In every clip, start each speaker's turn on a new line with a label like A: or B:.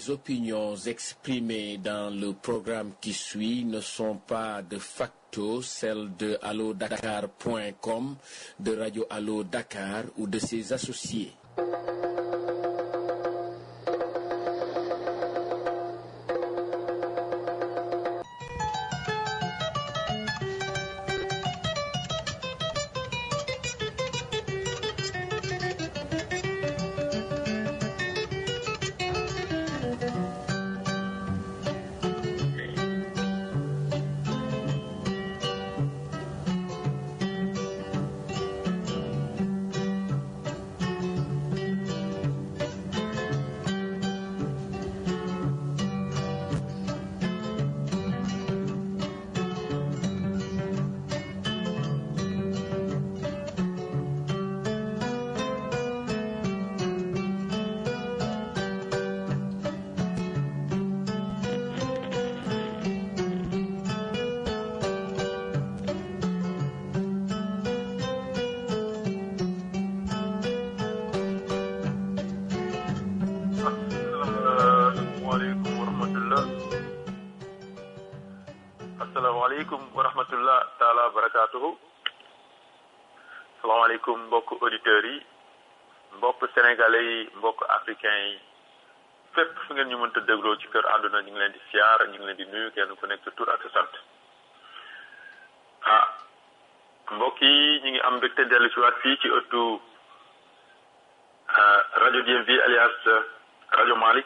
A: Les opinions exprimées dans le programme qui suit ne sont pas de facto celles de allodakar.com, de Radio Allo Dakar ou de ses associés.
B: asalaamaaleykum wa rahmatullah asalaamaaleykum wa rahmatullah taala wa barakaatuhu asalaamaaleykum mbokk auditeurs yi mbokk sénégalais yi mbokk africains yi fépp fu ngeen ñu mënta dégloo ci kër àdduna ñu ngi leen di siyaar ñu ngi leen di nuyu kenn ku nekk sa tur ak sa sant ah mbokk yi ñu ngi am mbégte dellu si waat fii ci ëttu rajo DMV alias rajo Malick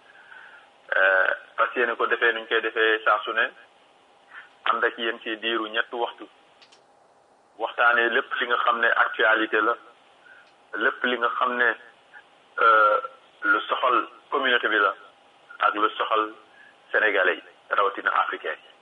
B: fas yéene ko defee nuñ koy defee saa su ne ànd ak yéen ci diiru ñetti waxtu waxtaanee lépp li nga xam ne actualité la lépp li nga xam ne lu soxal communauté bi la ak lu soxal sénégalais yi rawatina africain yi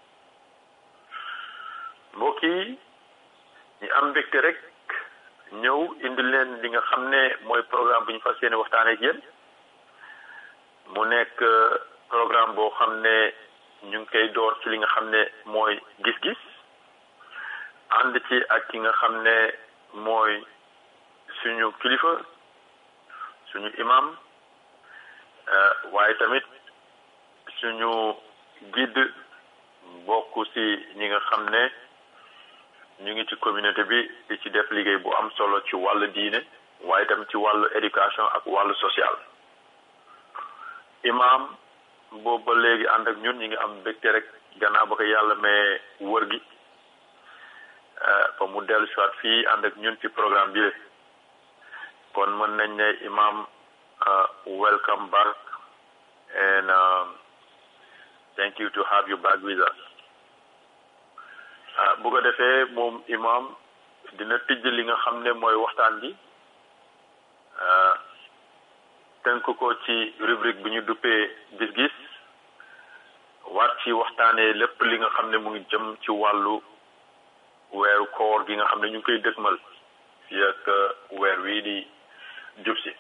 B: mbokk yi ñu am mbégte rek ñëw indi leen li nga xam ne mooy programme bu ñu fas yéene waxtaanee ak yéen mu nekk programme boo xam ne ñu ngi koy door ci li nga xam ne mooy gis-gis ànd ci ak ki nga xam ne mooy suñu kilifa suñu imam waaye tamit suñu guide bokk ci ñi nga xam ne ñu ngi ci communauté bi di ci def liggéey bu am solo ci wàllu diine waaye tamit ci wàllu éducation ak wàllu social imam boobu ba léegi ànd ak ñun ñi ngi am mbégte rek gannaaw ba ko yàlla mais wër gi ba mu dellu si waat fii ànd ak ñun ci programme bi kon mën nañ ne imam welcome back and thank you to have you back with us bu ko defee moom imam dina tijj li nga xam ne mooy waxtaan bi tënk ko ci rubrique bi ñu duppee gis-gis war ci waxtaanee lépp li nga xam ne mu ngi jëm ci wàllu weeru koor gi nga xam ne ñu ngi koy dëgmal fii ak weer wii di jub si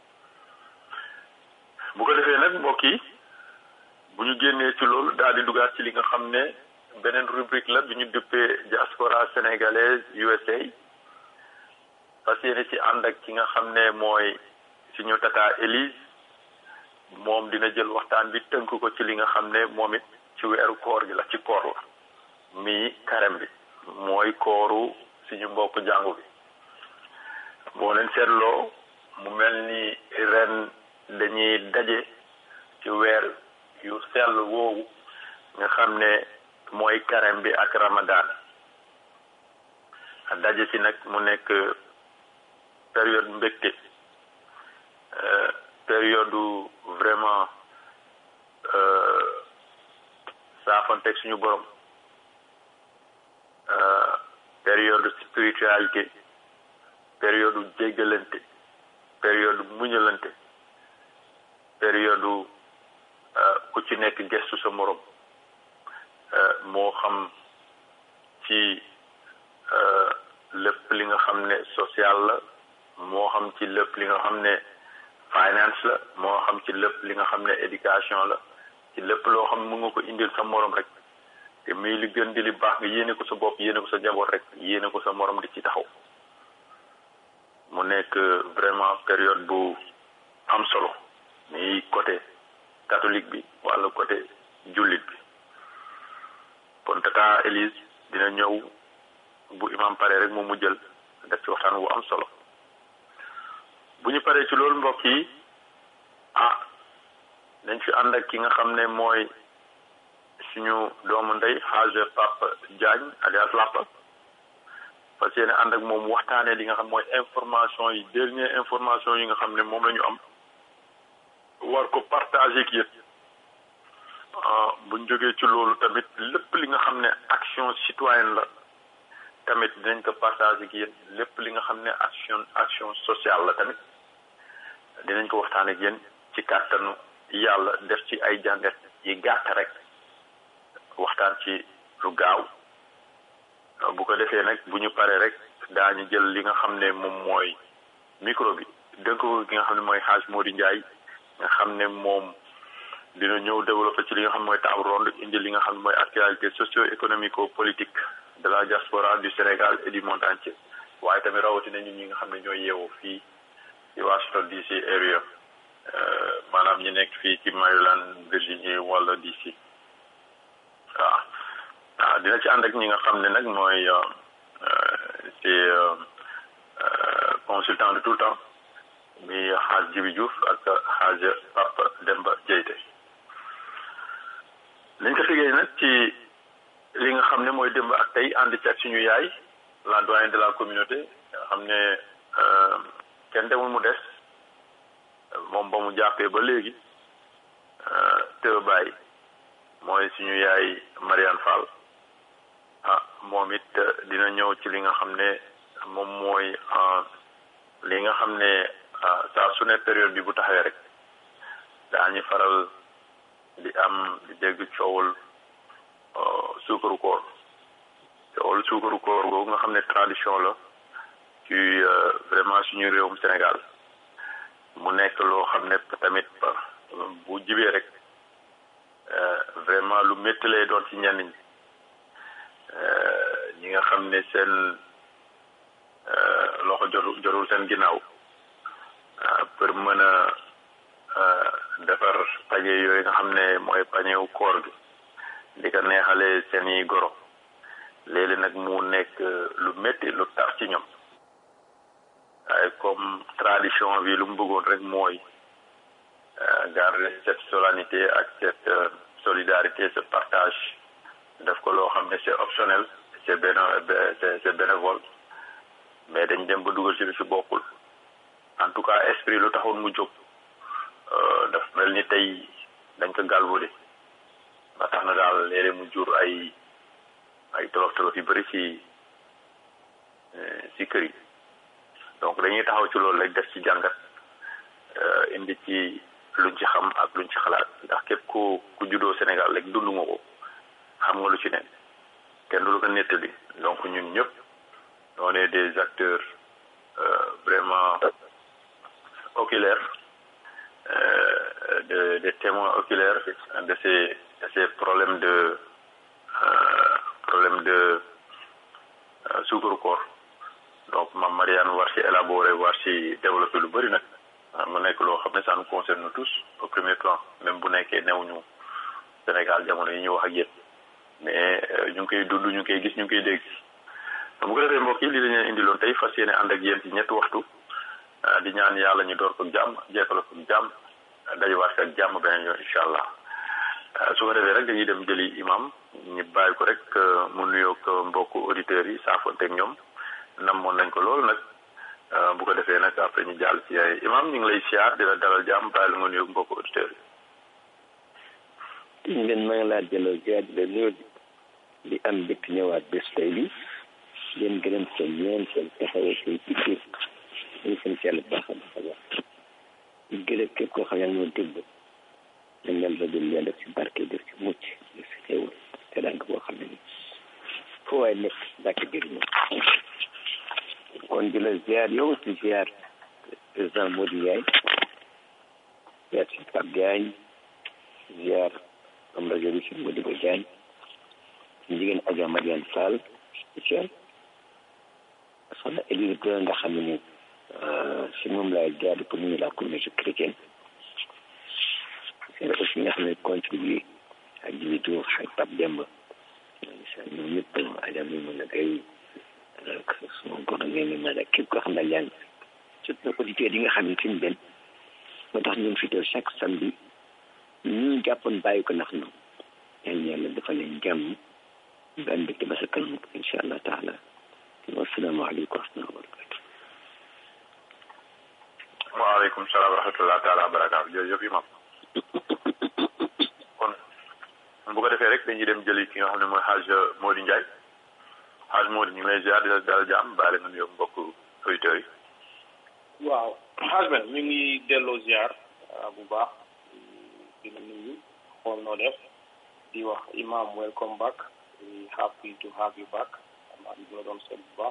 B: bu ko defee nag mbokk yi bu ñu génnee ci loolu daal di dugaat ci li nga xam ne beneen rubrique la bi ñu duppee diaspora sénégalaise USA fas yéene ci ànd ak ki nga xam ne mooy suñu tata Élise moom dina jël waxtaan bi tënk ko ci li nga xam ne moom it ci weeru koor gi la ci koor la mi karem bi mooy kooru suñu mbokk jàngu bi boo leen seetloo mu mel ni ren dañuy daje ci weer yu sell woowu nga xam ne mooy karem bi ak ramadan daje ci nag mu nekk période mbégte période vraiment saafanteeg suñu borom période spiritualité période jéggalante période muñalante période ku ci nekk gestu sa morom moo xam ci lépp li nga xam ne social la moo xam ci lépp li nga xam ne finance la moo xam ci lépp li nga xam ne éducation la ci lépp loo xam ne mu nga ko indil sa morom rek te muy li gën di li baax nga yéene ko sa bopp yéene ko sa jaboot rek yéene ko sa morom di ci taxaw mu nekk vraiment période bu am solo muy côté catholique bi wala côté jullit bi kon tata Élise dina ñëw bu imam pare rek moom mu jël def ci waxtaan wu am solo bu ñu paree ci loolu mbokk yi ah dañ fi ànd ak ki nga xam ne mooy suñu doomu ndey xaage Papa Diagne alias Lapa parce que ànd ak moom waxtaanee li nga xam mooy information yi dernière information yi nga xam ne moom la ñu am war ko partager ak yéen buñ jógee ci loolu tamit lépp li nga xam ne action citoyenne la tamit dinañ ko partager ak yéen lépp li nga xam ne action action sociale la tamit dinañ ko waxtaan ak yéen ci kàttanu yàlla def ci ay jàngat yi gàtt rek waxtaan ci lu gaaw bu ko defee nag bu ñu paree rek daañu jël li nga xam ne moom mooy micro bi dënk ko ki nga xam ne mooy Hadj Mody Ndiaye nga xam ne moom dina ñëw développé ci li nga xam mooy table ronde indi li nga xam ne mooy actualité socio-économico politique de la diaspora du Sénégal et du monde entier waaye tamit rawatina ñun ñi nga xam ne ñooy yeewoo fii ci Washington DC area maanaam ñi nekk fii ci Maryland Virginie wala DC waaw waaw dina ci ànd ak ñi nga xam ne nag mooy c'est consultant de tout le temps mi xaaj Jibi Diouf ak xaaj Papa Demba Dieyte nañ ko tegee nag ci li nga xam ne mooy démb ak tey ànd ci ak suñu yaay la doyenne de la communauté nga xam ne kenn demul mu des moom ba mu jàppee ba léegi te bàyyi mooy suñu yaay Mariane Fall ah moom it dina ñëw ci li nga xam ne moom mooy li nga xam ne saa su ne période bi bu taxawee rek daañu faral di am di dégg coowul suukaru koor coowul suukaru koor googu nga xam ne tradition la ci vraiment suñu réewum Sénégal mu nekk loo xam ne tamit bu jibee rek vraiment lu métti lay doon ci ñenn ñi ñi nga xam ne seen loxo jotul jotul seen ginnaaw pour mën a defar pañe yooyu nga xam ne mooy pañewu koor gi di ko neexale seeni goro léegi nag mu nekk lu métti lu tar ci ñoom waaye comme tradition bi lu mu bëggoon rek mooy garder cette solennité ak cette solidarité ce partage def ko loo xam ne c'est optionnel c'est béné c'est bénévole mais dañ dem ba dugal ci lu ci bokkul en tout cas esprit lu taxoon mu jóg daf mel ni tey dañ ko galvaudé ba tax na daal léeg mu jur ay ay tolof tolof yu bëri ci ci kër yi donc dañuy taxaw ci loolu rek def ci jàngat indi ci luñ ci xam ak luñ ci xalaat ndax képp ku ku juddoo Sénégal rek dund nga ko xam nga lu ci ne kenn du lu ko nettali donc ñun ñëpp on est des acteurs vraiment oculaires de des témoins oculaires de ces de ces problèmes de problèmes de suukaru koor donc mam Marianne war ci élaborer war ci développer lu bëri nag mu nekk loo xam ne ça nous concerne nous tous au premier plan même bu nekkee newuñu Sénégal jamono yi ñu wax ak yéen mais ñu ngi koy dund ñu ngi koy gis ñu ngi koy dégg bu ko defee mbokk yi li la ñu indiloon tey fas yéene ànd ak yéen ci ñetti waxtu di ñaan yàlla ñu door ko jàmm jeexal ko jàmm dajewaat ak jàmm beneen yoon incha allah su ko defee rek dañuy dem jëli imam ñu bàyyi ko rek mu nuyoog mbokku auditeurs yi saafonteeg ñoom namoon nañ ko loolu nag bu ko defee nag après ñu jàll ci ay imam ñu ngi lay siyaar di la dalal jàmm bàyyi la nga nuyoog mbokku auditeurs
C: yi. ñu leen maa ngi laa jëlal ziar di la nuyoo di am mbégte ñëwaat bés tey bi leen gërëm seen ñeen seen taxawoo seen itte ñu seen ci yàlla baax a baax a baax di gërëm képp koo xam ne moo dégg dañ leen rajo leen def ci barke def ci mucc def ci xéewal te daan boo xam ne ni foo waay nekk dàkk jëriñoo kon di la ziar yow si ziar président Modou Ndiaye ziar si Pape Diagne ziar am rajo bi si Modibo Diagne jigéen Adja Mariane Fall spécial soxna Élise Gueye nga xam ne ni si moom laay jaar pour nuyu la communauté chrétienne c'est aussi contribuer ak Jibi Tour ak Pape Demba ñoom ñëpp ajam yi mën a kay ak suma góor ngeen ni mën a képp koo xam ne yaa ngi surtout auditeurs yi nga xam ne fi ñu benn moo tax ñun fi teew chaque samedi ñu jàppoon bàyyi ko ndax ñoom yal na yàlla dafa leen jàmm ba am mbégte ba sa kanam incha allah taala wasalaamaaleykum wa rahmatulah wa barakatu
B: waaleykum salaam wa rahmatulah taala wa barakaatu jërëjëf imam kon bu ko defee rek dañuy dem jëli ki nga xam ne mooy xaaj Mody Ndiaye xaaj Mody ñu ngi lay ziar di la dalal jàmm baale nga nuyoo mbokk auditeurs yi
D: waaw xaaj ben ñu ngi delloo ziar bu baax di la nuyu xool noo def di wax imam welcome back we happy to have you back maa ngi la doon seet bu baax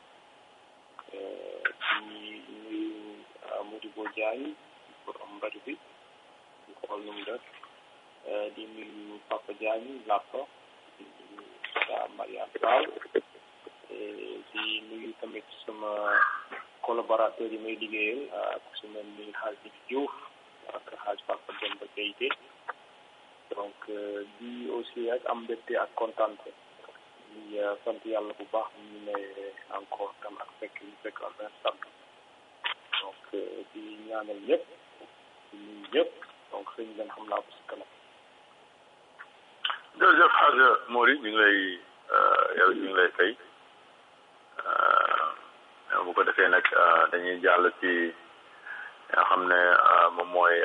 D: di nuyu Modibo Diagne borom rajo bi di xool nu mu def di nuyu Papa Diagne Lappa di nuyu sa Mariane Fall di nuyu tamit sama collaborateur yi may liggéeyal ak su mel ni Hadj Diouf ak Hadj Papa Demba Keïté donc di aussi ak am mbégte ak kontante di sant yàlla bu baax ñu ne encore tam ak fekk ñu fekk en vingt sant donc di ñaanal ñëpp di nuyu ñëpp donc sëñ leen xam naa ko si kanam
B: jërëjëf xaaj Mody ñu ngi lay yow ñu ngi lay fay bu ko defee nag dañuy jàll ci nga xam ne moom mooy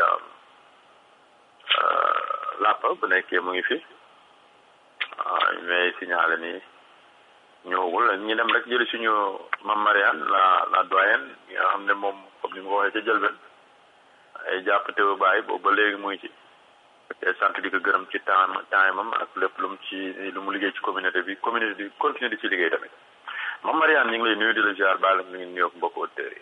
B: làpp bu nekkee mu ngi fi mais signalé ni ñëwagul ñu dem rek jëli suñu mam Mariane la la doyenne nga xam ne moom comme ni ma ko waxee ca jëlben ay jàpp teew bàyyi boobu ba léegi muy ci te sant di ko gërëm ci temps temps mam ak lépp lu mu ci lu mu liggéey ci communauté bi communauté bi continuer di ci liggéey tamit mam Mariane ñu ngi lay nuyu di la ziar baal mi ngi nuyoog mbokk auditeurs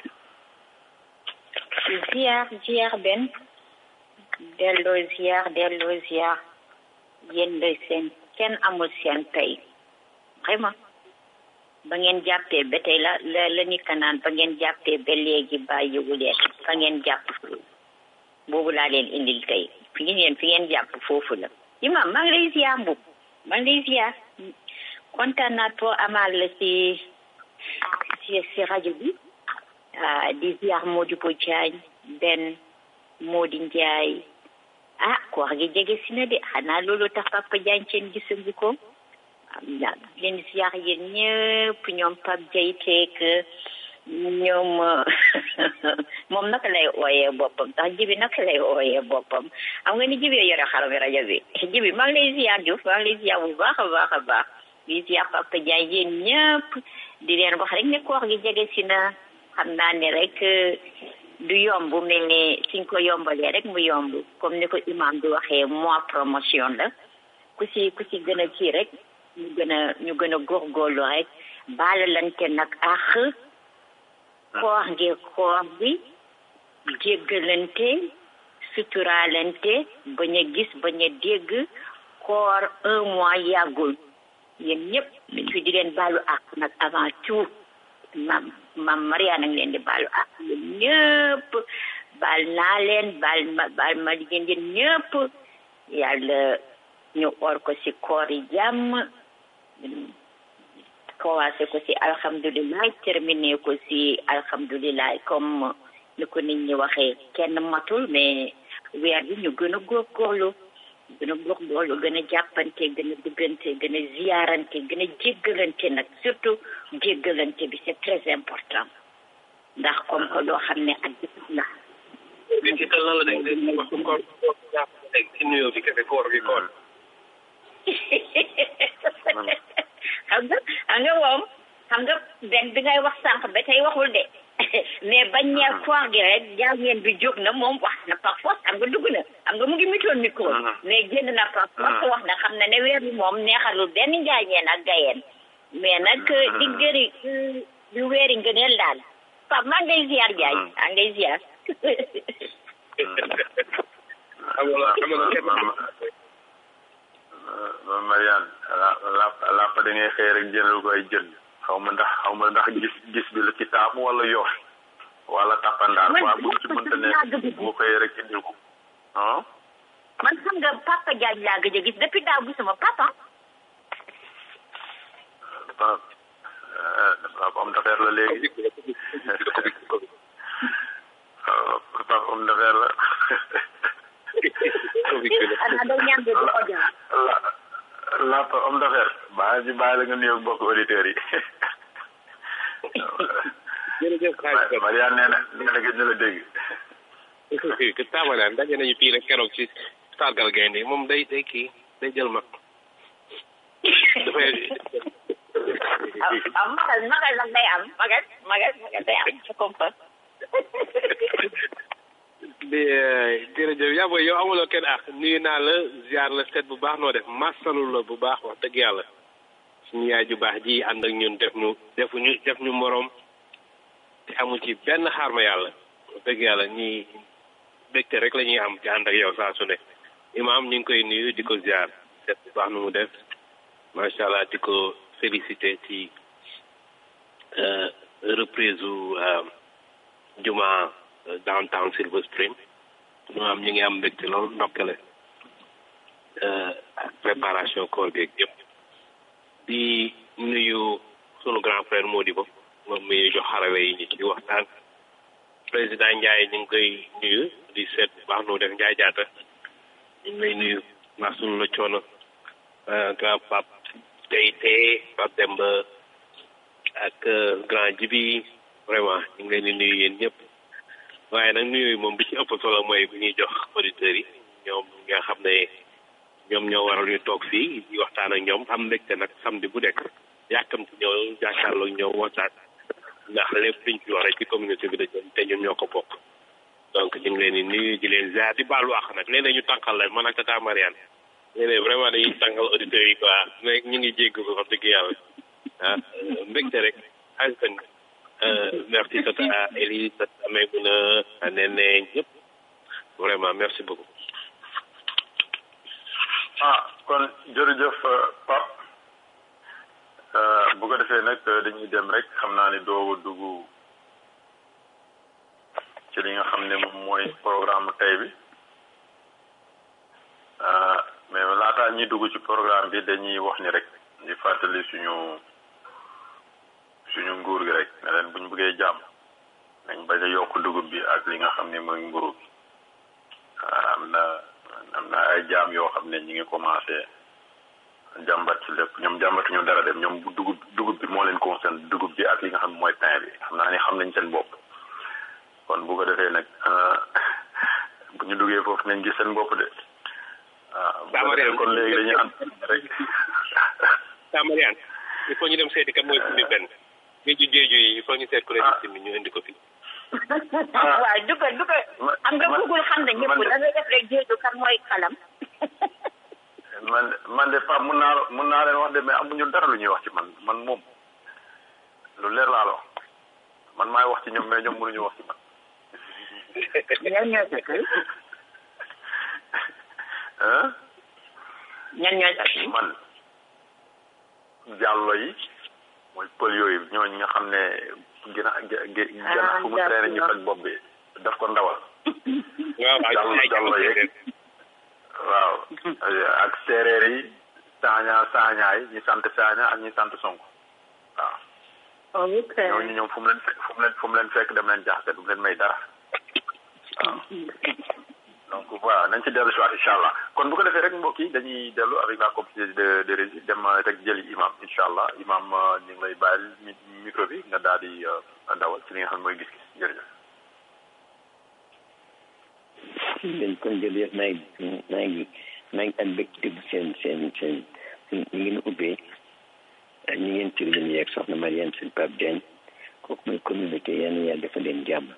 E: yi ziar ziar benn delloo ziar delloo ziar yéen la seen kenn amul seen tey vraiment ba ngeen jàppee ba tey la la la nit ka naan ba ngeen jàppee ba léegi bàyyiwu leen fa ngeen jàpp boobu laa leen indil tey fi ngeen fi ngeen jàpp foofu la imam maa ngi lay ziar mbub maa ngi lay ziar kontaan naa trop amal la si si si rajo bi di ziar Modibo Diagne benn Mody Ndiaye ah koor gi jege si na de xanaa loolu tax Papa Diagne seen gisangi ko am na leen ziar yéen ñëpp ñoom Pape Diayteek ñoom moom naka lay ooyee boppam tax jibi naka lay ooyee boppam xam nga ni jibi yore xaram rajo bi jibi maa ngi lay ziar Diouf maa ngi lay ziar bu baax a baax a baax di ziar Papa Diagne yéen ñëpp di leen wax rek ne koor gi jege si na xam naa ne rek du yomb mel ne suñ ko yombalee rek mu yomb comme ni ko imam di waxee mois promotion la ku si ku si gën a kii rek ñu gën a ñu gën a góorgóorlu rek baalalante nag ax koor ngi koor bi jéggalante suturaalante bañ a gis bañ a dégg koor un mois yàggul yéen ñëpp fi di leen baalu ak nag avant tout mam mam Mariana ngi leen di baalu ak yéen ñëpp baal naa leen baal ma baal ma yéen yéen ñëpp yàlla ñu or ko ci koor yi jàmm commencé ko ci alhamdulilah terminé ko ci alhamdulilah comme ni ko nit ñi waxee kenn matul mais weer bi ñu gën a góorgóorlu gën a góorgóorlu gën a jàppante gën a duggante gën a ziyaarante gën a jéggalante nag surtout jéggalante bi c'est très important ndax comme que loo xam ne ak la
F: bi ci tal na la dégg dégg wax ko koor dégg ci nuyoo bi kese koor gi koor
E: xam nga xam nga moom xam nga benn bi ngay wax sànq ba tey waxul de mais bañ ñee koor gi rek jaa ngeen bi jóg na moom wax na par force xam nga dugg na xam nga mu ngi mitoon micro mais génn na par force wax na xam na ne weer bi moom neexalul benn njaañeen ak gayeen mais nag di gëri di weeri ngëneel daal Pape maa ngi lay ziar Jaay maa ngi lay ziar
B: Mariane la làpp da ngay xëy rek jëndal ko ay jën xaw ma ndax xaw ma ndax gis gis bi la ci taamu wala yoof wala tappandaar waa bu ci mënta ne boo xëyee rek indil ko ah
E: man xam nga papa Diagne laa gëj a gis depuis daaw gisuma papa
B: dafa dafa am d'affaire la léegi waaw dafa am d'affaire la
E: xanaa day ñaan de du audience
B: la la fa am d'affaire baa ji bàyyi la nga nuyoog mbokk auditeurs yi
F: jërëjëf xaaj
B: Mariane nee na nee na gëj na la dégg
F: que taabalaan daje nañu fii rek keroog ci sargal gaynde moom day day kii day jël mag dafay
E: ah magal magal nag day am magal magal magal day am je comprends
F: di jërëjëf yaa booy yow amuloo kenn ak nuyu naa la ziar la seet bu baax noo def masalu la bu baax wax dëgg yàlla suñu yaay ju baax ji ànd ak ñun def ñu defuñu def ñu moroom te amu ci benn xaar ma yàlla wax dëgg yàlla ñi bégte rek la ñuy am ci ànd ak yow saa su ne imaam ñu ngi koy nuyu di ko ziar seet bu baax nu mu def macha allah di ko félicité ci reprise u juma downtown Silver Spring ñu am ñu ngi am mbégte loolu ndokkale ak préparation koor geeg yëpp di nuyu sunu grand frère Modibo moom mi ñu jox xarale yi ñu ci waxtaan président Ndiaye ñu ngi koy nuyu di seet bu baax nu def Ndiaye jaata ñu ngi lay nuyu ndax sunu la coono grand Pape Teyte Pape Demba ak grand Jibi vraiment ñu ngi leen di nuyu yéen ñëpp waaye nag nuyu moom bi ci ëpp solo mooy bu ñuy jox auditeurs yi ñoom nga xam ne ñoom ñoo waral ñu toog fii di waxtaan ak ñoom am mbégte nag samedi bu nekk yàkkamti ñëw jàkkaarloo ñëw waxtaan ndax lépp liñ fi wax rek ci communauté bi dañu te ñun ñoo ko bokk donc ñu ngi leen di nuyu di leen ziar di baalu àq nag léeg ñu tànqal leen man ak tata Mariane léeg vraiment dañuy tànqal auditeurs yi quoi mais ñu ngi jégg ko wax dëgg yàlla ah mbégte rek askan merci tata Elie tata Maimouna Nene ñëpp vraiment merci beaucoup
B: ah kon jërëjëf Pape bu ko defee nag dañuy dem rek xam naa ni doogu dugg ci li nga xam ne moom mooy programme tey bi mais laataa ñuy dugg ci programme bi dañuy wax ni rek di fàttali suñu suñu nguur gi rek ne leen buñ bëggee jàmm nañ bañ a yokk dugub bi ak li nga xam ne mooy mburu bi am na am na ay jaam yoo xam ne ñi ngi commencé jàmbat ci lépp ñoom jàmbatuñu dara dem ñoom bu dugub dugub bi moo leen concerne dugub bi ak li nga xam ne mooy pain bi xam naa ni xam nañ seen bopp kon bu ko defee nag bu ñu duggee foofu nañ gis seen bopp de waaw kon léegi dañuy ànd rek
F: sa Mariane il faut ñu dem seeti kat mooy simi benn géeju géeju yi il faut ñu seet ku leen di simi ñu indi ko fi
E: waaw dugal dugal am nga bëggul xam ne ñëpp da ngay def rek jéego kan mooy xalam
B: man man de Pape mun naa mun naa leen wax de mais amuñu dara lu ñuy wax ci man man moom lu leer laa la wax man maay wax ci ñoom mais ñoom mënuñu wax ci man.
E: ñan ñoo sa kër
B: ah
E: ñan ñoo sa kër
B: man jàllo yi mooy pël yooyu ñooñu nga xam ne gën a gën a fu mu traîner ñu toj bopp bi daf ko ndawal.
F: waaw
B: jàllo jàllo yeeg waaw ak séeréer yi saaña saañaay ñi sant saaña ak ñi sant sonko waaw
E: ok
B: ñooñu ñoom fu mu leen fu mu leen fu mu leen fekk dem leen jaxase du mu leen may dara waaw donc voilà nañ ci dellu si waat incha allah kon bu ko defee rek mbokk yi dañuy dellu avec la complicité de de régie dem rek jëli imam incha allah imam ñu ngi lay bàyyil micro bi nga daal di dawal ci li nga xam ne mooy gis-gis jërëjëf
C: dañ kon jërëjëf maa ngi maa ngi maa ngi am mbégte bu seen seen seen ñu ngeen ubbee ñi ngeen ci leen yeeg soxna Mariane seen Pape Diagne kooku mooy communauté yéen yàlla dafa leen jàmm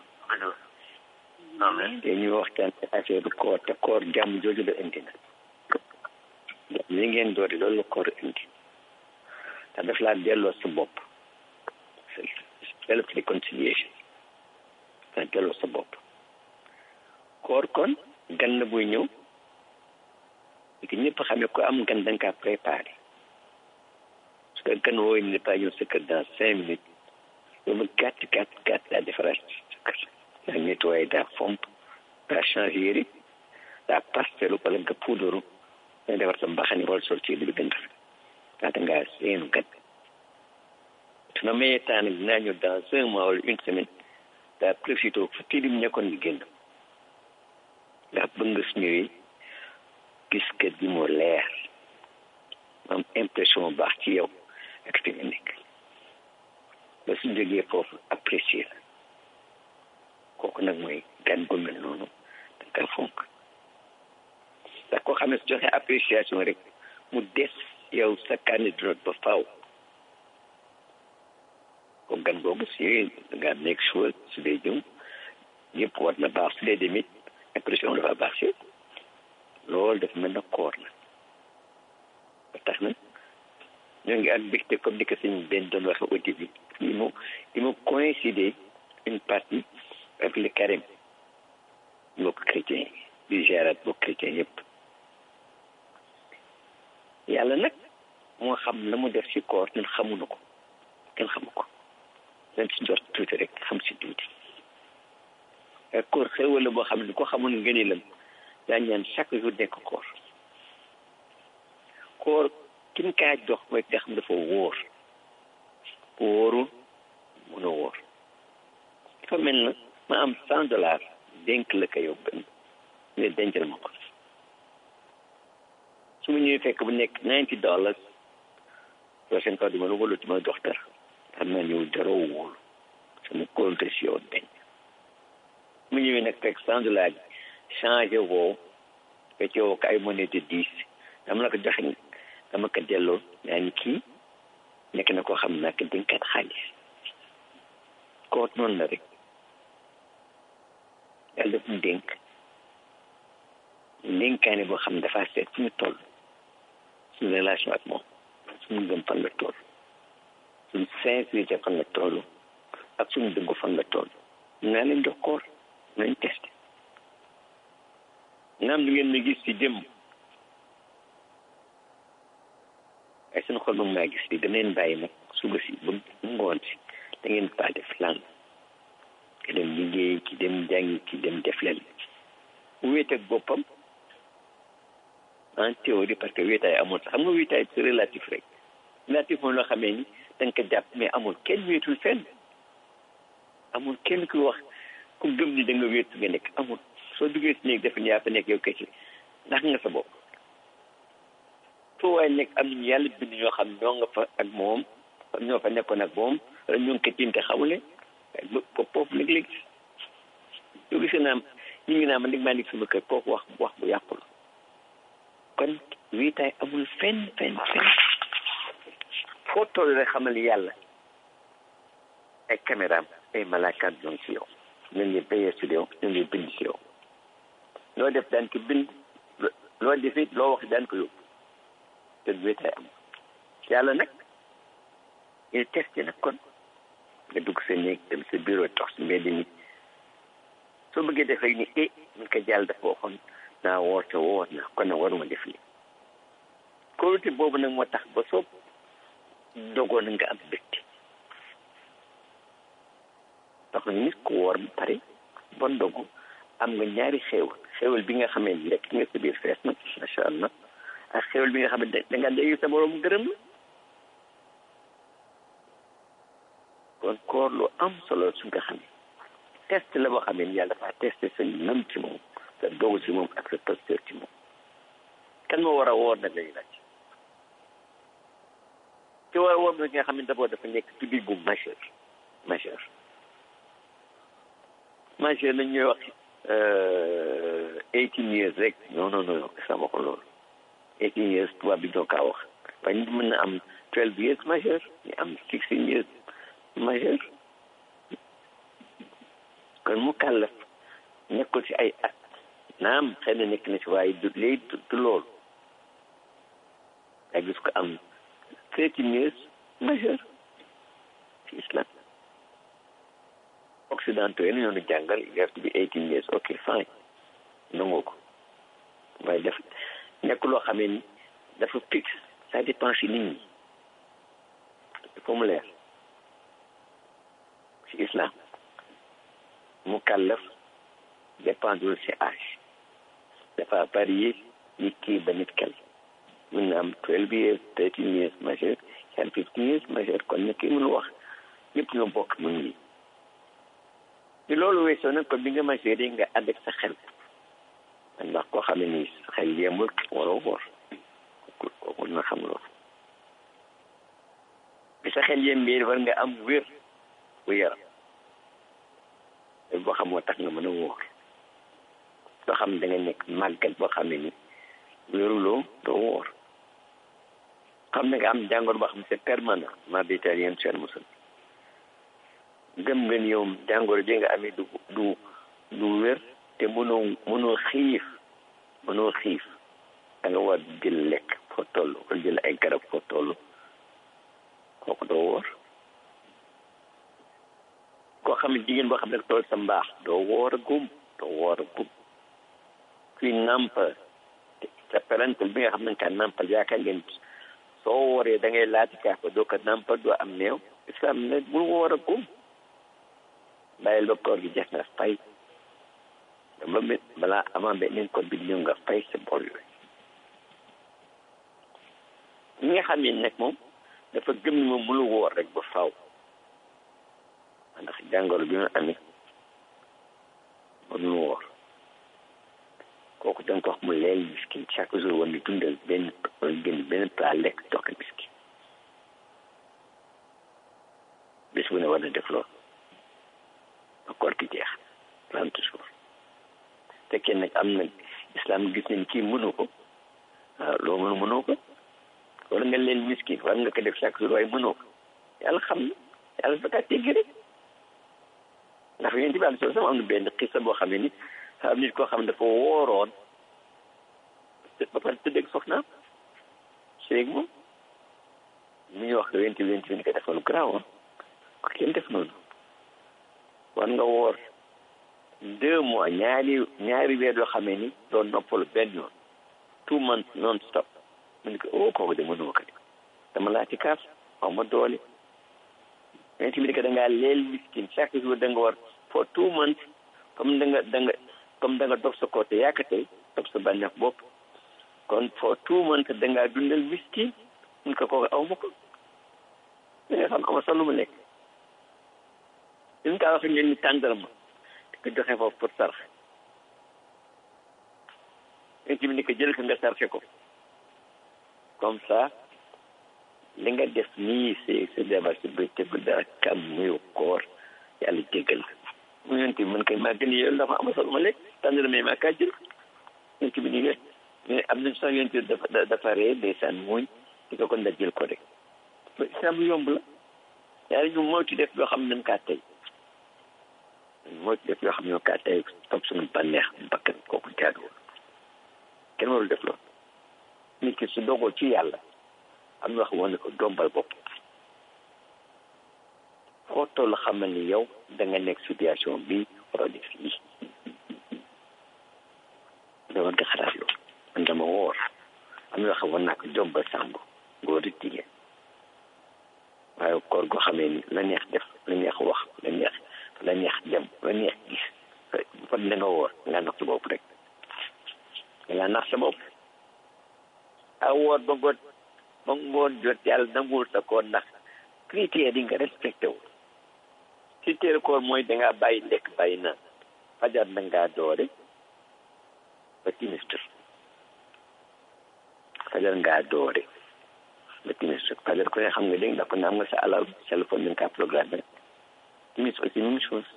B: amiin
C: te ñu waxtaan ci affaire koor te koor jàmm jooju la indi na li ngeen doori loolu la koor indi te daf laa delloo sa bopp self réconciliation te delloo sa bopp koor kon gan la buy ñëw ki ñëpp xamee ko am gan da nga kaa préparé parce que gan wooyu ne pas ñëw sa kër dans cinq minutes loolu gàtt gàtt gàtt daa defaraat sa kër daa nettoyé daa fomp daa changé yëri daa pastelu wala nga puudaru nga defar sa mbaxani wala sol ci li bi gën rafet laata ngaa seenu kat su na mayee temps nag dinaa ñëw dans un mois wala une semaine daa profité fu tilim nekkoon bi génn ndax bëgg nga su ñëwee gis kër gi moo leer am impression baax ci yow ak fi nga nekk ba su jógee foofu apprécier la kooku nag mooy gan gu mel noonu da nga fonk ndax koo xam ne su joxe appréciation rek mu des yow sa candidat ba faaw ko gan googu si da nga nekk choix su dee jëm yëpp war na baax su dee demit impression dafa baax si loolu dafa mel na koor la ba tax na ñoo ngi ak mbégte comme ni ko sëñ benn doon waxe au début il mu il mu coïncider une partie avec le carême mbokk chrétien di gérat mbokk chrétien yëpp yàlla nag moo xam la mu def si koor ñun xamuñu ko kenn xamu ko dañ si jot tuuti rek xam si tuuti ak koor xéwal la boo xam ne ko xamul ngëneelam daa ñaan chaque jour nekk koor koor kin kaa jox mooy nga xam dafa wóor bu wóorul mun a wóor dafa mel na ma am cent dollars dénk la ko yow benn ne dencal ma ko su ma ñëwee fekk bu nekk ninety dollars prochaine fois du ma la wóolu du ma jox dara xam naa ñëw dara wóolu sama compte si yow denc mu ñëwee nag fekk cent dollars yi changé woo fecc woo ko ay monnaie de dix dama la ko joxe dama ko delloo yaa ni kii nekk na koo xam naa ko dénkaat xaalis koot noonu la rek yàlla daf mu dénk dénkaane boo xam ne dafa seet fu ñu toll suñu relation ak moom suñu ngëm fan la toll suñu sincérité fan la toll ak suñu dëggu fan la toll naa leen jox koor nañ testé naam lu ngeen ma gis ci jëm ay seen xol moom ngaa gis li da leen bàyyi nag suba si ba ngoon si da ngeen faa def lan ki dem liggéey ki dem jàngi ki dem def leen wéet ak boppam en théorie parce que wéetaay amul sax xam nga wéetaay c'est relatif rek relatif moom loo xamee ni da nga ko jàpp mais amul kenn wéetul fenn amul kenn ku wax ku gëm ni da nga wéetu nga nekk amul soo duggee si néeg defe ni yaa fa nekk yow kese ndax nga sa bopp foo waaye nekk am nañu yàlla bind ñoo xam ñoo nga fa ak moom ñoo fa nekkoon ak moom wala ñoo ngi ko tiim te xamule ba foofu léeg-léeg yoo gisee naa ñu ngi naa ma ndig maa nekk sama kër kooku wax wax bu yàqu la kon wiitaay amul fenn fenn fenn foo toll rek xamal yàlla ay caméraam ay malaakaat ñoo ngi si yow ñu ngi béyee si yow ñu ngi bind si yow loo def daan ko bind loo defit loo wax daan ko yóbbu te wéetaay am yàlla nag il testé nag kon nga dugg sa néeg dem sa bureau tox si mbedd mi soo bëggee def rek ni eh ñu ko jàll dafa waxoon naa woor te woor naa kon nag waruma def lii kóolute boobu nag moo tax ba soo dogoon nga am mbégte tax na nit ku woor ba pare bon dogu am nga ñaari xéewal xéewal bi nga xamee ni lekk nga sa biir fees na macha allah ak xéewal bi nga xam ne da nga dégg sa borom gërëm la kon koor lu am solo su nga xam ne test la boo xam ne yàlla dafa testé sa nam ci moom sa dogu ci moom ak sa posture ci moom kan moo war a woor nag lañu laaj ci war a woor nag nga xam ne d'abord dafa nekk ci biir bu majeur majeur majeur nañ ñuy wax eighteen years rek non non non sama ko loolu eighteen years tubaab bi ñoo kaa wax waaye nit mën na am twelve years majeur ñu am sixteen years majeur kon mu kàllaf nekkul ci ay at naam xëy na nekk na ci waaye du léegi du loolu yaa gis ko am thirteen years majeur ci islam occidentaux yi ñoo ñu jàngal you have to be eighteen years ok fine nangu ko waaye def nekk loo xamee ni dafa fixe ça dépend ci nit ñi il faut mu leer ci islam mu kàllaf dépendul ci âge dafa varié nit kii ba nit kel mun na am twelve years thirteen years majeur yan fifteen years majeur kon ne kii mënu wax ñëpp ñoo bokk mun yi ci loolu weesoo nag kon bi nga majeur yi nga ànd ak sa xel ndax koo xam ne nii sa xel yemul waroo woor kooku na xam loolu bi sa xel yembee war nga am wér bu yaram boo xam moo tax nga mën a wóor soo xam ne da nga nekk màggat boo xam ne ni wéruloo doo wóor xam ne nga am jàngoro boo xam ne c'est permanent ma détail yéen seen musul gëm nga ni yow jàngoro ji nga amee du du du wér te mënoo mënoo xiif mënoo xiif da nga war jël lekk foo toll wala jël ay garab foo toll kooku doo wóor koo xam ne jigéen boo xam ne tool sa mbaax doo woor a gum doo woor a gum kuy nàmpal sa parental bi nga xam ne nga nàmpal yaakaar ngeen soo wooree da ngay laati kaaf ba doo ko nàmpal doo am néew islam ne bul woor a gum bàyyil ba koor gi jeex nga fay ba mit balaa avant beneen koor bi ñëw nga fay sa bor yooyu ñi nga xam ne nag moom dafa gëm ni moom mënu woor rek ba faaw ndax jàngoro bi ma amee mënu woor kooku da nga ko wax mu leel miskin chaque jour war ni dundal benn wala génn benn plat lekk jox ko miskin bés bu ne war na def loolu ba koor gi jeex trente jours fekkee nag am na islam gis nañ kii mënu ko waaw loo mënu mënoo ko wala nga leen miskin war nga ko def chaque jour waaye mënoo ko yàlla xam na yàlla dafa kaa teggi rek ndax yéen ci bàyyi sama am na benn xisa boo xam ne ni am nit koo xam ne dafa wooroon ba pare tëdd ak soxnaam séeg moom mu ñu wax ko yéen ci yéen ci ko defoon garaaw ko kenn def noonu war nga woor deux mois ñaari ñaari weer yoo xam ne ni doon noppalu benn yoon two months non stop mu ne ko oh kooku de mënuma ko dama laa ci kaas xaw ma doole mais tamit que da ngaa leel miskin chaque jour da nga war for two months comme da nga da nga comme da nga dog sa côté yaakatee dog sa bànneex bopp kon for two months da ngaa dundal miskin mun ko kooku aw ma ko da nga xam ama sax lu mu lekk suñ kaa wax ngeen ni tàndarma di ko joxe foofu pour sarx mais tamit ni ko jël ko nga sarxe ko comme ça li nga def nii si si jabar si bëccëg dara kam muy koor yàlla jéggal mu yonti man kay maa gën yow dafa am solo ma lekk tànn mais maa kaa jël yonti bi ni nga mais am nañ sax yonti dafa dafa ree ndeysaan muuñ di ko kon da jël ko rek islam yomb la yàlla ñu moytu def yoo xam ne nañ kaa tey moytu def yoo xam ne ñoo kaa tey topp suñu bànneex bakkan kooku jaaduwul kenn warul def loolu nit ki su dogoo ci yàlla am na wax woon ne ko dombal bopp foo toll xamal ni yow da nga nekk situation bi waroo def lii dama nga xalaat loolu man dama woor am na wax woon naa ko dombal sàmb góor di jigéen waaye koor goo xamee ni la neex def la neex wax la neex la neex dem la neex gis fa da nga woor nga nax sa bopp rek nga nax sa bopp a woor ba ngoon ba ngoon jot yàlla nanguwul sa koor ndax critères yi nga respecté wu critère koor mooy dangaa bàyyi lekk bàyyi naan fajar na ngaa doore ba timis jot fajar ngaa doore ba timis jot fajar ko ne xam nga dégg ndax ko ne am nga sa alal téléphone bi nga kaa programme timis aussi même chose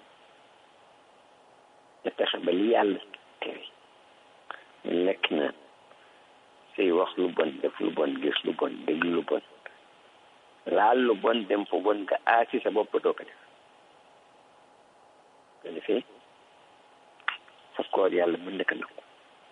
C: nga fexe ba li yàlla tere ñu lekk naan say wax lu bon def lu bon gis lu bon dégg lu bon laal lu bon dem fa bon nga aasi sa bopp doo ko def ko defee sa koor yàlla mën na ko nangu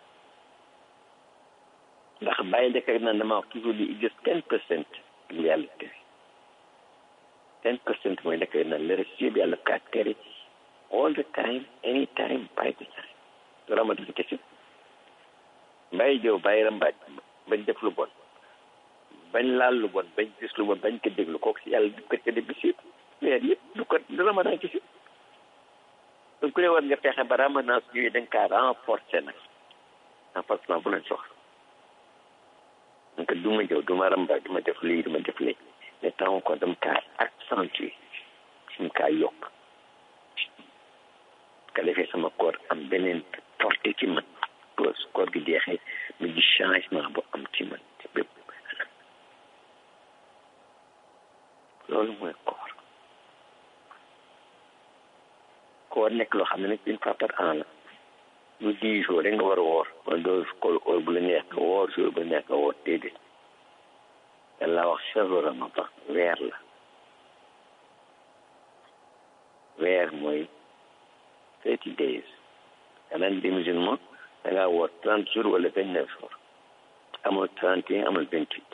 C: ndax bàyyi lekk ak naan dama wax toujours di gis ten percent li yàlla tere ten percent mooy lekk ak naan le reste yëpp yàlla kaa tere all the time any time by the time du ramadan kese bàyyi jëw bàyyi rambaaj bañ def lu bon bañ laal lu bon bañ gis lu bon bañ ko déglu kooku si yàlla di ko tëdd bis yëpp weer yëpp du ko du ramadan kese donc ku ne war nga fexe ba ramadan su ñëwee da nga kaa renforcer nag emplacement bu leen soxla donc du ma jëw du ma ramba du ma def lii du ma def lii mais temps ko dama kaa accentuer dama kaa yokk ka defee sama koor am beneen portée ci man ba su koor gi jeexee mu gis changement bu am ci man ci bépp loolu mooy koor koor nekk loo xam ne nag une fois par an la lu dix jours rek nga war a woor wala doo koor heure bu la neex nga woor jour bu la neex nga woor déedéet yàlla wax chahru ramadan weer la weer mooy thirty days kanaan di musulman da ngaa woor trente jours wala vingt neuf jours amul trente et un amul vingt huit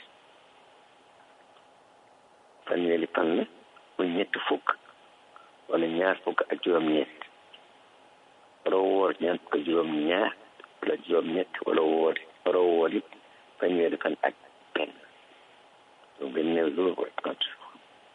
C: fanweeri fan la muy ñetti fukk wala ñaar fukk ak juróom-ñett wala woor ñaar fukk ak juróom-ñaar wala juróom-ñett wala woor wala woor it fanweeri fan ak benn donc vingt neuf jours wala trente jours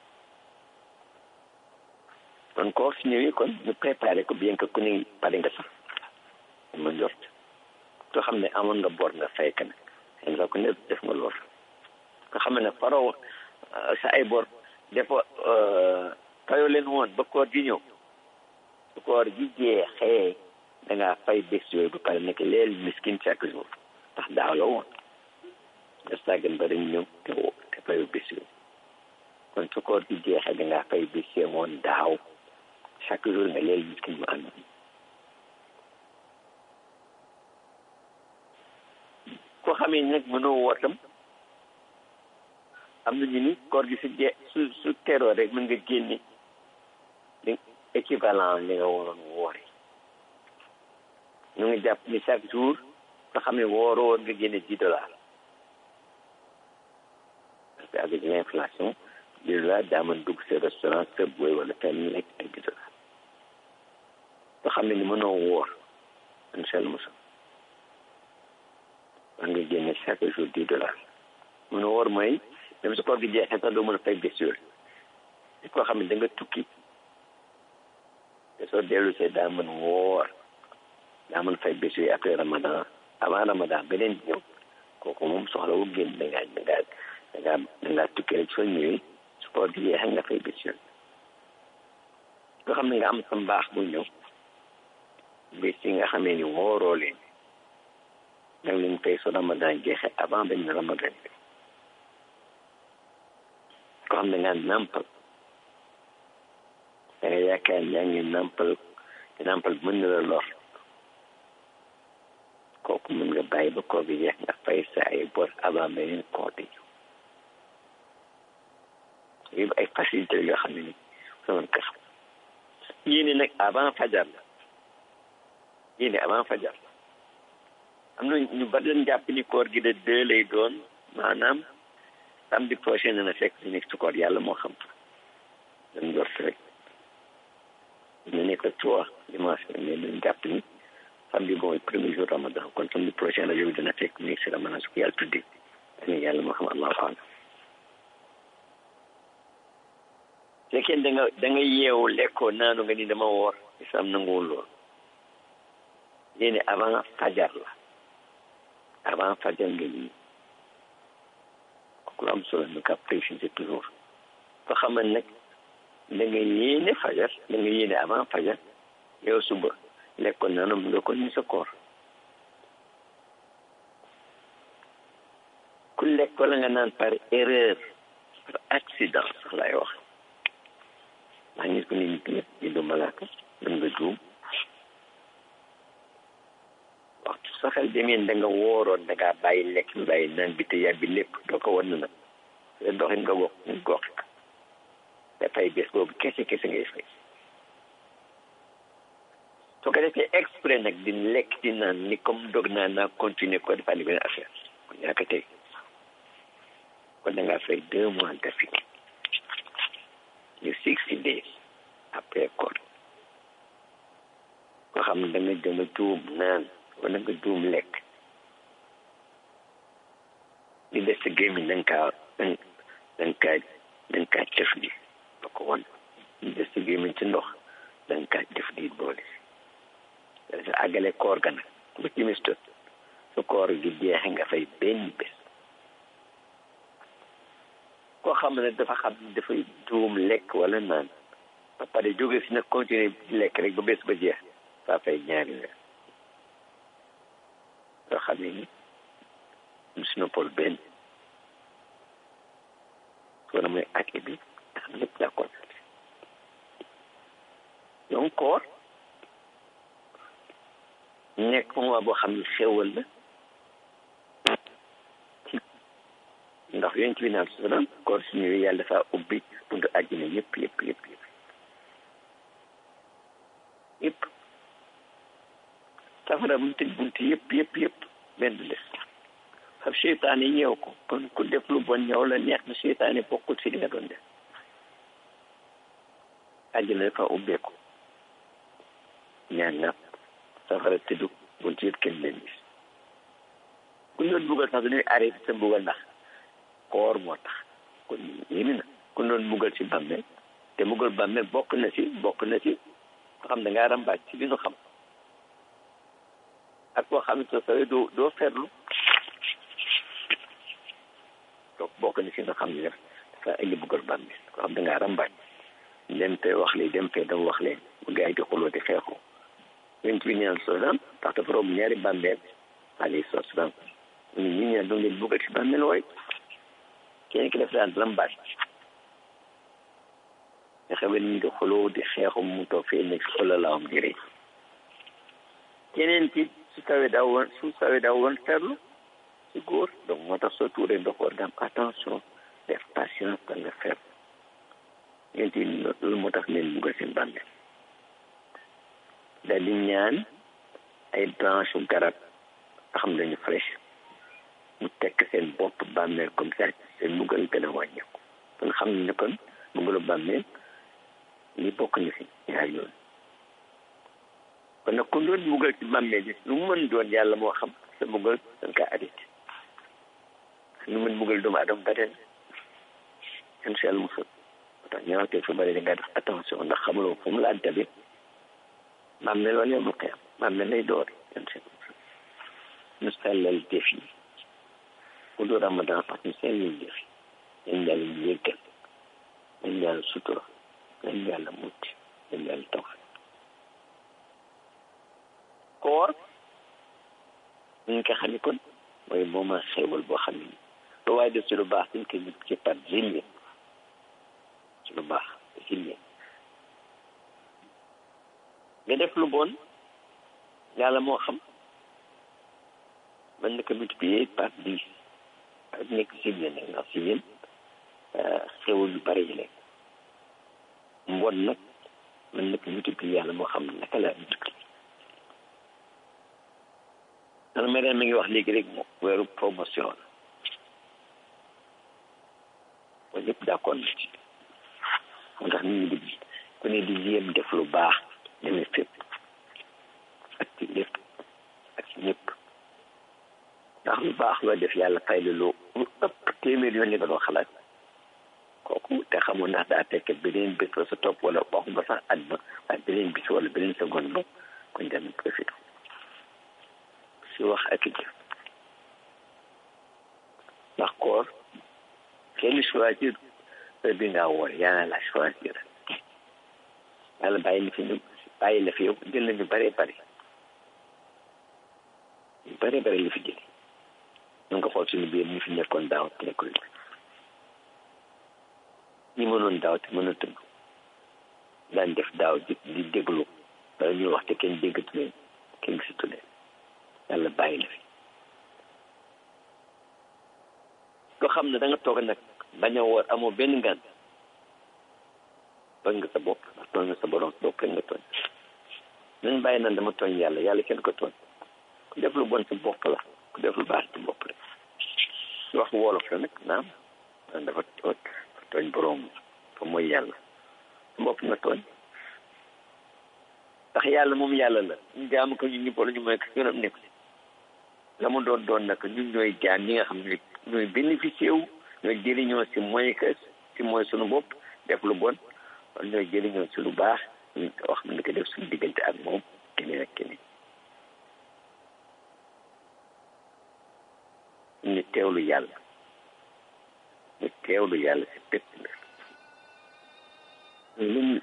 C: kon koo fi ñëwee kon ñu préparé ko bien que ku ne pare nga sax ma njort soo xam ne amoon nga bor nga fay ka nag xëy na ku ne def nga lool nga xam ne faroo sa ay bor defo fayoo leen woon ba koor gi ñëw su koor gi jeexee da ngaa fay bés yooyu ba pare nekk leel miskin chaque jour ndax daaw la woon nga sàggan ba dañ ñëw te woo te fayoo bés yooyu kon su koor gi jeexee da ngaa fay bés yooyu woon daaw chaque jour nga leel miskin mu ànd koo xamee nag mënoo wootam am na ñu ni koor gi su jee su su teroo rek mën nga génne li équivalent li nga waroon woori ñu ngi jàpp ni chaque jour nga xam ne wooroo woon nga génne dix dollars parce que avec l'inflation dix dollars daa mën dugg sa restaurant sa booy wala fenn lekk ay dix dollars nga xam ne ni mënoo woor incha allah mosam war nga génne chaque jour dix dollars mënoo woor mooy même su koor gi jeexee sax doo mën a fay bés yooyu li koo xam ne da nga tukki te soo dellu see daa mën woor daa mën fay bés yooyu après ramadan avant ramadan beneen bi ñëw kooku moom soxlawul génn da ngaa da ngaa da ngaa da ngaa tukki rek soo ñëwee su koor gi jeexee nga fay bés yooyu nga xam ne nga am sa mbaax bu ñëw bés yi nga xamee ni wooroo leen da nga leen fay su ramadan jeexee avant benn ramadan bi ko xam ne nga nàmpal da nga yaakaar yaa ngi nàmpal te nàmpal mën na la lor kooku mën nga bàyyi ba koor gi jeex nga fay sa ay bor avant beneen koor di ñëw yëpp ay facilité yoo xam ne ni sama ko xam yéene nag avant fajar la yéene avant fajar la am na ñu bari leen jàpp ni koor gi de deux lay doon maanaam samedi prochain dana fekk si nekk sukkoor yàlla moo xam dañ jot rek dina nekk trois dimanche mais dañ jàpp ni samedi mooy premier jour ramadan kon samedi prochain rajo bi dana fekk nekk si ramadan su ko yàlla tuddee dañu yàlla moo xam allahu alam fekkee da nga da nga yeewu lekkoo naanu nga ni dama woor islam nanguwul lool yéene avant fajar la avant fajar nga nii lu am solo ñu ka préciser toujours ba xamal nag da nga yéene fajar da nga yéene avant fajar yow suba lekkoon naanu mu nga ko ni sa koor ku lekk wala nga naan par erreur par accident sax lay wax ndax nit ku ne nit ñëpp ñu du malaaka mën nga juum waxtu saxal demeen da nga wooroon da ngaa bàyyi lekk bi bàyyi naan bi te yàbbi lépp doo ko wan nag te doxin nga gox nga gox dafay bés boobu kese kese ngay fay soo ko defee exprès nag di lekk di naan ni comme dog naa naa continuer ko defaat ni benn affaire kon yaa ko tey kon da ngaa fay deux mois d'affilée ñu sixty days après koor koo xam ne da nga da nga juum naan wala nga juum lekk li des sa gémmiñ da nga kaa da nga kaa da nga kaa def di ba ko won li des sa gémmiñ ci ndox da nga kaa def di boole sa àggale koor ga nag ba timis jot su su koor gi jeexe nga fay benn bés koo xam ne dafa xam ne dafay juum lekk wala naan ba pare jóge si nag continuer di lekk rek ba bés ba jeex saa fay ñaari weer yoo xam ne ni mu si noppal benn soo na mooy ak bi nga xam lépp daa constaté donc koor nekk moment boo xam ne xéwal la ndax yonent bi naan salaam koor su ñëwee yàlla dafa ubbi buntu àjjana yëpp yëpp yëpp yëpp yëpp safara mu tëj buntu yëpp yëpp yëpp benn des xam seytaane ñëw ko kon ku def lu bon ñëw la neex na seytaane bokkul si li nga doon def àjjana dafa ubbeeku ñaan napp safara tëddu buntu yëpp kenn leen gis ku ñu doon buggal sax dañuy arrêté sa buggal ndax koor moo tax kon yémi na ku doon buggal si bàmmeel te buggal bàmmeel bokk na si bokk na si ko xam da ngaa rambaaj si li ñu xam ak koo xam ne soo sawee doo doo ferlu donc bokk na si nga xam ne dafa indi buggal bàmmeel ko xam da ngaa rambaaj dem fee wax lee dem fee dama wax leen bu gars yi di xuloo di xeexoo yonent bi ñaan salaam ndax dafa romb ñaari bàmmeel alayhi salaam ñu ñi ñaan doon leen buggal si bàmmeel wooy kenn ki def daan rambaaj nga xam ne ñu di xuloo di xeexu mu toog fee nekk si xolalaawam di rëy keneen ki su tawee daa woon su tawee daa woon ferlu si góor donc moo tax soo tuuree ndox war nga am attention def patience da nga ferlu yéen tamit loolu moo tax leen buggal seen bàmmeel daal di ñaan ay branche garab nga xam dañu fraîche mu tekk seen bopp bàmmeel comme ça seen buggal gën a wàññeeku kon xam ne kon buggalu bàmmeel li bokk na si ñaar yoon kon nag ku doon buggal ci bàmmeel bi lu mu mën doon yàlla moo xam sa buggal dañ kaa arrêté lu mën buggal doomu adama ba den incha allah musal tax ñaawtee su bëri da nga def attention ndax xamuloo fu mu la dabe bàmmeel wala yow mu xeem bàmmeel lay door incha allah ñu sellal def yi ku du ramadan sax ñu sellal def yi nañ yàlla ñu yëggal nañ yàlla sutura nañ yàlla mucc nañ yàlla taw koor ñu ko xam ne kon mooy moment xéewal boo xam ne lu waaye def ci lu baax dañ koy ci par zilli ci lu baax zilli nga def lu bon yàlla moo xam mën na ko multiplier par dix ak nekk zilli nag ndax si yéen xéewal yu bari yi nekk mbon nag mën na ko multiplier yàlla moo xam naka la multiplier man ma mi ngi wax léegi rek moom weeru promotion la kon ñëpp d'accord na ci moo tax nit ñi di ku ne di jéem def lu baax demee fépp ak ci lépp ak ci ñëpp ndax lu baax loo def yàlla fay la lu lu ëpp téeméer yoon li nga doon xalaat kooku te xamul ndax daa tekk beneen bés la sa topp wala waxuma sax at ba waaye beneen bis wala beneen seconde ba kon dem profité si wax ak jëf ndax koor kenn choisir heure bi ngaa woor yàlla la choisir yàlla bàyyi na fi ñu bàyyi la fi yow jël nañu bare bare ñu bare bare li fi jël ñu nga xool suñu biir ñu fi nekkoon daaw te nekkul ñi mënoon daaw te mënatul daan def daaw di di déglu wala ñuy wax te kenn déggatu leen kenn gisatu leen yàlla bàyyi la fi loo xam ne da nga toog nag bañ a woor amoo benn ngan tooñ nga sa bopp ndax tooñ nga sa borom bopp rek nga tooñ nañ bàyyi naan dama tooñ yàlla yàlla kenn ko tooñ ku def lu bon ci bopp la ku def lu baax ci bopp rek wax wolof la nag naam naan dafa tooñ borom fa mooy yàlla sa bopp nga tooñ ndax yàlla moom yàlla la ñu jaamu ko ñun ñu boole ñu mooy ko yoonam nekk la mu doon doon nag ñun ñooy jaam ñi nga xam ne ñooy bénéficié wu ñooy jëriñoo si mooy que si mooy suñu bopp def lu bon wala ñooy jëriñoo si lu baax ñu wax ne ko def suñu diggante ak moom keneen ak keneen teewlu yàlla ñu teewlu yàlla si pépp na lu mu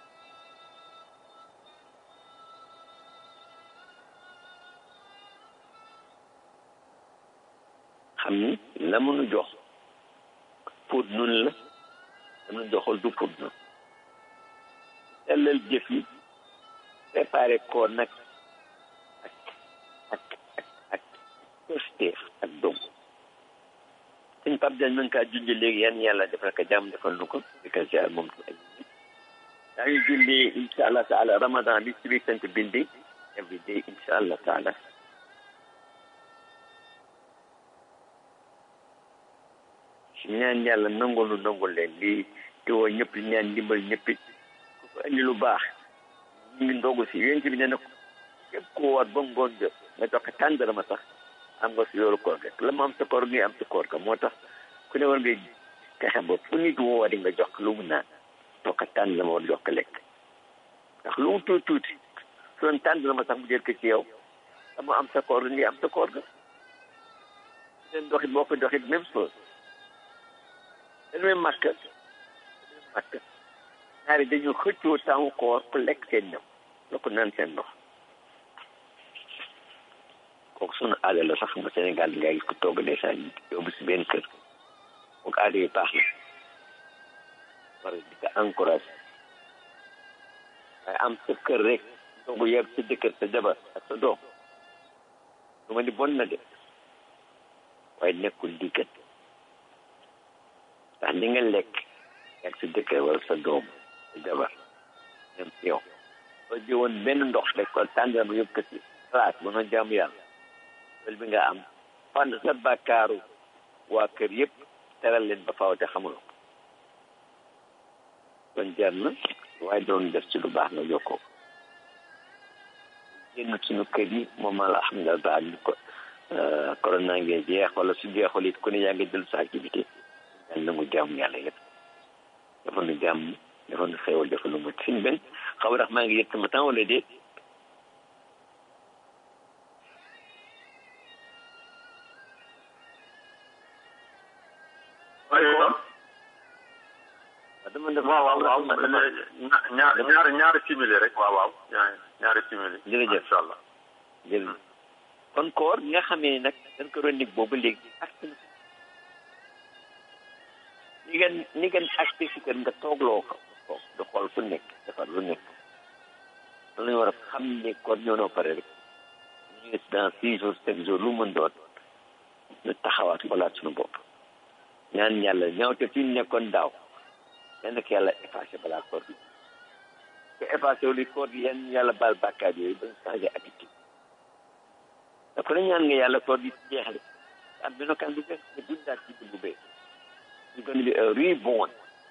C: xam ni la mu nu jox pour nun la la mu nu joxal du pour nun sellal jëf yi préparé ko nag ak ak ak ak pësteef ak dog suñ pap dañ mën kaa junj léegi yan yàlla defal ko jàmm defal nu ko di ko ziar moom tu ay daa ngi julli insha allah taala ramadan bi ci biir sant bindi every day insha allah taala ñaan yàlla nangul nu nangul leen lii di woo ñëpp di ñaan ndimbal ñëpp it ku ko indi lu baax ñu ngi ndogu si yéen bi nee na ko képp ku woor ba ngoon jot nga jox ko tàndarama sax am nga si yoolu koor rek la mu am sa koor ngi am sa koor ka moo tax ku ne war ngay fexe ba fu nit woori nga jox ko lu mu naan jox ko tàndarama war jox ko lekk ndax lu mu tuuti tuuti su doon tàndarama sax mu jël ko ci yow dama am sa koor ngi am sa koor ga leen doxit boo ko doxit même chose dañuy màkk màkk ñaari dañu xëccoo temps koor pour lekk seen ñam la ko naan seen ndox kooku sunu aada la sax ma Sénégal nga gis ko togg ndeysaan yóbbu si benn kër kooku aada yi baax na war di ko encouragé waaye am sa kër rek togg yeb sa jëkkër sa jabar ak sa doom lu ma ni bon na de waaye nekkul diggat ndax li nga lekk ak sa jëkkër wala sa doom sa jabar ñoom si yow soo jëwoon benn ndox rek ko tàndal ma yóbbu ko si place ba nga jaamu yàlla loolu bi nga am fan sa bàkkaaru waa kër yëpp teral leen ba faaw te xamuloo ko kon jar na waaye doon def ci lu baax nga jokkoo génn suñu kër yi moom la alhamdulilah ba ñu ko corona ngeen jeex wala su jeexul it ku ne yaa ngi jël sa activité yàlla nangu jaamu yàlla yëpp dafa nu jàmm dafa nu xéewal dafa nu mucc suñ benn xaw ndax maa ngi yëg sama temps wala déet dama def
B: waaw waaw waaw ñaar ñaari ñaari simili rek waaw waaw ñaari ñaari simili
C: jërëjëf
B: incha allah
C: jërëjëf kon koor nga xamee nag dañ ko doon dig boobu léegi ak ni ngeen ni ngeen acté si kër nga toogloo ko toog di xool fu nekk defar lu nekk loolu lañu war a xam ne kon ñoo noo pare rek ñu ngi dans six jours sept jours lu mën doon ñu taxawaat xoolaat suñu bopp ñaan yàlla ñaawte fi ñu nekkoon daaw yenn ko yàlla effacé balaa koor bi te effacé wu li koor gi yenn yàlla baal bàkkaar yooyu ba ñu changé habitude da ko ne ñaan nga yàlla koor gi jeexle am bino kan bu bees nga dundaat ci bu bees ñu gën di reborn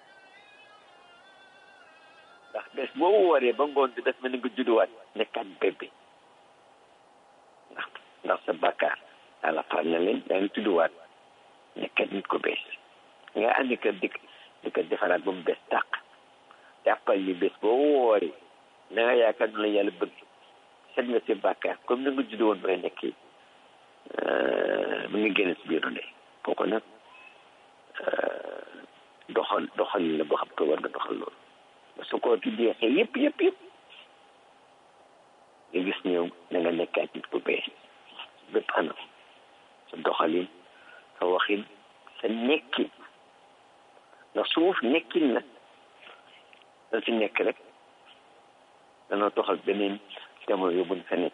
C: ndax bés boobu waree ba ngoon bi daf mel ni nga judduwaat nekkaat bébé ndax ndax sa bàkkaar yàlla far na leen daa ngi tudduwaat nekkaat nit ko bees nga andi kër dikk di ko defaraat ba mu bees tàq jàppal ni bés boobu wooree na nga yaakaar nu la yàlla bëgg set nga si bàkkaar comme na nga judd woon ba nga nekkee mu ngi génn si biiru ndey kooku nag doxal doxal la boo xam ko war nga doxal loolu ba su ko ki jeexee yëpp yëpp yëpp nga gis ñëw na nga nekkaat nit ku bees bépp anam sa doxalin sa waxin sa nekkin ndax suuf nekkin la da si nekk rek danoo toxal beneen jamono yóbbu feneen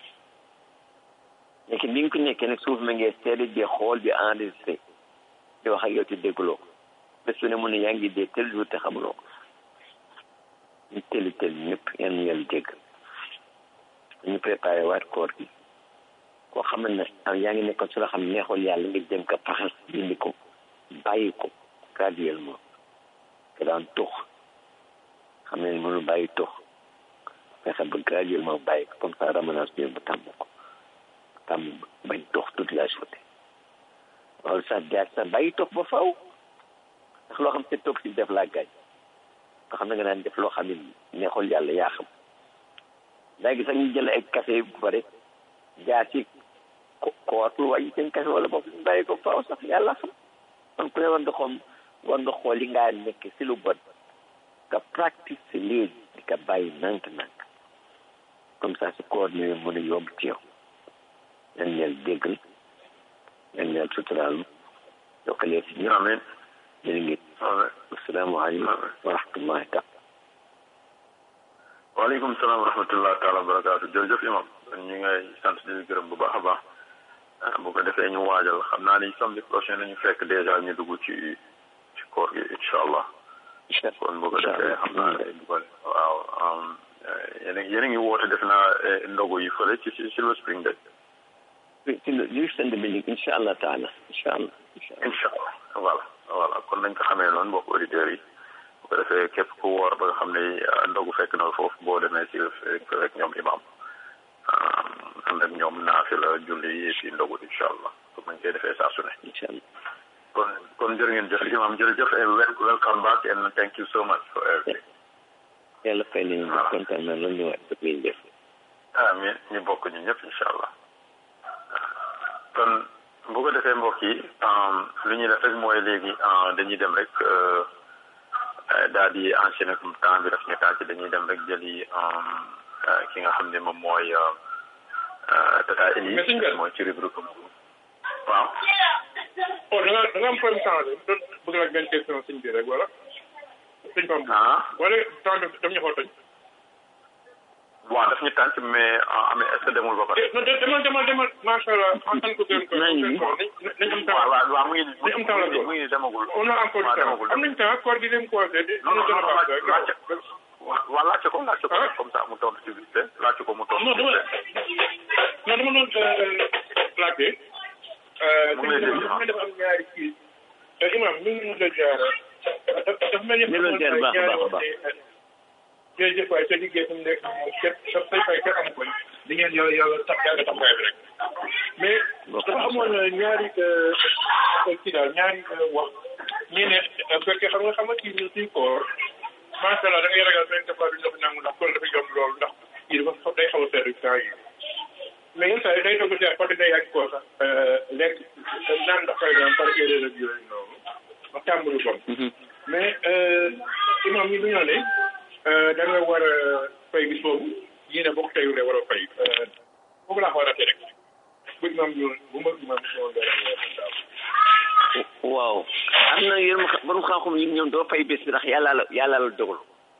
C: nekkin bi nga ko nekkee nag suuf ma ngee seede di xool di enregistré di wax ak yow te dégguloo ko bés bu ne mu ne yaa ngi dee tel jour te xamuloo ko ñu tëli tël ñëpp yan yàlla dégg ñu préparé waat koor gi koo xam ne yaa ngi nekkoon su la xam neexul yàlla nga jëm ko paxas dindi ko bàyyi ko graduellement que daan tux xam ne mënu bàyyi tux fexe ba graduellement bàyyi ko comme ça ramenage bi bu tàmm ko tàmm bañ tux toute la journée loolu sax jaar sax bàyyi tux ba faw ndax loo xam te toog si def laa gaañ nga xam ne nga naan def loo xam ne neexul yàlla yaa xam léegi sax ñu jël ay café bu pare jaar ci ko koor lu wàññi seen kese wala boog ñu bàyyi ko faaw sax yàlla xam kon ku ne war nga xoom war nga xool li ngaa nekk si lu bon nga practice si léegi di ka bàyyi nank-nank comme ça su koor ñëwee mën a yomb ci yow yan neel déggal yan neel suturaalu yokkalee si ñëpp
B: amiin
C: jërë ngeen asalaamaaleykum wa rahmatullahi taala
B: waaleykum salaam wa rahmatullah taala wa barakaatu jërëjëf imam ñu ngay sant di gërëm bu baax a baax bu ko defee ñu waajal xam naa ni samedi prochain nañu fekk dèjà ñu dugg ci ci koor gi incha allah kon bu ko defee xam naa ne bu ko waaw yéen a yéen a ngi woote def naa ndogu yi fële ci ci Silver Spring de
C: ci li send bi incha allah taala incha allah
B: incha allah voilà voilà kon nañ ko xamee noonu mbokk auditeurs yi bu ko defee képp ku woor ba nga xam ne ndogu fekk na foofu boo demee si rek ñoom imam ànd ak ñoom naafi la julli yi fi ndogu incha allah comme nañ koy defee saa su ne
C: incha allah
B: kon kon jërë ngeen jëf imam jërëjëf welcome back and thank you so much for everything
C: yàlla fay nañu ba kontaan na loolu ñu wax ngeen def
B: amiin ñu bokk ñu ñëpp incha allah kon bu ko defee mbokk yi lu ñuy def rek mooy léegi dañuy dem rek daal di enchaîner comme temps bi daf ñu tàcc dañuy dem rek jëli ki nga xam ne moom mooy tata Eli mooy ci rubrique waaw
G: oh da nga da nga am problème changé doon bëgg laaj benn question sëñ bi rek wala sëñ Pam
B: ah
G: wala temps daf daf ñu xool tëj
B: waaw daf ñu tànc mais amee est ce que demul ba pare
G: non demal demal demal macha allah en tant que gën ko nañ am temps
B: waaw waaw waaw mu ngi nii
G: nañ am temps la
B: mu ngi nii demagul
G: on a encore du temps am nañ temps koor gi dem commencé di dina gën a baax rek
B: waaw laajte ko laajte ko comme ça mu tontu ci vite laajte ko mu tontu
G: non dama non dama doon laajte
B: mu ngi lay dégg
G: dafa dafa am ñaari kii imam mi ngi mun a jaar dafa mel ni
C: ñu doon jaar baax a baax a baax
G: jërëjëf waay sa liggéey fi mu nekk képp sa say fay kenn amu ko di ngeen yàlla yàlla tax yàlla taxawaay bi rek mais dafa amoon ñaari kii daal ñaari wax ñii ne fekkee xam nga xam nga kii ñu suy koor macha allah da ngay ragal benn dafaa bi dafa nangu ndax koor dafa yomb loolu ndax kii dafa day xaw a seetlu temps yi mais yenn saa yi day toog si parce que day yàgg koo sax lekk naan ndax par exemple par erreur ak yooyu noonu ma tàmbali bon mais imam yi bu ñoo ne da nga war a fay bis boobu ñii ne bokk teyule war a fay foofu laa xaw a rek bu imam ñu bu ma imam ñëwoon dara
C: waaw am na yéen borom xam-xam yi ñoom doo fay bés bi ndax yàlla la yàlla la dogal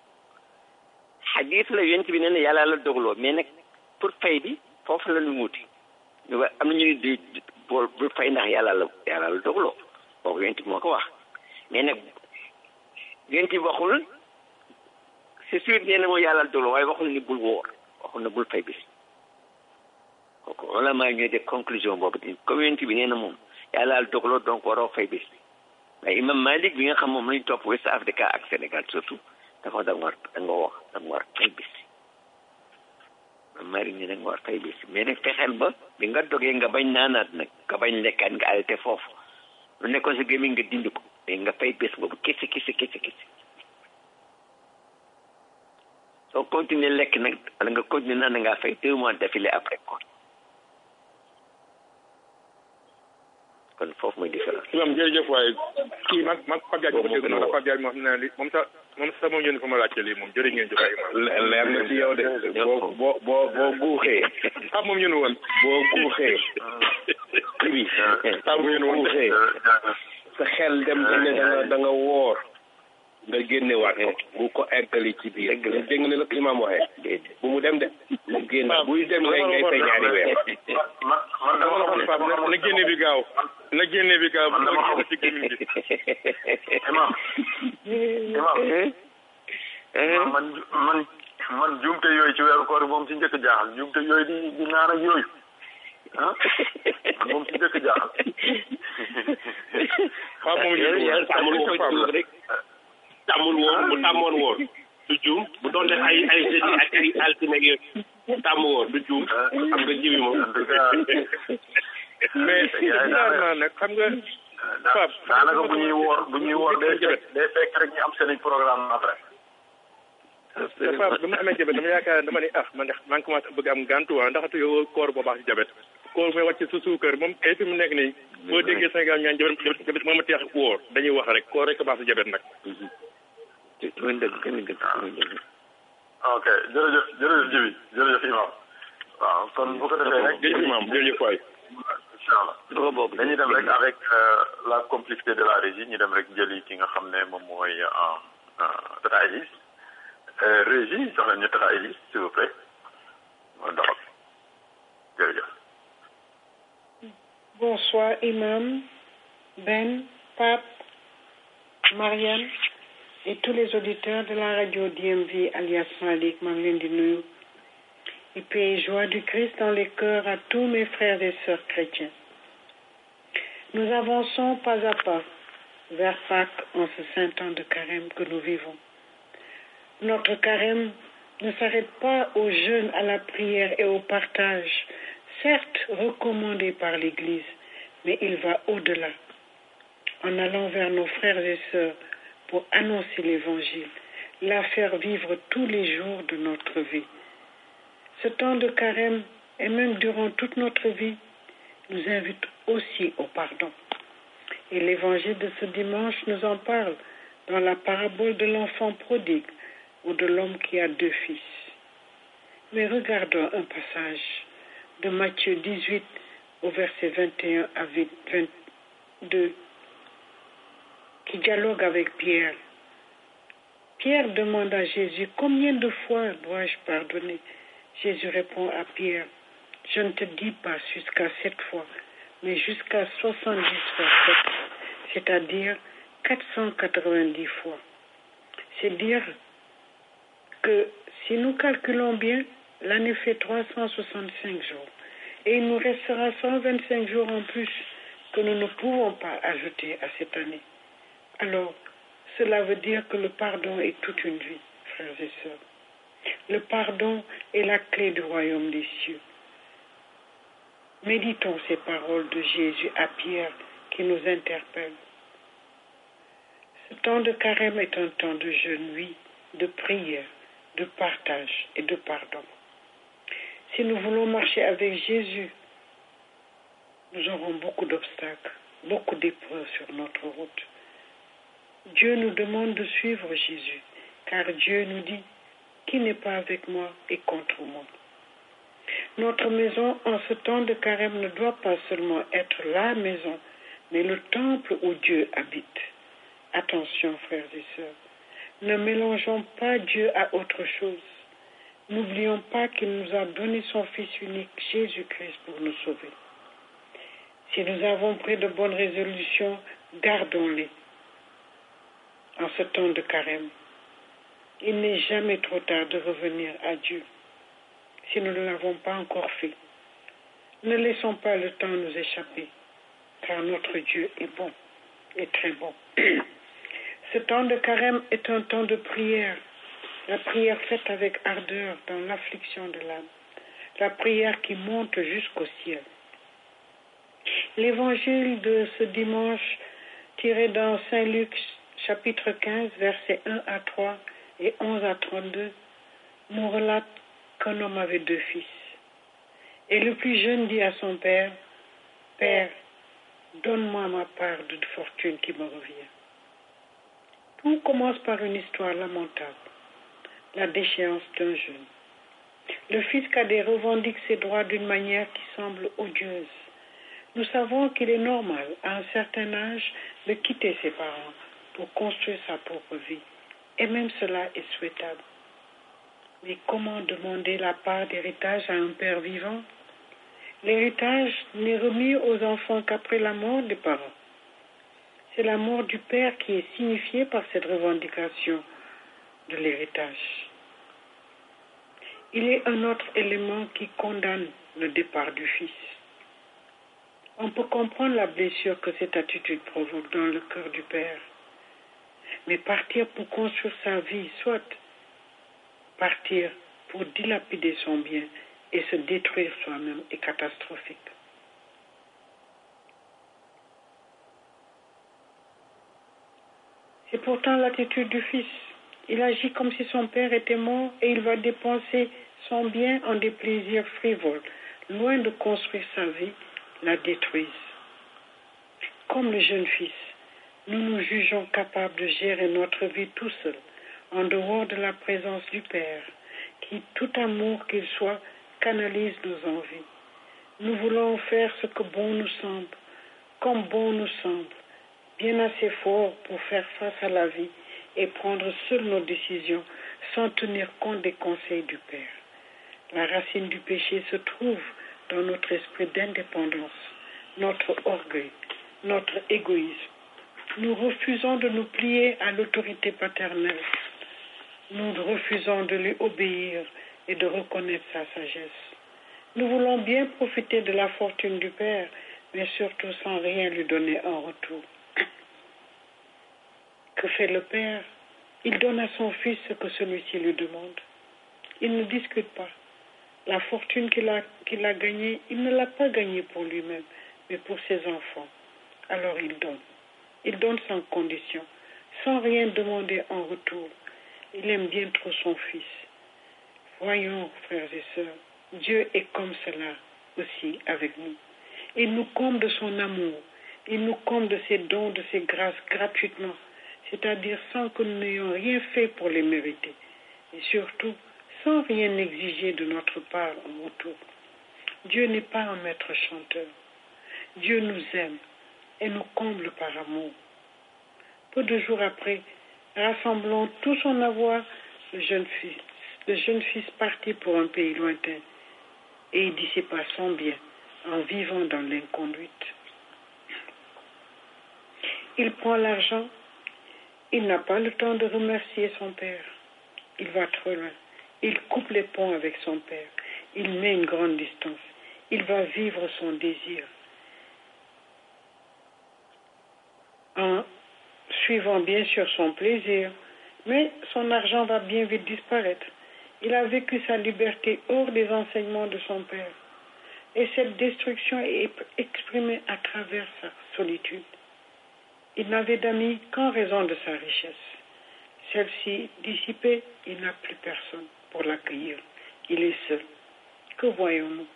C: xadis la yonent bi nee na yàlla la dogaloo mais nag pour fay bi foofu la ñu wuti ñu ba am na ñu di bool bul fay ndax yàlla la yàlla la dogaloo boobu yonent bi moo ko wax mais nag yonent bi waxul c'est sûr nee na moo yàlla la dogaloo waaye waxul ni bul wóor waxul na bul fay bés kooku wala maa ñooy def conclusion boobu di comme yonent bi nee na moom yàlla la dogaloo donc waroo fay bés waaye imam Malik bi nga xam moom lañu topp West Africa ak Sénégal surtout dafa da nga war da nga wax da nga war fay bés imam Malik ni da nga war fay bés mais nag fexeel ba bi nga dogee nga bañ naanaat nag nga bañ lekkaat nga arrêté foofu lu nekkoon sa gémmiñ nga dindi ko mais nga fay bés boobu kese kese kese kese soo continuer lekk nag wala nga continuer naan ngaa fay deux mois d'affilée après quoi kon foofu mooy différence
G: imam jërëjëf waaye kii mag mag Pape Diagne ko dégg noonu Pape Diagne moo xam ne li moom sax moom sax moom yónni fa ma laajte lii moom jërë ngeen jëf imam
H: leer na ci yow de boo boo boo boo guuxee
G: ah moom yónni woon
H: boo guuxee ibi
G: ah moom yónni woon
H: guuxee sa xel dem ba ne da nga da nga woor nga génne waat ko bu ko eggali ci biir dégg nga ne la ko imam waxee bu mu dem de mu génn buy dem ngay ngay fay ñaari weer
B: man man dama la
G: Pape na na génne bi gaaw na génne bi gaaw bu ma génne ci gémmiñ bi
B: imam imam man man man jumte yooyu ci weeru koor moom ci njëkk jaaxal jumte yooyu di di naan ak yooyu ah man moom ci njëkk jaaxal
G: waaw moom yónni woon
H: tàmmul woon rek tàmmul woon bu tàmmoon woon du juum bu doon def ay ay jeudi ak ay altine ak yooyu tàmm woon du juum xam nga jibi moom
G: mais jaar naa nag xam nga Pape
B: daanaka bu ñuy woor bu ñuy woor day fekk day fekk rek ñu am seen programme après
G: te Pape dama amee jabet dama yaakaar dama ne ah man de maa ngi commencé bëgg am gàntu waa ndax yow koor boo baax ci jabet koor mooy wàcc sa suukar moom kay fi mu nekk nii boo déggee Sénégal ñaan jabet jabet jabet moom a teex wóor dañuy wax rek koor rek commencé jabet nag
C: te mooy dëgg gën a dëgg mooy dëgg
B: ok jërëjëf jërëjëf Jibi jërëjëf imam waaw kon bu ko defee rek
G: jërëjëf imam jërëjëf waay
B: incha allah
C: dafa bokk
B: dañuy dem rek avec la complicité de la régie ñu dem rek jëli ki nga xam ne moom mooy Tata Elise régie jox leen ñu Tata Elise s'il vous plaît ma doxal jërëjëf
I: Bonsoir, Imam, Ben, Pape, Marianne et tous les auditeurs de la radio DMV alias Malik, Mamlindinu. Et paix et joie du Christ dans les cœurs à tous mes frères et sœurs chrétiens. Nous avançons pas à pas vers Pâques en ce saint temps de carême que nous vivons. Notre carême ne s'arrête pas au jeûne, à la prière et au partage, certes recommandé par l'Église, mais il va au-delà, en allant vers nos frères et sœurs pour annoncer l'Évangile, la faire vivre tous les jours de notre vie. Ce temps de carême, et même durant toute notre vie, nous invite aussi au pardon. Et l'Évangile de ce dimanche nous en parle dans la parabole de l'enfant prodigue ou de l'homme qui a deux fils. Mais regardons un passage de Matthieu 18 au verset 21 à 22 qui dialogue avec Pierre. Pierre demande à Jésus, combien de fois dois-je pardonner Jésus répond à Pierre, je ne te dis pas jusqu'à sept fois, mais jusqu'à 70 fois sept, c'est-à-dire 490 fois. C'est dire que si nous calculons bien, l'année fait 365 jours et il nous restera 125 jours en plus que nous ne pouvons pas ajouter à cette année. Alors, cela veut dire que le pardon est toute une vie, frères et sœurs. Le pardon est la clé du royaume des cieux. Méditons ces paroles de Jésus à Pierre qui nous interpellent. Ce temps de carême est un temps de jeûne, oui, de prière, de partage et de pardon. Si nous voulons marcher avec Jésus, nous aurons beaucoup d'obstacles, beaucoup d'épreuves sur notre route. Dieu nous demande de suivre Jésus, car Dieu nous dit, qui n'est pas avec moi est contre moi. Notre maison en ce temps de carême ne doit pas seulement être la maison, mais le temple où Dieu habite. Attention, frères et sœurs, ne mélangeons pas Dieu à autre chose. N'oublions pas qu'il nous a donné son Fils unique, Jésus-Christ, pour nous sauver. Si nous avons pris de bonnes résolutions, gardons-les en ce temps de carême. Il n'est jamais trop tard de revenir à Dieu si nous ne l'avons pas encore fait. Ne laissons pas le temps nous échapper, car notre Dieu est bon, est très bon. Ce temps de carême est un temps de prière, la prière faite avec ardeur dans l'affliction de l'âme, la prière qui monte jusqu'au ciel. L'évangile de ce dimanche, tiré dans Saint Luc chapitre 15, versets 1 à 3 et 11 à 32, nous relate qu'un homme avait deux fils. Et le plus jeune dit à son père, Père, donne-moi ma part de fortune qui me revient. Tout commence par une histoire lamentable, la déchéance d'un jeune. Le fils cadet revendique ses droits d'une manière qui semble odieuse. Nous savons qu'il est normal, à un certain âge, de quitter ses parents pour construire sa propre vie. Et même cela est souhaitable. Mais comment demander la part d'héritage à un père vivant L'héritage n'est remis aux enfants qu'après la mort des parents. C'est la mort du père qui est signifiée par cette revendication de l'héritage. Il est un autre élément qui condamne le départ du fils. On peut comprendre la blessure que cette attitude provoque dans le cœur du père. Mais partir pour construire sa vie, soit partir pour dilapider son bien et se détruire soi-même est catastrophique. C'est pourtant l'attitude du fils. Il agit comme si son père était mort et il va dépenser son bien en des plaisirs frivoles, loin de construire sa vie, la détruisent. Comme le jeune fils, nous nous jugeons capables de gérer notre vie tout seuls, en dehors de la présence du Père, qui, tout amour qu'il soit, canalise nos envies. Nous voulons faire ce que bon nous semble, comme bon nous semble, bien assez fort pour faire face à la vie et prendre seuls nos décisions sans tenir compte des conseils du Père. La racine du péché se trouve dans notre esprit d'indépendance, notre orgueil, notre égoïsme. Nous refusons de nous plier à l'autorité paternelle. Nous refusons de lui obéir et de reconnaître sa sagesse. Nous voulons bien profiter de la fortune du Père, mais surtout sans rien lui donner en retour. Que fait le Père Il donne à son Fils ce que celui-ci lui demande. Il ne discute pas. La fortune qu'il a, qu'il a gagnée, il ne l'a pas gagnée pour lui-même, mais pour ses enfants. Alors il donne. Il donne sans condition, sans rien demander en retour. Il aime bien trop son Fils. Voyons, frères et sœurs, Dieu est comme cela aussi avec nous. Il nous comble de son amour. Il nous comble de ses dons, de ses grâces gratuitement, c'est-à-dire sans que nous n'ayons rien fait pour les mériter. Et surtout, sans rien exiger de notre part en retour. Dieu n'est pas un maître chanteur. Dieu nous aime et nous comble par amour. Peu de jours après, rassemblant tout son avoir, le jeune fils, le jeune fils partit pour un pays lointain et il dissipa son bien en vivant dans l'inconduite. Il prend l'argent, il n'a pas le temps de remercier son père. Il va trop loin. Il coupe les ponts avec son père. Il met une grande distance. Il va vivre son désir. En suivant bien sûr son plaisir, mais son argent va bien vite disparaître. Il a vécu sa liberté hors des enseignements de son père. Et cette destruction est exprimée à travers sa solitude. Il n'avait d'amis qu'en raison de sa richesse. Celle-ci dissipée, il n'a plus personne pour l'accueillir. Il est seul. Que voyons-nous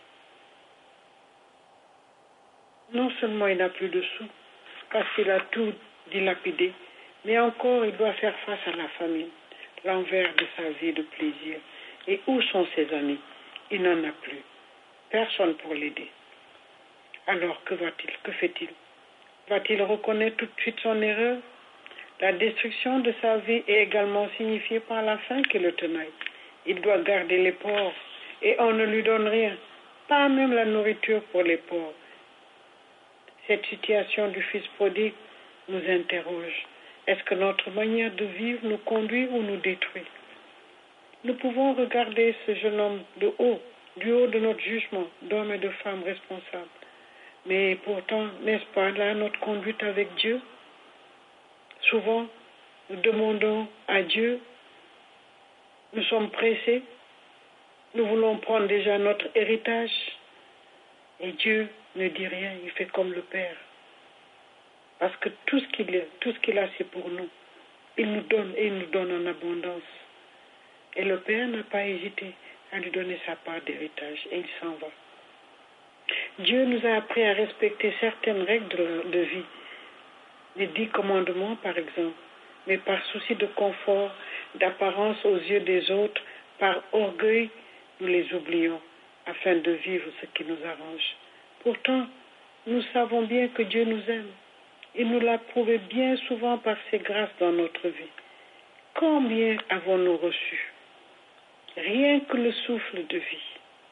I: Non seulement il n'a plus de sous, parce qu'il a tout dilapidé, mais encore il doit faire face à la famine, l'envers de sa vie de plaisir. Et où sont ses amis Il n'en a plus. Personne pour l'aider. Alors que va-t-il Que fait-il Va-t-il reconnaître tout de suite son erreur La destruction de sa vie est également signifiée par la faim qui le tenaille. Il doit garder les pauvres et on ne lui donne rien, pas même la nourriture pour les pauvres. Cette situation du fils prodigue nous interroge. Est-ce que notre manière de vivre nous conduit ou nous détruit Nous pouvons regarder ce jeune homme de haut, du haut de notre jugement d'hommes et de femmes responsables. Mais pourtant, n'est-ce pas là notre conduite avec Dieu Souvent, nous demandons à Dieu, nous sommes pressés, nous voulons prendre déjà notre héritage, et Dieu ne dit rien, il fait comme le Père. Parce que tout ce qu'il a, tout ce qu'il a, c'est pour nous. Il nous donne et il nous donne en abondance. Et le Père n'a pas hésité à lui donner sa part d'héritage et il s'en va. Dieu nous a appris à respecter certaines règles de, de vie, les dix commandements par exemple, mais par souci de confort, d'apparence aux yeux des autres, par orgueil, nous les oublions afin de vivre ce qui nous arrange. Pourtant, nous savons bien que Dieu nous aime. Il nous l'a prouvé bien souvent par ses grâces dans notre vie. Combien avons-nous reçu Rien que le souffle de vie.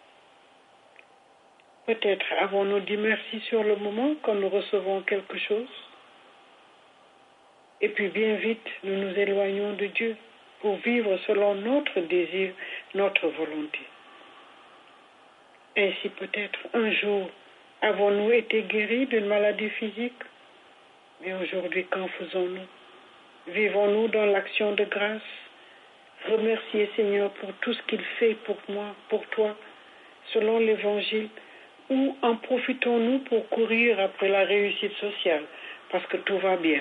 I: Peut-être avons-nous dit merci sur le moment quand nous recevons quelque chose. Et puis bien vite, nous nous éloignons de Dieu pour vivre selon notre désir, notre volonté. Ainsi peut-être un jour avons-nous été guéris d'une maladie physique, mais aujourd'hui qu'en faisons-nous Vivons-nous dans l'action de grâce Remercier Seigneur pour tout ce qu'il fait pour moi, pour toi, selon l'Évangile, ou en profitons-nous pour courir après la réussite sociale, parce que tout va bien,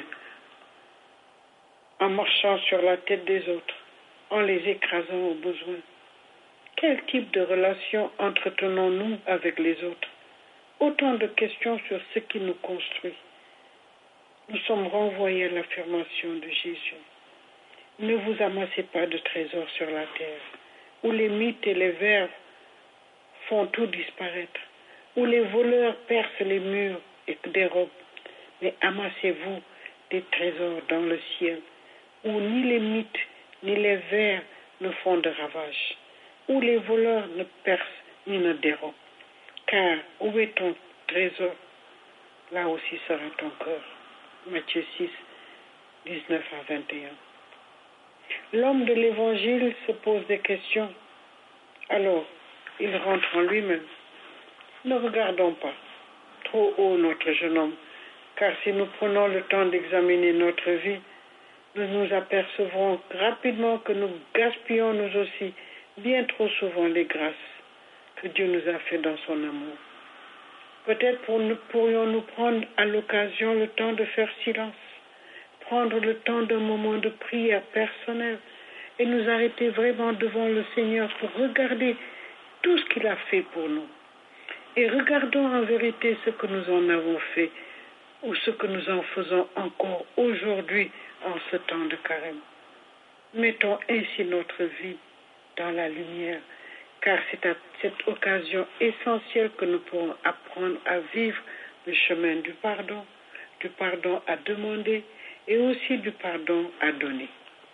I: en marchant sur la tête des autres, en les écrasant au besoin Quel type de relation entretenons-nous avec les autres Autant de questions sur ce qui nous construit. Nous sommes renvoyés à l'affirmation de Jésus. Ne vous amassez pas de trésors sur la terre, où les mythes et les vers font tout disparaître, où les voleurs percent les murs et dérobent, mais amassez-vous des trésors dans le ciel, où ni les mythes ni les vers ne font de ravages, où les voleurs ne percent ni ne dérobent. Car où est ton trésor Là aussi sera ton cœur. Matthieu 6, 19 à 21. L'homme de l'évangile se pose des questions. Alors, il rentre en lui-même. Ne regardons pas trop haut notre jeune homme, car si nous prenons le temps d'examiner notre vie, nous nous apercevrons rapidement que nous gaspillons nous aussi bien trop souvent les grâces que Dieu nous a fait dans son amour. Peut-être pour nous, pourrions-nous prendre à l'occasion le temps de faire silence, prendre le temps d'un moment de prière personnelle et nous arrêter vraiment devant le Seigneur pour regarder tout ce qu'il a fait pour nous. Et regardons en vérité ce que nous en avons fait ou ce que nous en faisons encore aujourd'hui en ce temps de carême. Mettons ainsi notre vie dans la lumière, car c'est à cette occasion essentielle que nous pourrons apprendre à vivre le chemin du pardon, du pardon à demander et aussi du pardon à donner.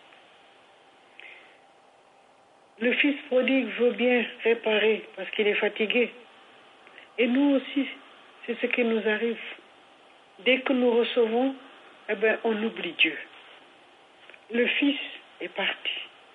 I: Le fils prodigue veut bien réparer parce qu'il est fatigué. Et nous aussi, c'est ce qui nous arrive. Dès que nous recevons, eh ben, on oublie Dieu. Le fils est parti.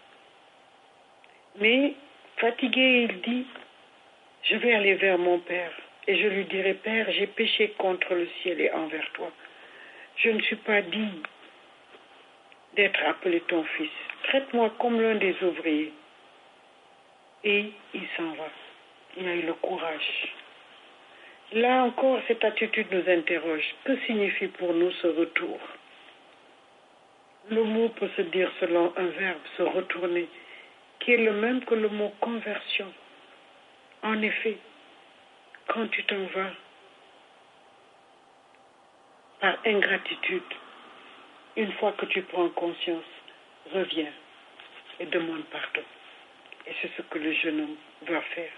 I: Mais fatigué, il dit, je vais aller vers mon Père et je lui dirai, Père, j'ai péché contre le ciel et envers toi. Je ne suis pas digne d'être appelé ton fils. Traite-moi comme l'un des ouvriers. Et il s'en va. Il a eu le courage. Là encore, cette attitude nous interroge. Que signifie pour nous ce retour Le mot peut se dire selon un verbe, se retourner, qui est le même que le mot conversion. En effet, quand tu t'en vas par ingratitude, une fois que tu prends conscience, reviens et demande pardon. Et c'est ce que le jeune homme doit faire.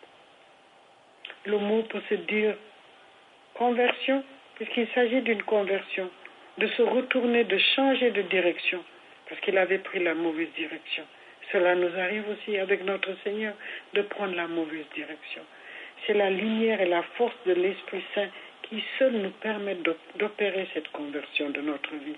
I: Le mot peut se dire conversion, puisqu'il s'agit d'une conversion, de se retourner, de changer de direction, parce qu'il avait pris la mauvaise direction. Cela nous arrive aussi avec notre Seigneur de prendre la mauvaise direction. C'est la lumière et la force de l'Esprit Saint qui seuls nous permettent d'opérer cette conversion de notre vie.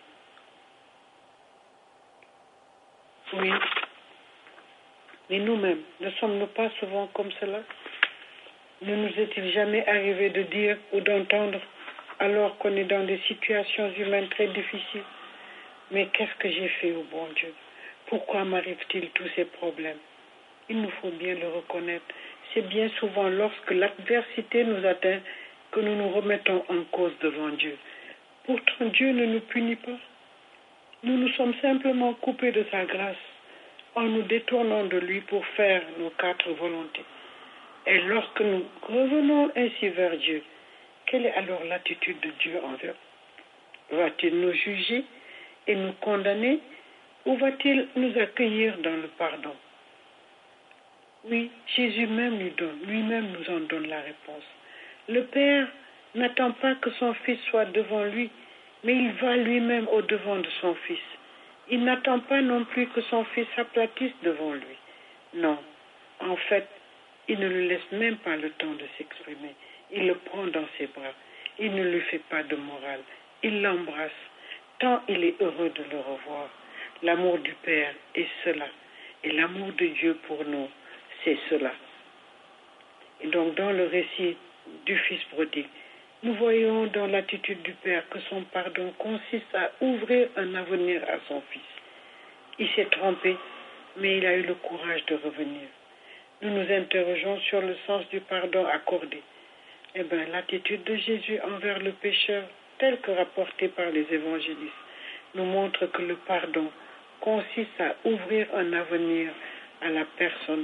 I: Oui. Mais nous-mêmes, ne sommes-nous pas souvent comme cela Ne nous est-il jamais arrivé de dire ou d'entendre, alors qu'on est dans des situations humaines très difficiles, mais qu'est-ce que j'ai fait au bon Dieu Pourquoi m'arrive-t-il tous ces problèmes Il nous faut bien le reconnaître. C'est bien souvent lorsque l'adversité nous atteint que nous nous remettons en cause devant Dieu. Pourtant, Dieu ne nous punit pas. Nous nous sommes simplement coupés de sa grâce en nous détournant de lui pour faire nos quatre volontés. Et lorsque nous revenons ainsi vers Dieu, quelle est alors l'attitude de Dieu envers Va-t-il nous juger et nous condamner ou va-t-il nous accueillir dans le pardon Oui, Jésus même lui donne, lui-même nous en donne la réponse. Le Père n'attend pas que son Fils soit devant lui, mais il va lui-même au devant de son Fils. Il n'attend pas non plus que son Fils s'aplatisse devant lui. Non, en fait, il ne lui laisse même pas le temps de s'exprimer. Il le prend dans ses bras. Il ne lui fait pas de morale. Il l'embrasse, tant il est heureux de le revoir. L'amour du Père est cela. Et l'amour de Dieu pour nous, c'est cela. Et donc, dans le récit du Fils prodigue, nous voyons dans l'attitude du Père que son pardon consiste à ouvrir un avenir à son Fils. Il s'est trompé, mais il a eu le courage de revenir. Nous nous interrogeons sur le sens du pardon accordé. Eh bien, l'attitude de Jésus envers le pécheur, telle que rapportée par les évangélistes, nous montre que le pardon consiste à ouvrir un avenir à la personne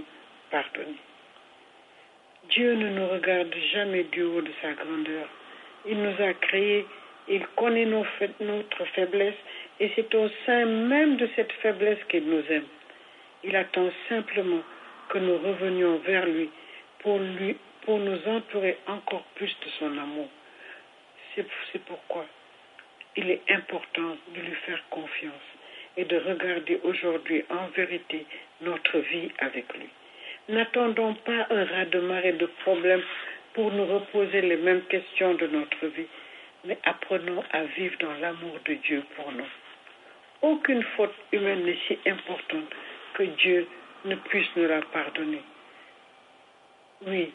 I: pardonner. Dieu ne nous regarde jamais du haut de sa grandeur. Il nous a créés, il connaît nos fa- notre faiblesse et c'est au sein même de cette faiblesse qu'il nous aime. Il attend simplement que nous revenions vers lui pour, lui, pour nous entourer encore plus de son amour. C'est c'est pourquoi il est important de lui faire confiance et de regarder aujourd'hui en vérité notre vie avec lui. N'attendons pas un raz-de-marée de problèmes pour nous reposer les mêmes questions de notre vie, mais apprenons à vivre dans l'amour de Dieu pour nous. Aucune faute humaine n'est si importante que Dieu ne puisse nous la pardonner. Oui,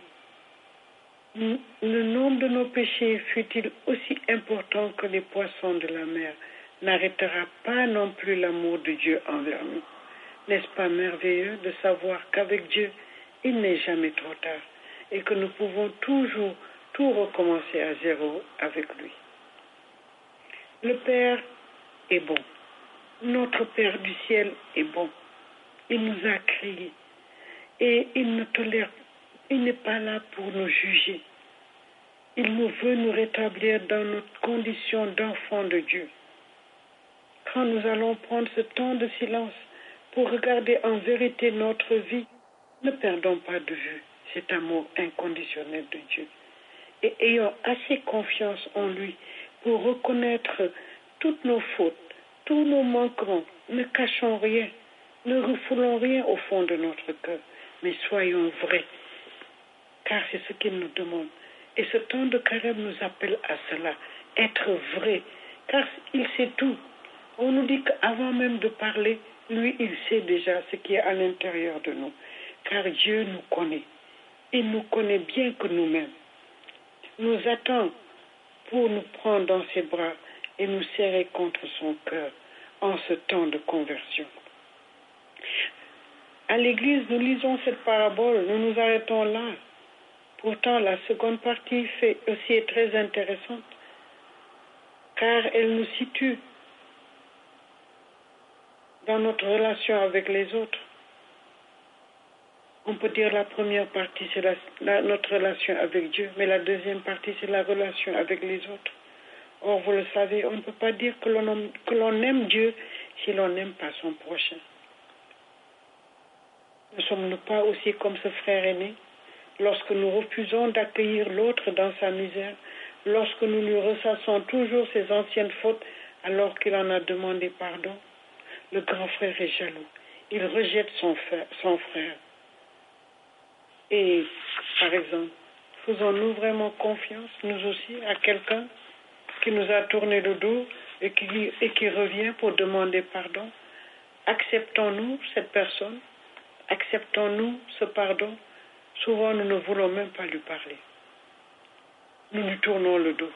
I: le nombre de nos péchés, fut-il aussi important que les poissons de la mer, n'arrêtera pas non plus l'amour de Dieu envers nous. N'est-ce pas merveilleux de savoir qu'avec Dieu, il n'est jamais trop tard et que nous pouvons toujours tout recommencer à zéro avec lui. Le Père est bon. Notre Père du ciel est bon. Il nous a créés et il ne tolère, il n'est pas là pour nous juger. Il nous veut nous rétablir dans notre condition d'enfant de Dieu. Quand nous allons prendre ce temps de silence pour regarder en vérité notre vie, ne perdons pas de vue cet amour inconditionnel de Dieu et ayons assez confiance en lui pour reconnaître toutes nos fautes, tous nos manquements. Ne cachons rien, ne refoulons rien au fond de notre cœur, mais soyons vrais, car c'est ce qu'il nous demande. Et ce temps de carême nous appelle à cela, être vrai, car il sait tout. On nous dit qu'avant même de parler, lui, il sait déjà ce qui est à l'intérieur de nous, car Dieu nous connaît. Il nous connaît bien que nous-mêmes. Nous attend pour nous prendre dans ses bras et nous serrer contre son cœur en ce temps de conversion. À l'église, nous lisons cette parabole, nous nous arrêtons là. Pourtant, la seconde partie fait aussi est très intéressante, car elle nous situe dans notre relation avec les autres. On peut dire la première partie, c'est la, la, notre relation avec Dieu, mais la deuxième partie, c'est la relation avec les autres. Or, vous le savez, on ne peut pas dire que l'on que l'on aime Dieu si l'on n'aime pas son prochain. Ne sommes-nous pas aussi comme ce frère aîné lorsque nous refusons d'accueillir l'autre dans sa misère, lorsque nous lui ressassons toujours ses anciennes fautes alors qu'il en a demandé pardon Le grand frère est jaloux. Il rejette son frère. Son frère. Et, par exemple, faisons-nous vraiment confiance, nous aussi, à quelqu'un qui nous a tourné le dos et qui, et qui revient pour demander pardon Acceptons-nous cette personne Acceptons-nous ce pardon Souvent, nous ne voulons même pas lui parler. Nous lui tournons le dos.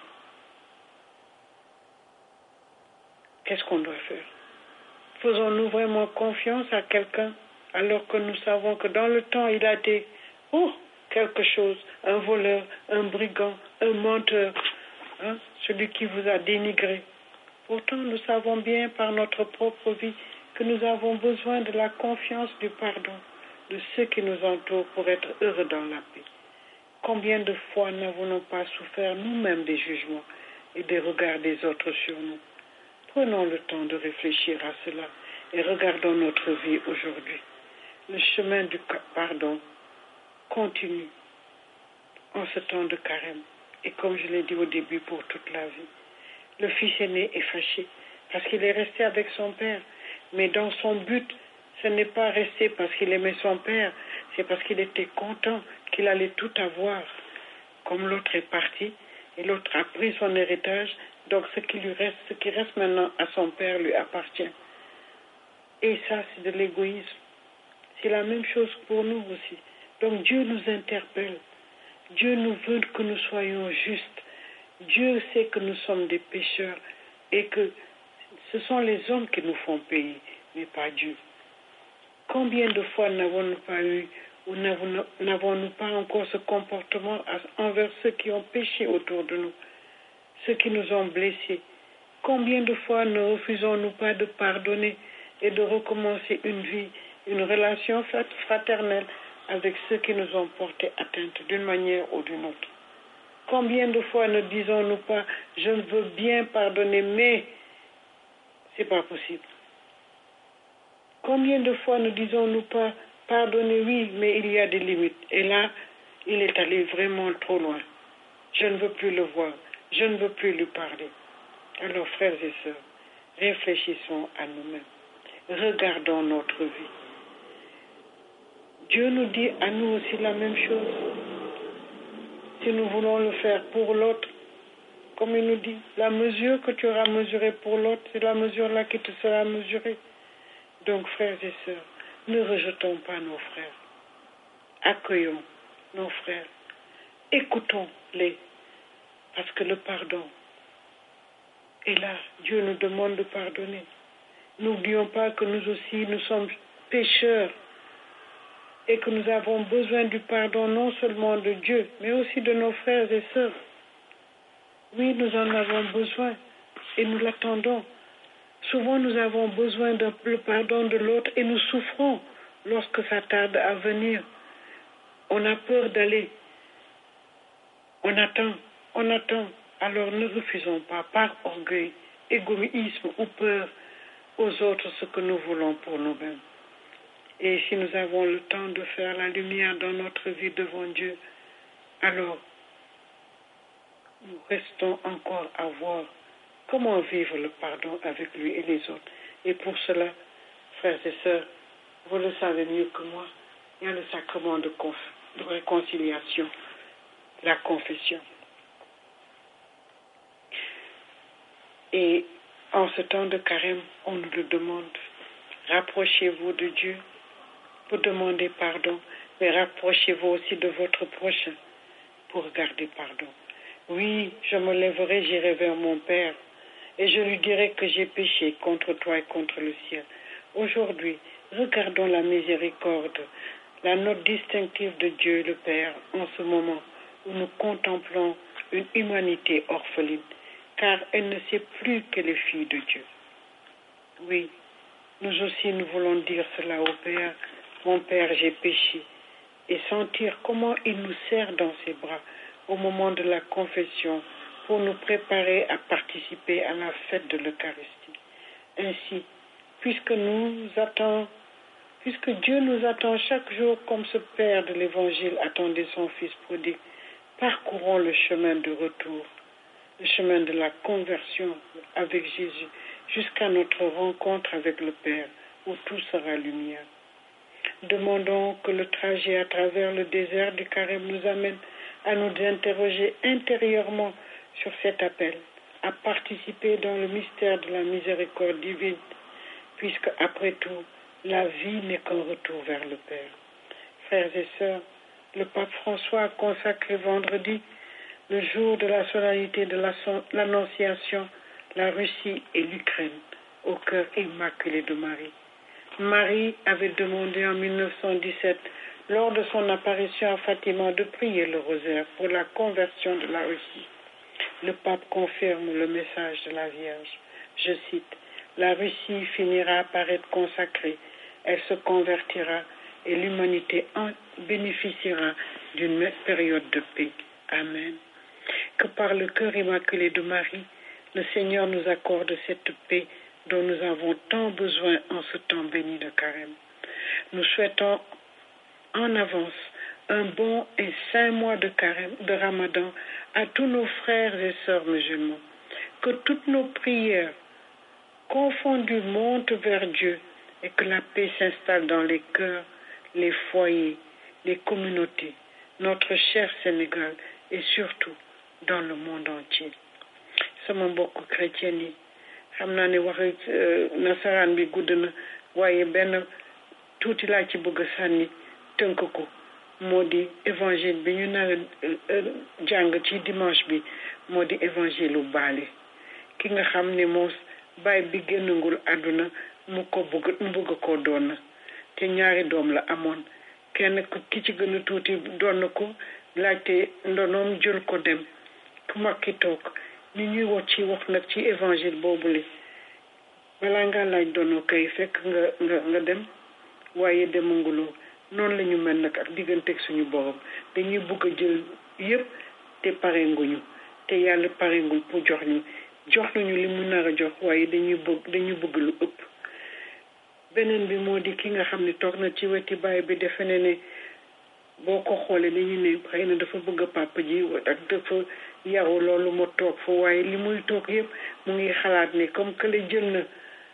I: Qu'est-ce qu'on doit faire Faisons-nous vraiment confiance à quelqu'un alors que nous savons que dans le temps, il a été oh, quelque chose, un voleur, un brigand, un menteur, hein, celui qui vous a dénigré. Pourtant, nous savons bien par notre propre vie que nous avons besoin de la confiance du pardon de ceux qui nous entourent pour être heureux dans la paix. Combien de fois n'avons-nous pas souffert nous-mêmes des jugements et des regards des autres sur nous Prenons le temps de réfléchir à cela et regardons notre vie aujourd'hui. Le chemin du pardon continue en ce temps de carême et comme je l'ai dit au début pour toute la vie. Le fils aîné est fâché parce qu'il est resté avec son père, mais dans son but, ce n'est pas resté parce qu'il aimait son père, c'est parce qu'il était content qu'il allait tout avoir. Comme l'autre est parti et l'autre a pris son héritage, donc ce qui lui reste, ce qui reste maintenant à son père lui appartient. Et ça, c'est de l'égoïsme. C'est la même chose pour nous aussi. Donc Dieu nous interpelle. Dieu nous veut que nous soyons justes. Dieu sait que nous sommes des pécheurs et que ce sont les hommes qui nous font payer, mais pas Dieu. Combien de fois n'avons-nous pas eu ou n'avons-nous pas encore ce comportement envers ceux qui ont péché autour de nous, ceux qui nous ont blessés Combien de fois ne refusons-nous pas de pardonner et de recommencer une vie, une relation fraternelle avec ceux qui nous ont porté atteinte d'une manière ou d'une autre. Combien de fois ne disons-nous pas, je veux bien pardonner, mais c'est pas possible. Combien de fois ne disons-nous pas, pardonner, oui, mais il y a des limites. Et là, il est allé vraiment trop loin. Je ne veux plus le voir. Je ne veux plus lui parler. Alors, frères et sœurs, réfléchissons à nous-mêmes. Regardons notre vie. Dieu nous dit à nous aussi la même chose. Si nous voulons le faire pour l'autre, comme il nous dit, la mesure que tu auras mesurée pour l'autre, c'est la mesure-là qui te sera mesurée. Donc, frères et sœurs, ne rejetons pas nos frères. Accueillons nos frères. Écoutons-les. Parce que le pardon est là. Dieu nous demande de pardonner. N'oublions pas que nous aussi, nous sommes pécheurs et que nous avons besoin du pardon non seulement de Dieu, mais aussi de nos frères et sœurs. Oui, nous en avons besoin et nous l'attendons. Souvent, nous avons besoin du pardon de l'autre et nous souffrons lorsque ça tarde à venir. On a peur d'aller. On attend, on attend. Alors ne refusons pas par orgueil, égoïsme ou peur aux autres ce que nous voulons pour nous-mêmes. Et si nous avons le temps de faire la lumière dans notre vie devant Dieu, alors nous restons encore à voir comment vivre le pardon avec lui et les autres. Et pour cela, frères et sœurs, vous le savez mieux que moi, il y a le sacrement de, de réconciliation, la confession. Et en ce temps de carême, on nous le demande. Rapprochez-vous de Dieu pour demander pardon, mais rapprochez-vous aussi de votre prochain pour garder pardon. Oui, je me lèverai, j'irai vers mon Père, et je lui dirai que j'ai péché contre toi et contre le ciel. Aujourd'hui, regardons la miséricorde, la note distinctive de Dieu le Père en ce moment où nous contemplons une humanité orpheline, car elle ne sait plus qu'elle est fille de Dieu. Oui, nous aussi nous voulons dire cela au Père. Mon Père, j'ai péché, et sentir comment il nous serre dans ses bras au moment de la confession pour nous préparer à participer à la fête de l'Eucharistie. Ainsi, puisque nous attend, puisque Dieu nous attend chaque jour comme ce Père de l'Évangile attendait son Fils prodigue, parcourons le chemin de retour, le chemin de la conversion avec Jésus, jusqu'à notre rencontre avec le Père, où tout sera lumière. Demandons que le trajet à travers le désert du Carême nous amène à nous interroger intérieurement sur cet appel, à participer dans le mystère de la miséricorde divine, puisque après tout, la vie n'est qu'un retour vers le Père. Frères et sœurs, le pape François a consacré vendredi, le jour de la solennité de l'Annonciation, la Russie et l'Ukraine au cœur immaculé de Marie. Marie avait demandé en 1917, lors de son apparition à Fatima, de prier le rosaire pour la conversion de la Russie. Le pape confirme le message de la Vierge. Je cite, La Russie finira par être consacrée, elle se convertira et l'humanité en bénéficiera d'une période de paix. Amen. Que par le cœur immaculé de Marie, le Seigneur nous accorde cette paix dont nous avons tant besoin en ce temps béni de carême. Nous souhaitons en avance un bon et saint mois de carême, de ramadan à tous nos frères et sœurs musulmans. Que toutes nos prières confondues montent vers Dieu et que la paix s'installe dans les cœurs, les foyers, les communautés, notre cher Sénégal et surtout dans le monde entier. sama mbokk chrétien yi xam naa ne waxi nasaraan bi gudd na waaye benn tuuti laa ci bëgg a sànni tënk ko moo di évangile bi ñu nar a jàng ci dimanche bi moo di évangile u baale ki nga xam ne moo baay bi génnagul àdduna mu ko bëgg mu bëgg koo doon na te ñaari doom la amoon kenn ki ci gën a tuuti doon na ko laajte ndonoom jël ko dem ku mag ki toog ni ñuy wax ci wax nag ci évangile boobule balaa nga laaj doonoo kay fekk nga nga nga dem waaye demanguloo noonu la ñu mel nag ak digganteeg suñu borom dañuy bëgg a jël yëpp te parenguñu te yàlla parengul pour jox ñu jox nañu li mu nar a jox waaye dañuy bëgg dañuy bëgg lu ëpp beneen bi moo di ki nga xam ne toog na ci weti baay bi defe ne ne boo ko xoolee dañu ne xëy na dafa bëgg a papa ji ak dafa yaru loolu ma toog fa waaye li muy toog yëpp mu ngi xalaat ne comme que la jël na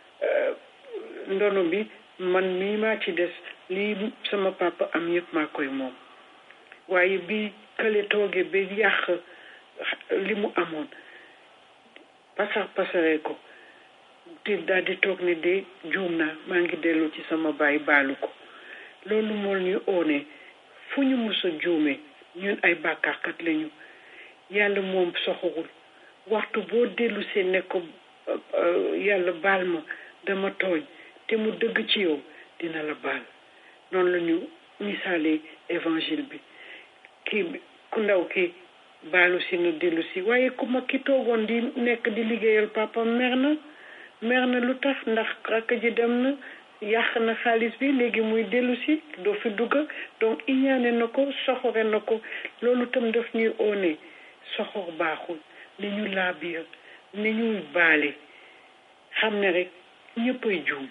I: ndono bi man mii maa ci des lii sama papa am yëpp maa koy moom waaye bi kële toogee ba yàq li mu amoon pasar pasaree ko te daal di toog ne de juum naa maa ngi dellu ci sama baay baalu ko loolu moo ñu oone fu ñu mës a juumee ñun ay bàkkaarkat lañu yàlla moom soxorul waxtu boo dellu see ne ko yàlla baal ma dama tooñ te mu dëgg ci yow dina la baal noonu la ñu misaalee évangile bi kii ku ndaw ki baalu si nu dellu si waaye ku mag ki toogoon di nekk di liggéeyal papa mer na mer na lu tax ndax rakk ji dem na yàq na xaalis bi léegi muy dellu si doo fi dugg donc iñaane na ko soxore na ko loolu tam daf ñuy oone soxor baaxul ni ñu laabiir ni ñuy baale xam ne rek ñëppay juum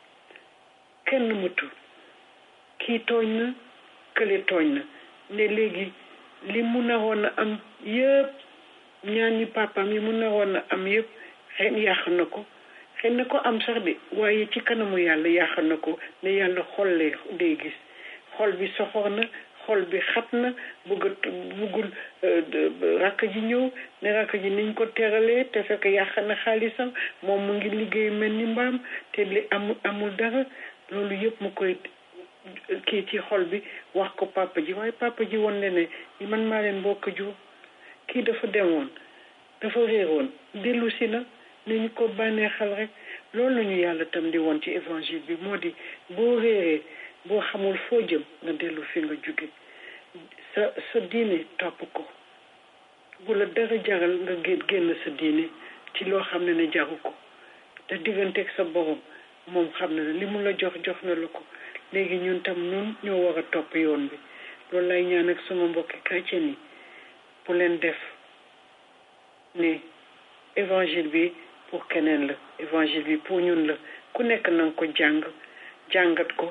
I: kenn mëtul kii tooñ na kële tooñ na ne léegi li mu naroon a am yëpp ñaan ñi papaam yi mu naroon a am yëpp xëy yàq na ko xëy na ko am sax de waaye ci kanamu yàlla yàq na ko ne yàlla xol lay day gis xol bi soxor na xol bi xat na bëgg bëggul rakk ji ñëw ne rakk ji niñ ko teralee te fekk yàq na xaalisam moom mu ngi liggéey mel ni mbaam te li amul amul dara loolu yëpp mu koy kii ci xol bi wax ko papa ji waaye papa ji woon ne ne man maa leen bokk jur kii dafa demoon dafa réeroon dellu si na ne ñu ko bànneexal rek loolu la ñu yàlla tam di woon ci évangile bi moo di boo réeree boo xamul foo jëm nga dellu fi nga jóge sa sa diine topp ko bu la dara jaral nga génn sa diine ci loo xam ne ne jaru ko te digganteeg sa borom moom xam na ne li mu la jox jox na la ko léegi ñun tam ñun ñoo war a topp yoon bi loolu lay ñaan ak sama mbokki chrétien yi bu leen def ne évangile bi pour keneen la évangile bi pour ñun la ku nekk na nga ko jàng jàngat ko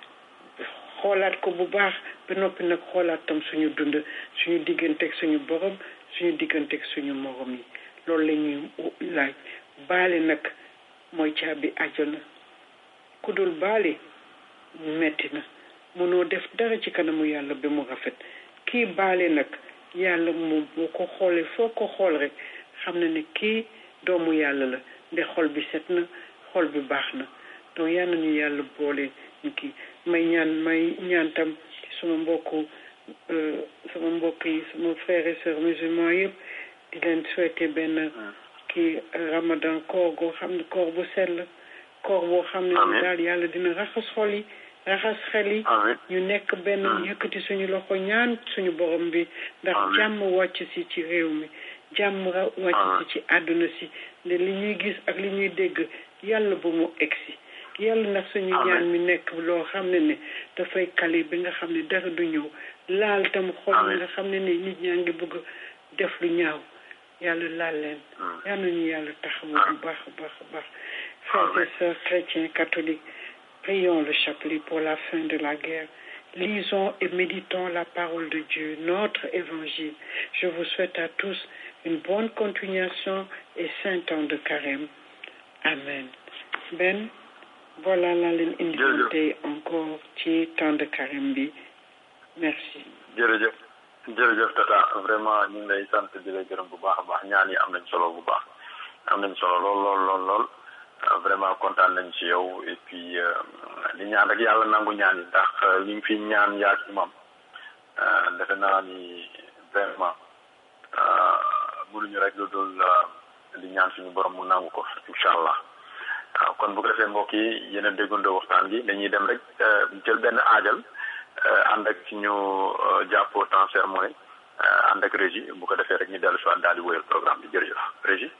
I: xoolaat ko bu baax ba noppi nag xoolaat tam suñu dund suñu digganteeg suñu borom suñu digganteeg suñu morom yi loolu la ñuy laaj baale nag mooy caabi àjjana ku dul baale metti na mënoo def dara ci kanamu yàlla ba mu rafet kii baale nag yàlla moom boo ko xoolee foo ko xool rek xam na ne kii doomu yàlla la nde xol bi set na xol bi baax na donc yal nañu yàlla boole ñu kii may ñaan may ñaan tam ci sama mbokku sama mbokk yi sama frères et sœurs musulmans yëpp di leen souhaiter benn kii ramadan koor goo xam ne koor bu sell koor boo xam ne daal yàlla dina raxas xol yi raxas xel yi ñu nekk benn yëkkati suñu loxo ñaan suñu borom bi ndax jàmm wàcc si ci réew mi jàmm wàcc si ci àdduna si ne li ñuy gis ak li ñuy dégg yàlla bu mu egsi yàlla nag suñu ñaan mi nekk loo xam ne ne dafay kale bi nga xam ne dara du ñëw laal tam xol yi nga xam ne ne nit ñaa ngi bëgg def lu ñaaw yàlla laal leen yal nañu yàlla taxawu bu baax a baax a baax frères et sœurs chrétiens catholiques prions le chapelet pour la fin de la guerre lisons et méditons la parole de Dieu notre évangile je vous souhaite à tous une bonne continuation et saint temps de carême amen ben voilà laa leen indi tey encore ci temps de carême bi merci
B: jërëjëf jërëjëf tata vraiment ñu ngi lay sant di la gërëm bu baax a baax ñaan yi am nañ solo bu baax am nañ solo lool lool lool lool vraiment kontaan nañ ci yow et puis di ñaan rek yàlla nangu ñaan yi ndax li nga fi ñaan yaa ci imam defe naa ni vraiment mënuñu rek lu dul di ñaan suñu borom mu nangu ko incha allah waaw kon bu ko defee mbokk yi yéen a déggandoo waxtaan bi dañuy dem rek jël benn aajal ànd ak ci ñu jàppoo temps sermon ànd ak régie bu ko defee rek ñu dellu si waat daal di wéyal programme bi jërëjëf régie.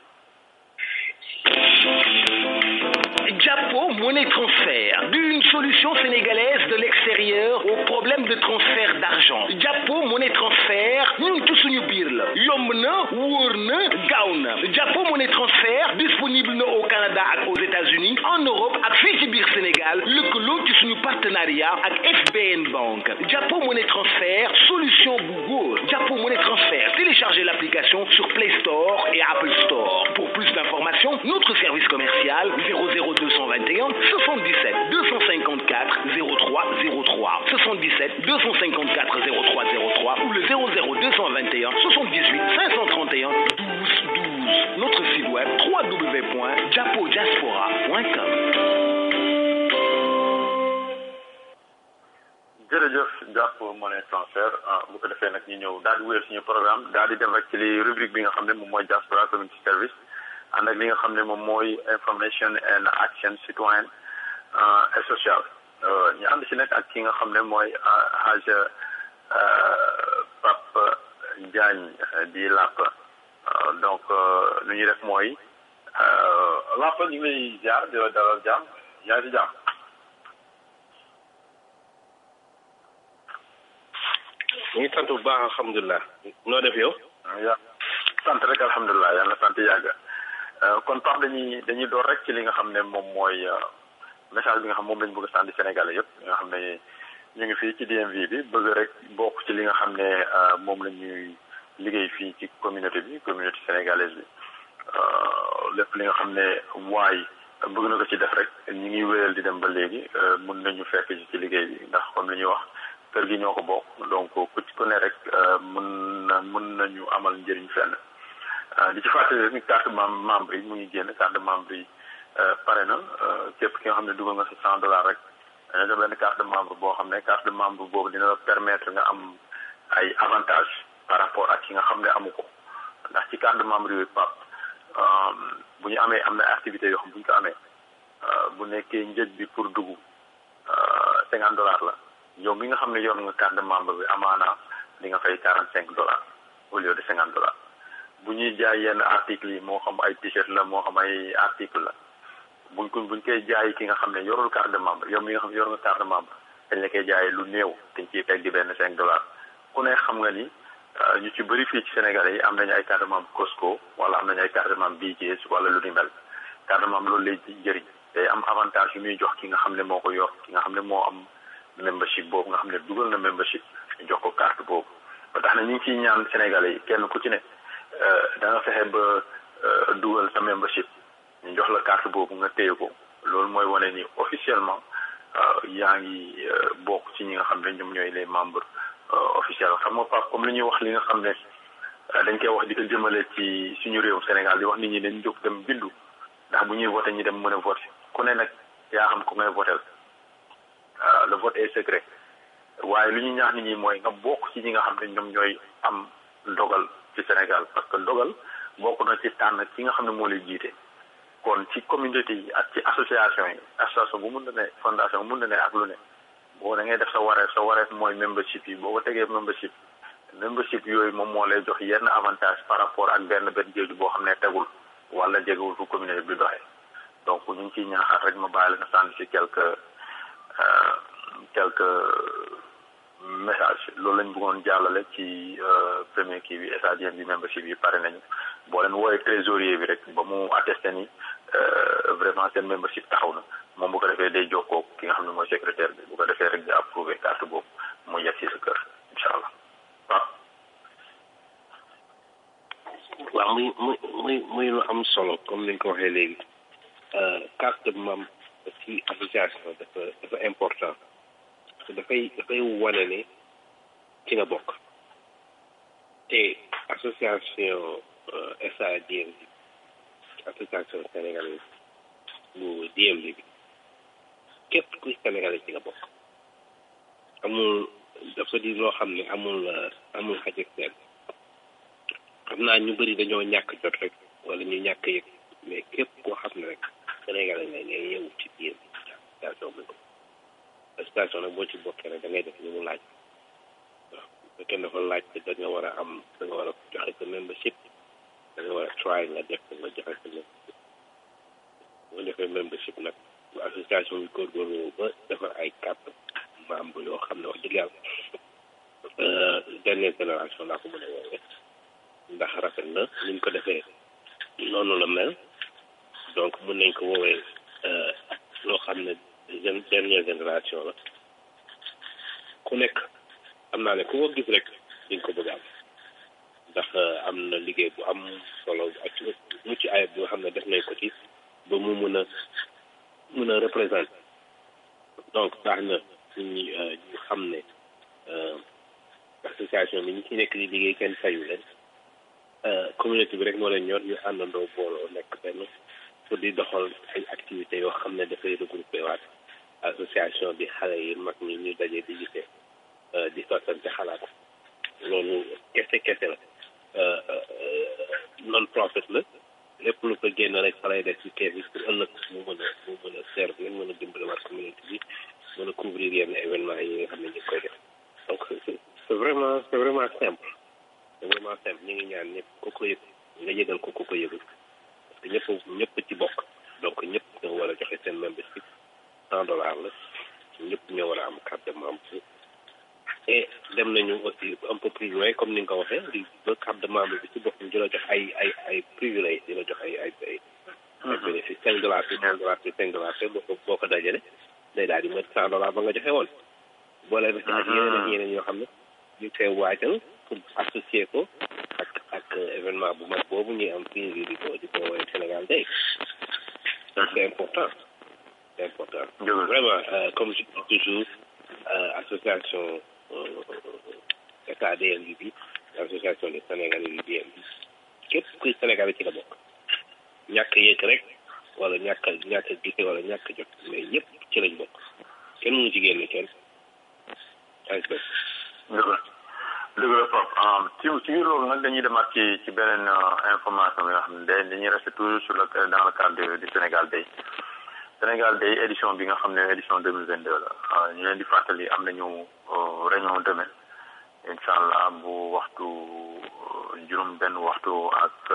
J: Japo Monnaie Transfert, d'une solution sénégalaise de l'extérieur. supérieur aux problèmes de transfert d'argent jàppo monnaie transfert ñun ci suñu biir la yomb na wóor na gaaw na jàppo monnaie transfert disponible na au Canada ak aux États-Unis en Europe ak fii ci biir Sénégal lëkkaloo ci suñu partenariat ak FBN Bank jàppo monnaie transfert solution bu góor jàppo monnaie transfert téléchargez l'application sur Play Store et Apple Store pour plus d'informations notre service commercial 00221 77 254 0303 77 254 0303 ou le 00221 78 531 12 12 notre site web www.japodiaspora.com
B: jërëjëf jàpp monnaie transfert bu ko defee nag ñu ñëw daal di wéyal suñu programme daal di dem rek ci li rubrique bi nga xam ne moom mooy diaspora community service ànd ak li nga xam ne moom mooy information and action citoyen et social ñu ànd si nag ak ki nga xam ne mooy Haj Pape Diagne di làpp donc lu ñuy def mooy làpp ñu ngi lay jaar di la dalal jàmm yaa ngi si jàmm
H: ñu ngi sant bu baax alhamdulilah noo def yow
B: ya sant rek alhamdulilah yàlla sant yàgg kon Pape dañuy dañuy door rek ci li nga xam ne moom mooy message bi nga xam moom lañ bëgg a sànni Sénégalais yëpp nga xam ne ñu ngi fii ci DMV bi bëgg rek bokk ci li nga xam ne moom la ñuy liggéey fii ci communauté bi communauté sénégalaise bi lépp li nga xam ne waay bëgg na ko ci def rek ñu ngi wéyal di dem ba léegi mun nañu fekk ci ci liggéey bi ndax comme li ñuy wax kër gi ñoo ko bokk donc ku ci ku ne rek mën na mën nañu amal njëriñ fenn di ci fàttali rek ni carte membre yi mu ngi génn carte membre yi pare na képp ki nga xam ne dugal nga sa cent dollars rek dañoo def benn carte de membre boo xam ne carte de membre boobu dina la permettre nga am ay avantage par rapport ak ki nga xam ne amu ko ndax ci carte de membre yooyu pap bu ñu amee am na activité yoo xam bu ñu ko amee bu nekkee njëg bi pour dugg cinquante dollars la yow mi nga xam ne yor nga carte de membre bi amaana di nga fay quarante cinq dollars au lieu de cinquante dollars bu ñuy jaay yenn articles yi moo xam ay t-shirt la moo xam ay article la buñ ko buñ koy jaay ki nga xam ne yorul carte de membre yow mi nga xam ne yor nga carte de membre dañ la koy jaayee lu néew dañ ciy teg di benn cinq dollars ku ne xam nga ni ñu ci bëri fii ci Sénégalais yi am nañu ay carte de membre Costco wala am nañu ay carte de membre BJS wala lu ni mel carte de membre loolu lay jëriñ day am avantage yu muy jox ki nga xam ne moo ko yor ki nga xam ne moo am membership boobu nga xam ne dugal na membership ñu jox ko carte boobu ba tax na ñu ngi ciy ñaan Sénégalais yi kenn ku ci ne da nga fexe ba dugal sa membership ñu jox la carte boobu nga téye ko loolu mooy wane ni officiellement yaa ngi bokk ci ñi nga xam ne ñoom ñooy les membres officiels xam nga Pape comme li ñuy wax li nga xam ne dañ koy wax di ko jëmale ci suñu réew Sénégal di wax nit ñi dañ jóg dem bindu ndax bu ñuy voté ñi dem mën a voté ku ne nag yaa xam ku ngay voté le vote est secret waaye lu ñu ñaax nit ñi mooy nga bokk ci ñi nga xam ne ñoom ñooy am dogal ci Sénégal parce que dogal bokk na ci tànn ki nga xam ne moo lay jiite kon ci communauté yi ak ci association yi association bu mun na ne fondation mun na ne ak lu ne boo da ngay def sa wareef sa wareef mooy membership yi boo ko tegee membership membership yooyu moom moo lay jox yenn avantage par rapport ak benn benn jéegu boo xam ne tegul wala jegewul fu communauté bi doxee donc ñu ngi ciy ñaaxaat rek ma bàyyi la nga sànni si quelques quelques message loolu lañ bëggoon jàllale ci premier kii bi stadium bi membership yi pare nañu boo leen wooyee trésorier bi rek ba mu attesté ni vraiment seen membership taxaw na moom bu ko defee day jokkoo ki nga xam ne mooy secrétaire bi bu ko defee rek di approuvé carte boobu mu yegg si sa kër incha allah waaw.
H: waaw muy muy muy muy lu am solo comme ni nga ko waxee léegi carte membre ci association dafa dafa important parce que dafay dafay wane ne ci nga bokk te association SADMV association sénégalaise bu DMV bi képp kuy sénégalais ci nga bokk amul dafa di loo xam ne amul amul xaj ak seen xam naa ñu bëri dañoo ñàkk jot rek wala ñu ñàkk yëg mais képp koo xam ne rek sénégalais nga ngay yeewu ci biir association bi association nag boo ci bokkee rek da ngay def li mu laaj waaw bu fekkee dafa laaj te da nga war a am da nga war a joxe sa membership da nga war a try nga def ko nga joxe sa membership bu nga defee membership nag bu association bi góorgóorlu ba defar ay carte membre yoo xam ne wax dëgg yàlla dernière génération laa ko mën a woowee ndax rafet na ni ñu ko defee noonu la mel donc mën nañ ko woowee loo xam ne jeune dernière génération la ku nekk am naa ne ku ko gis rek di nga ko bëgg am ndax am na liggéey bu am solo ak mucc ayib bi nga xam ne def nañ ko ci ba mu mën a mën a représenter donc tax na ñu ñu xam ne association bi ñu ci nekk di liggéey kenn fayu leen communauté bi rek moo leen ñor ñu àndandoo booloo nekk benn pour di doxal ay activités yoo xam ne dafay regroupé waat association bi xale yi mag ñi ñu daje di gisee di sottante xalaat loolu kese kese la non profit la lépp lu ko génn rek fa lay def ci kees bi pour ëllëg mu mën a mu mën a servir mën a dimbali waat communauté bi mën a couvrir yenn événement yi nga xam ne ñu ngi koy def donc c'est vraiment c'est vraiment simple c'est vraiment simple ñu ngi ñaan ñëpp ku ko yëg nga yëgal ko ku ko yëgul parce que ñëpp ñëpp ci bokk donc ñëpp ñoo war a joxe seen membership cent dollars la ñëpp ñoo war a am carte de membre et dem nañu aussi un peu plus loin comme ni nga ko waxee di ba carte de membre bi ci boppam di la jox ay ay ay privilèges di la jox ay ay ay ay bénéfice cinq dollars bi cinq dollars bi cinq dollars bi boo ko boo ko dajale day daal di mat cent dollars ba nga joxe woon boole na ci ak yeneen ak yeneen yoo xam ne ñu koy waajal pour associer ko ak ak événement bu mag boobu ñuy am fii di ko di ko woowee Sénégal Day donc c'est important c'est important vraiment comme je dis toujours association SADL bi association des Sénégalais yu BM bi képp kuy Sénégalais ci la bokk ñàkk yëg rek wala ñàkk ñàkk gise wala ñàkk jot mais yëpp ci lañ bokk kenn mënu ci génne kenn
B: dëgg la dëgg la Pape ci ci biir loolu nag dañuy demaat ci ci beneen information bi nga xam ne day dañuy rester toujours sur le dans le cadre du Sénégal Day Sénégal Day édition bi nga xam ne édition deux mille vingt deux la ñu leen di fàttali am nañu réunion demain incha allah bu waxtu juróom benn waxtu ak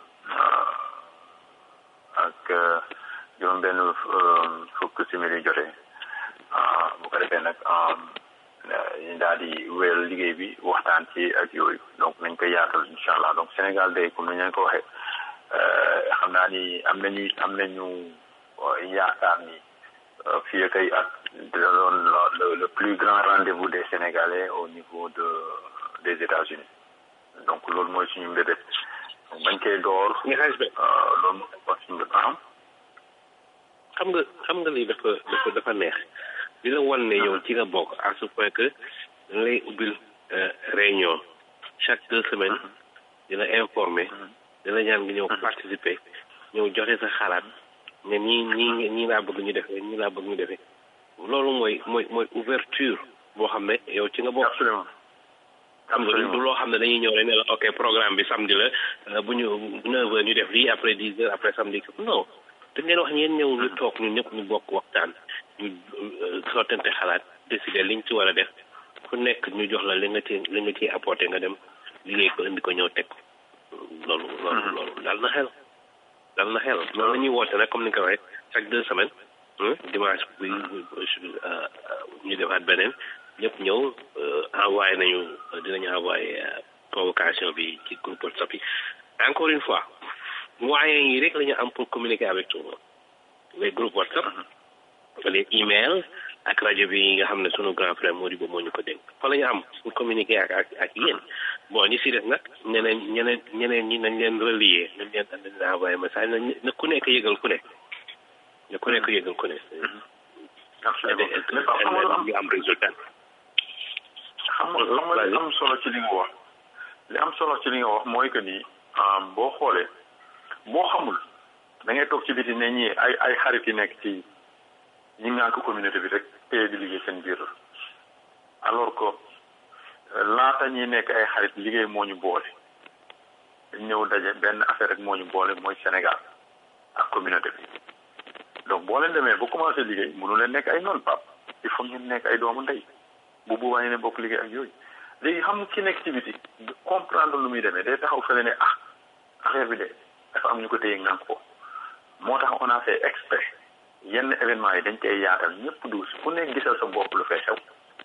B: ak juróom benn fukk simili jotee bu ko defee nag ñu daal di wéyal liggéey bi waxtaan ci ak yooyu donc nañ koy yaatal incha allah donc Sénégal Day comme ni ñu leen ko waxee xam naa ni am nañu am nañu yaakaar ni fii ak ay at dina doon le le plus grand rendez-vous des Sénégalais au niveau de des États-Unis donc loolu mooy suñu mbébét donc bañ koy door. loolu mooy suñu mbébét am.
H: xam nga xam nga lii dafa dafa dafa neex di la wan ne yow ci nga bokk à ce point que dañ lay ubbil réunion chaque deux semaines dina informer dina ñaan nga ñëw participer ñëw joxe sa xalaat ne ñii ñii ñii laa bëgg ñu defee ñii laa bëgg ñu defee loolu mooy mooy mooy ouverture boo xam ne yow ci nga bokk.
B: absolument
H: xam nga du loo xam ne dañuy ñëw rek ne la ok programme bi samedi la bu ñu neuf heures ñu def lii après dix heures après samedi non dañ leen wax ñeen ñëw ñu toog ñun ñëpp ñu bokk waxtaan ñu sottante xalaat décider liñ ci war a def ku nekk ñu jox la li nga ci li nga ciy apporté nga dem liggéey ko indi ko ñëw teg loolu loolu loolu daal na xel daal na xel loolu la ñuy woote nag comme ni nga ko waxee chaque deux semaines dimanche bi ñu defaat beneen ñëpp ñëw envoyé nañu dinañu envoyé convocation bi ci groupe WhatsApp yi encore une fois moyens yi rek la ñu am pour communiquer avec tout le monde les groupes WhatsApp les emails ak rajo bi nga xam ne sunu grand frère Modibo moo ñu ko dénk fa la ñu am pour communiquer ak ak ak yéen bon ñi si def nag ñeneen ñeneen ñeneen ñi nañ leen relier nañ leen nañ leen envoyé message na ku nekk yëgal ku ne na ku nekk yëgal ku ne ñu am résultat
B: xam nga xam nga li am solo ci li nga wax li am solo ci li nga wax mooy que ni boo xoolee boo xamul da ngay toog ci biti ne ñii ay ay xarit yi nekk ci ñi ngànk communauté bi rek téye di liggéey seen biir alors que laata ñuy nekk ay xarit liggéey moo ñu boole ñëw daje benn affaire rek moo ñu boole mooy Sénégal ak communauté bi donc boo leen demee ba commencé liggéey mënu leen nekk ay noonu pap il faut ngeen nekk ay doomu ndey bu boobaa ñu ne bokk liggéey ak yooyu léegi xam nga ki nekk ci biti comprendre lu muy demee day taxaw fële ne ah affaire bi de dafa am ñu ko téye ngànk ko moo tax on a fait exprès yenn événement yi dañ koy yaatal ñëpp du ku nekk gisal sa bopp lu fay xew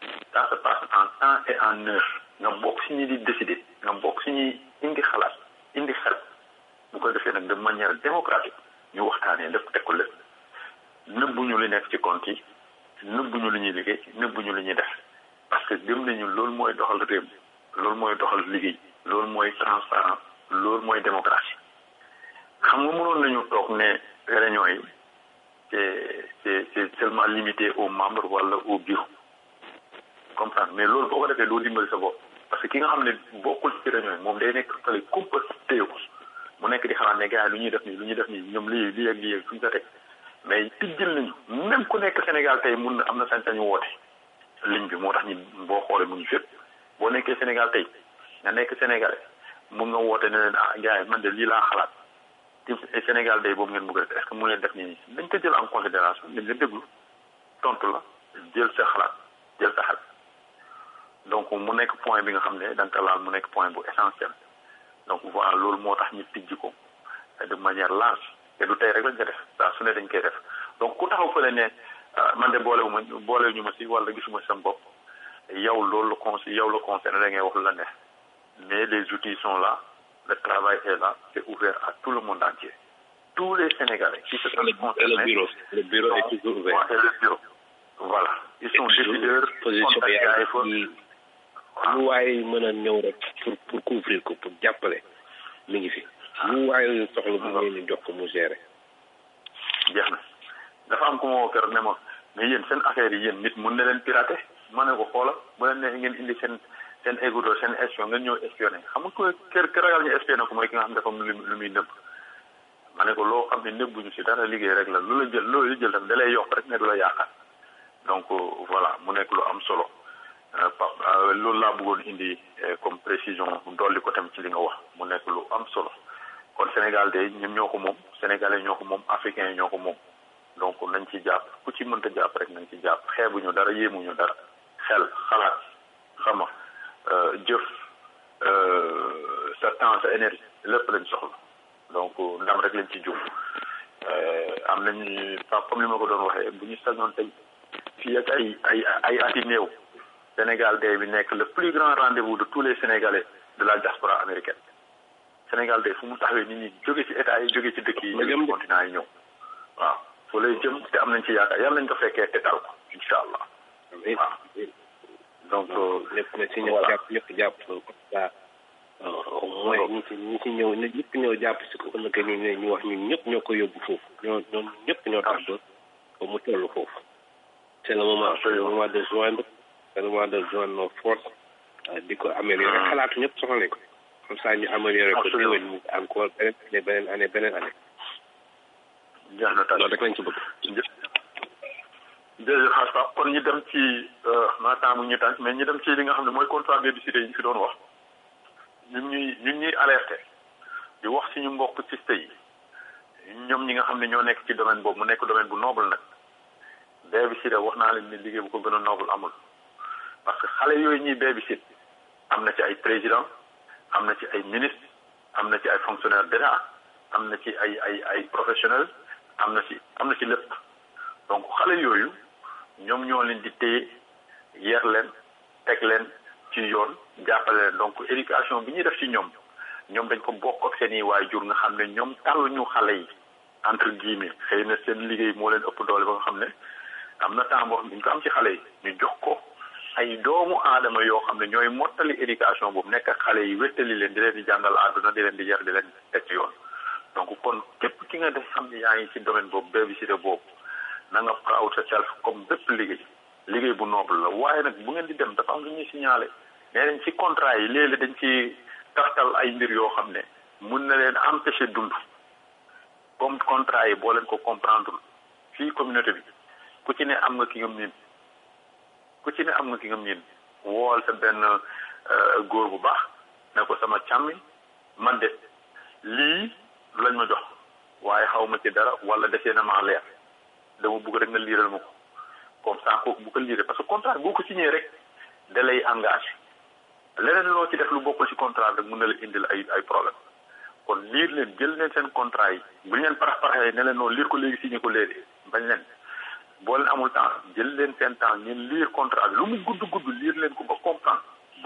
B: temps et en heure nga bokk si ñi di décider nga bokk si ñi indi xalaat indi xel bu ko defee nag de manière démocratique ñu waxtaanee lépp teg ko lépp nëbbuñu li nekk ci compte yi nëbbuñu li ñuy liggéey nëbbuñu li ñuy def parce que gëm nañu loolu mooy doxal réew loolu mooy doxal liggéey loolu mooy transparent loolu mooy démocratie xam nga mënoon nañu toog ne réunion yi c'est c'est c'est seulement limité aux membres wala au bureau comprendre mais loolu boo ko defee doo dimbali sa bopp parce que ki nga xam ne bokkul ci réunion yi moom day nekk fële kumpa téye ko mu nekk di xalaat ne gars yi lu ñuy def nii lu ñuy def nii ñoom lii lii ak lii ak suñu ko teg mais tijjil nañu même ku nekk Sénégal tey mun na am na sañ-sañu woote ligne bi moo tax ñi boo xoolee mu ngi fépp boo nekkee Sénégal tey nga nekk Sénégalais mun nga woote ne leen ah gars yi man de lii laa xalaat ci Sénégal day boobu ngeen bëgg a def est-ce que mu leen def nii dañ ko jël en considération dañ la déglu tontu la jël sa xalaat jël sa xel donc mu nekk point bi nga xam ne da nga ko laal mu nekk point bu essentiel donc voilà loolu moo tax ñu tijji ko de manière large te du tey rek lañ ko def saa su ne dañ koy def donc ku taxaw fële ne man de boolewuma boolewu ñu ma si wala gisuma si sama bopp yow loolu la con yow la concerné da ngay wax lu la neex mais les outils sont là le travail est là c'est ouvert à tout le monde entier tous les Sénégalais qui se sentent concernés
F: le bureau le bureau est toujours ouvert
B: et le bureau voilà ils sont décideurs
F: position bi
B: contactés ay
F: lu waay mën a ñëw rek pour pour couvrir ko pour jàppale mi ngi fi lu waay soxla bu ngeen di jox ko mu gérer
B: jeex na dafa am ku ma woo keroog ne ma mais yéen seen affaire yi yéen nit mun na leen pirater ma ne ko xoola bu leen neexee ngeen indi seen seen égoutoo seen espion ngeen ñëw espionné xam nga ko kër kër ragal ñu espionné ko mooy ki nga xam ne dafa am lu lu muy nëbb ma ne ko loo xam ne nëbbuñu si dara liggéey rek la lu la jël loolu jël tam da lay yokk rek ne du la yaakaar donc voilà mu nekk lu am solo Pape loolu laa bëggoon indi comme précision dolli ko tam ci li nga wax mu nekk lu am solo kon Sénégal de ñun ñoo ko moom sénégalais ñoo ko moom africains yi ñoo ko moom donc nañ ci jàpp ku ci mënta jàpp rek nañ ci jàpp xeebuñu dara yéemuñu dara xel xalaat xama jëf sa temps sa énergie lépp lañ soxla donc ndam rek lañ ci jub am nañu comme li ma ko doon waxee bu ñu sañoon tey fii ak ay ay ay ati néew Sénégal day bi nekk le plus grand rendez-vous de tous les Sénégalais de la diaspora américaine Sénégal day fu mu taxawee nit ñi jóge ci état yi jóge ci dëkk yi jóge ci continent yi ñëw waaw fu lay jëm te am nañ ci yaakaar yàlla nañ ko fekkee te tal ko incha allah waaw donc
F: lépp na si ñëpp jàpp ñëpp jàpp comme ça au moins ñi ci ñi ci ñëw na ñëpp ñëw jàpp si ko ëllëg ñu ne ñu wax ñun ñëpp ñoo ko yóbbu foofu ñoo ñoom ñëpp ñoo tax ba ba mu toll foofu c'est le moment c'est le moment de joindre c'est le moment de joindre nos forces di ko améliorer xalaatu ñëpp soxla nañ ko comme ça ñu améliorer ko déwén mu encore beneen année beneen année beneen année
B: jeex na
F: loolu rek lañ ci bëgg
B: jërëjëf xaas kon ñu dem ci maataamu ñu tànk mais ñu dem ci li nga xam ne mooy contrat d'électricité yi ñu fi doon wax ñun ñuy ñun ñuy alerté di wax suñu mbokk ci yi ñoom ñi nga xam ne ñoo nekk ci domaine boobu mu nekk domaine bu noble nag babysitter wax naa leen ni liggéey bu ko gën a noble amul parce que xale yooyu ñuy babysit am na ci ay président am na ci ay ministre am na ci ay fonctionnaire d'état am na ci ay ay ay professionnels am na ci am na ci lépp donc xale yooyu ñoom ñoo leen di téye yer leen teg leen ci yoon jàppale leen donc éducation bi ñuy def ci ñoom ñoom dañ ko bokk ak seen i waajur nga xam ne ñoom tàlluñu xale yi entre guillemets xëy na seen liggéey moo leen ëpp doole ba nga xam ne am na temps boo xam ne ñu ko am ci xale yi ñu jox ko ay doomu aadama yoo xam ne ñooy mottali éducation boobu nekk ak xale yi wéttali leen di leen di jàngal àdduna di leen di yar di leen teg ci yoon donc kon képp ki nga def xam ne yaa ngi ci domaine boobu babysitter boobu na nga proud sa self comme bépp liggéey liggéey bu noble la waaye nag bu ngeen di dem dafa am lu ñuy signalé nee nañ ci contrat yi léeg-léeg dañ ci tartal ay mbir yoo xam ne mun na leen empêcher dund comme contrat yi boo leen ko comprendre fii communauté bi ku ci ne am nga ki nga miin ku ci ne am nga ki nga miin wool sa benn góor bu baax ne ko sama càmmi man de lii lañ ma jox waaye xaw ma ci dara wala desee na maa leer dama bëgg rek nga liiral ma ko comme ça kooku bu ko liiree parce que contrat boo ko signé rek da lay engagé leneen loo ci def lu bokkul ci contrat rek mën na la indil ay ay problème kon liir leen jël leen seen contrat yi bu ñu leen parax paraxee ne leen noonu liir ko léegi signé ko léegi bañ leen boo leen amul temps jël leen seen temps ngeen liir contrat bi lu mu gudd gudd liir leen ko ba comprendre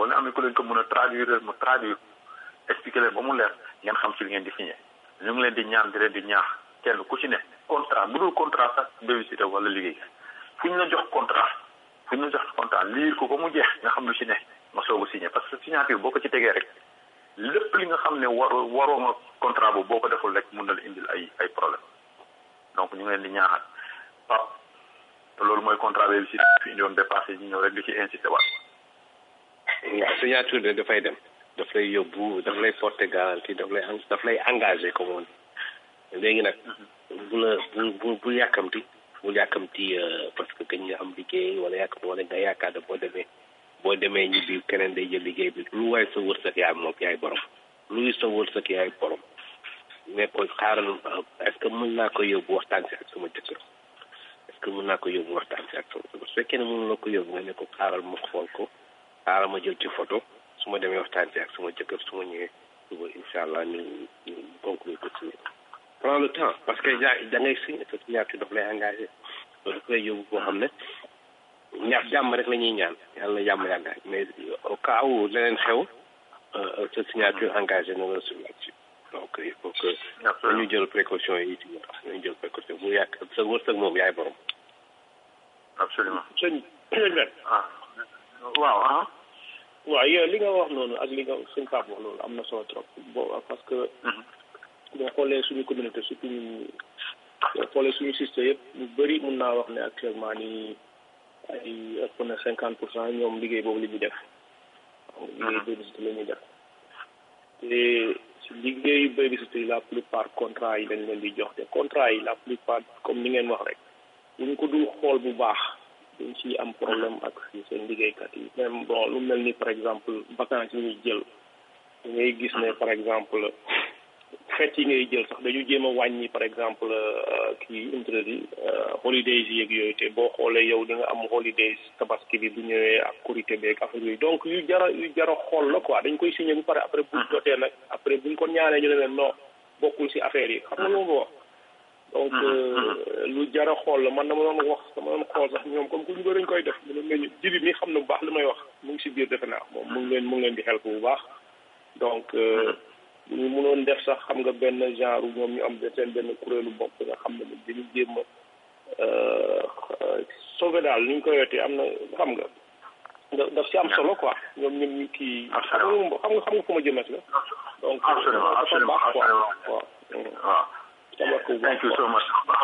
B: boo leen amee ku leen ko mën a traduire mu traduire expliquer leen ba mu leer ngeen xam ci li ngeen di signé ñu ngi leen di ñaan di leen di ñaax kenn ku ci ne contrat bu dul contrat sax bévisité wala liggéey fu ñu la jox contrat fu ñu la jox contrat liir ko ba mu jeex nga xam lu ci ne nga soog a signé parce que signature boo ko ci tegee rek lépp li nga xam ne war waroo nga contrat boobu boo ko deful rek mun na la indil ay ay problème donc ñu ngi leen di ñaaxal pap te loolu mooy contrat bi si fi indi woon dépassé ñu ñëw rek di ci insisté waat
H: waaw signature de dafay dem daf lay yóbbu daf lay porter garantie daf lay daf lay engagé comme on dit léegi nag bu la bu bu bu yàkkamti bu yàkkamti parce que kañ nga am liggéey wala yàkkamti wala nga yaakaar ne boo demee boo demee ñibbi keneen day jël liggéey bi lu waay sa wërsëg yaay moom yaay borom luy sa wërsëg yaay borom mais ko xaaral est-ce que mën naa ko yóbbu waxtaan si ak sama jëkkër est-ce que mën naa ko yóbbu waxtaan si ak sama jëkkër su fekkee ne mën la ko yóbbu nga ne ko xaaral ma xool ko xaaral ma jël ci photo su ma demee waxtaan si ak sama jëkkër su ma ñëwee suba incha allah ñu ñu conclure ko signé prends le temps parce que da da ngay signé sa signature daf lay engagé loolu daf lay yóbbu boo xam ne ñaar jàmm rek la ñuy ñaan yàlla na jàmm yàggaay mais au cas où leneen xew sa signature engagé na la sur là-dessus donc il faut que ñu jël précaution yi ci ñu jël précaution bu yàq sa wërsëg moom yaay borom
B: absolument
D: sëñ sëñ
B: ah waaw ah
D: waaw yow li nga wax noonu ak li nga suñ Pape wax loolu am na solo trop bo parce que boo xoolee suñu communauté surtout ñu boo xoolee suñu système yëpp lu bëri mun naa wax ne actuellement nii ay ëpp na cinquante pour cent ñoom liggéey boobu la ñuy def liggéey babysitter la ñuy def te si liggéeyu babysitter yi la plupart contrat yi dañ leen di jox te contrat yi la plupart comme ni ngeen wax rek bu ñu ko dul xool bu baax dañ ci am problème ak seen liggéeykat yi même bon lu mel ni par exemple vacances yi ñuy jël ngay gis ne par exemple fête yi ngay jël sax dañu jéem a wàññi par exemple kii intradi holidays yi yeeg yooyu te boo xoolee yow di nga am holidays tabaski bi bu ñëwee ak korité beeg affaire yooyu donc yu jara yu jara xool la quoi dañ koy signé bu pare après bu jotee nag après buñ ko ñaanee ñu ne leen non bokkul si affaire yi xam nga lu ma wax donc lu jara xool la man dama doon wax dama doon xool sax ñoom comme que ñu bëri dañ koy def mu ne leen jibi mi xam na bu baax li may wax mu ngi si biir defe naa moom mu ngi leen mu ngi leen di xel bu baax donc bu ñu mënoon def sax xam nga benn genre ñoom ñu am seen benn kuréelu bopp nga xam ne dañu jéem a sauver daal ni ñu koy yootee am na xam nga daf si am solo quoi ñoom ñoom ñu kii xam nga xam nga xam nga fu ma jëmet la donc
B: absolument absolument
D: waaw
B: waaw thank you so much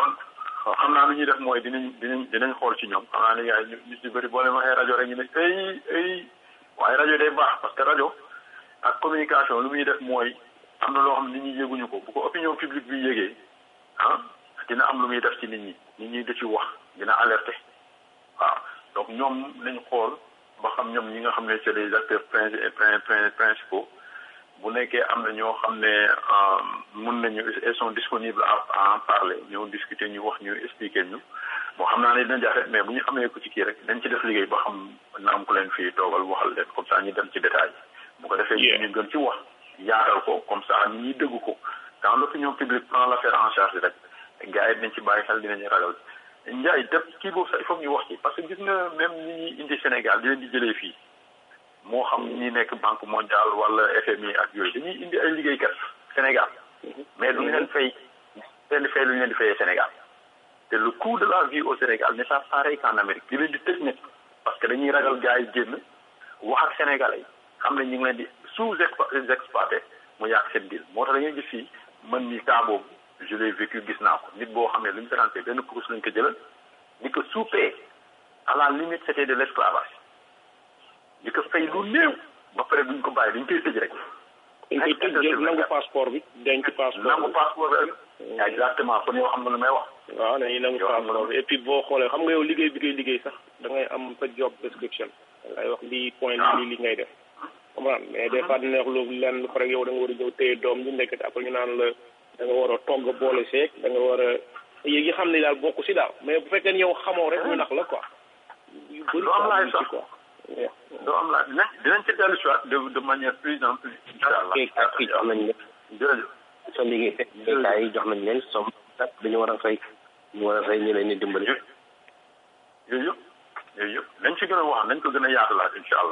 B: xam naa lu ñuy def mooy dinañ dinañ dinañ xool ci ñoom xam naa ne yaay ñu si bëri boo leen waxee rajo rek ñu ne ay ay waaye rajo day baax parce que rajo ak communication lu muy def mooy am na loo xam ne nit ñi yëguñu ko bu ko opinion publique bi yëgee ah dina am lu muy def ci nit ñi nit ñi da ci wax dina alerter waaw donc ñoom nañ xool ba xam ñoom ñi nga xam ne c'est des acteurs principaux bu nekkee am na ñoo xam ne mun nañu ils sont disponibles à en parler ñëw discuter ñu wax ñu expliquer ñu bon xam naa ne dina jafe mais bu ñu amee ko ci kii rek dañ ci def liggéey ba xam na am ku leen fii toogal waxal leen comme ça ñu dem ci détail bu ko defee ñu gën ci wax yaatal ko comme ça nit ñi dëgg ko quand l'opinion publique prend l'affaire en charge rek gars yi dinañ ci bàyyi xel dinañu ragal Ndiaye def kii boobu sax il faut ñu wax ci parce que gis nga même ñi ñuy indi Sénégal di leen di jëlee fii moo xam ñi nekk banque mondiale wala FMI ak yooyu dañuy indi ay liggéeykat Sénégal mais duñu leen fay leen di fay lu ñu leen di fayee Sénégal te le coût de la vie au Sénégal n'est pas pareil qu'en Amérique di leen di tëj nit parce que dañuy ragal gars yi génn wax ak Sénégalais yi xam ne ñu ngi leen di sous exploité mu yàq seen deal moo tax dañuy gis fii man mi cas boobu je l'ai vécu gis naa ko nit boo xam ne lu ñu financé benn course lañ ko jëlal di ko sous-payé à la limite c'était de l'esclavage di ko fay lu néew ba pare duñ ko bàyyi dañ koy tëj rek.
D: dañ koy tëj jël nangu passeport bi denc passeport
B: nangu passeport bi exactement kon yow xam nga lu may wax.
D: waaw dañuy nangu passeport bi et puis boo xoolee xam nga yow liggéey bi ngay liggéey sax da ngay am sa job description da ngay wax lii point lii li ngay def. comprendre mais des fois dina wax lu lenn pare yow da nga war a ñëw téye doom ñu nekk après ñu naan la da nga war a togg boole seeg da nga war a yéeg yi xam ne daal bokk si daal mais bu fekkee yow xamoo rek ñu nax la quoi. yu bëri
B: am laay sax
D: quoi.
B: doo am laaj dinañ dinañ ci dellu si waat de de manière plus en plus. incha allah
H: ak kii jox nañ leen.
B: jërëjëf.
H: sa liggéey béykat yi jox nañ leen somme dañu war a fay ñu war a fay ñu leen di dimbali.
B: yooyu yëpp yooyu yëpp nañ ci gën a wax nañ ko gën a yaatalaat incha allah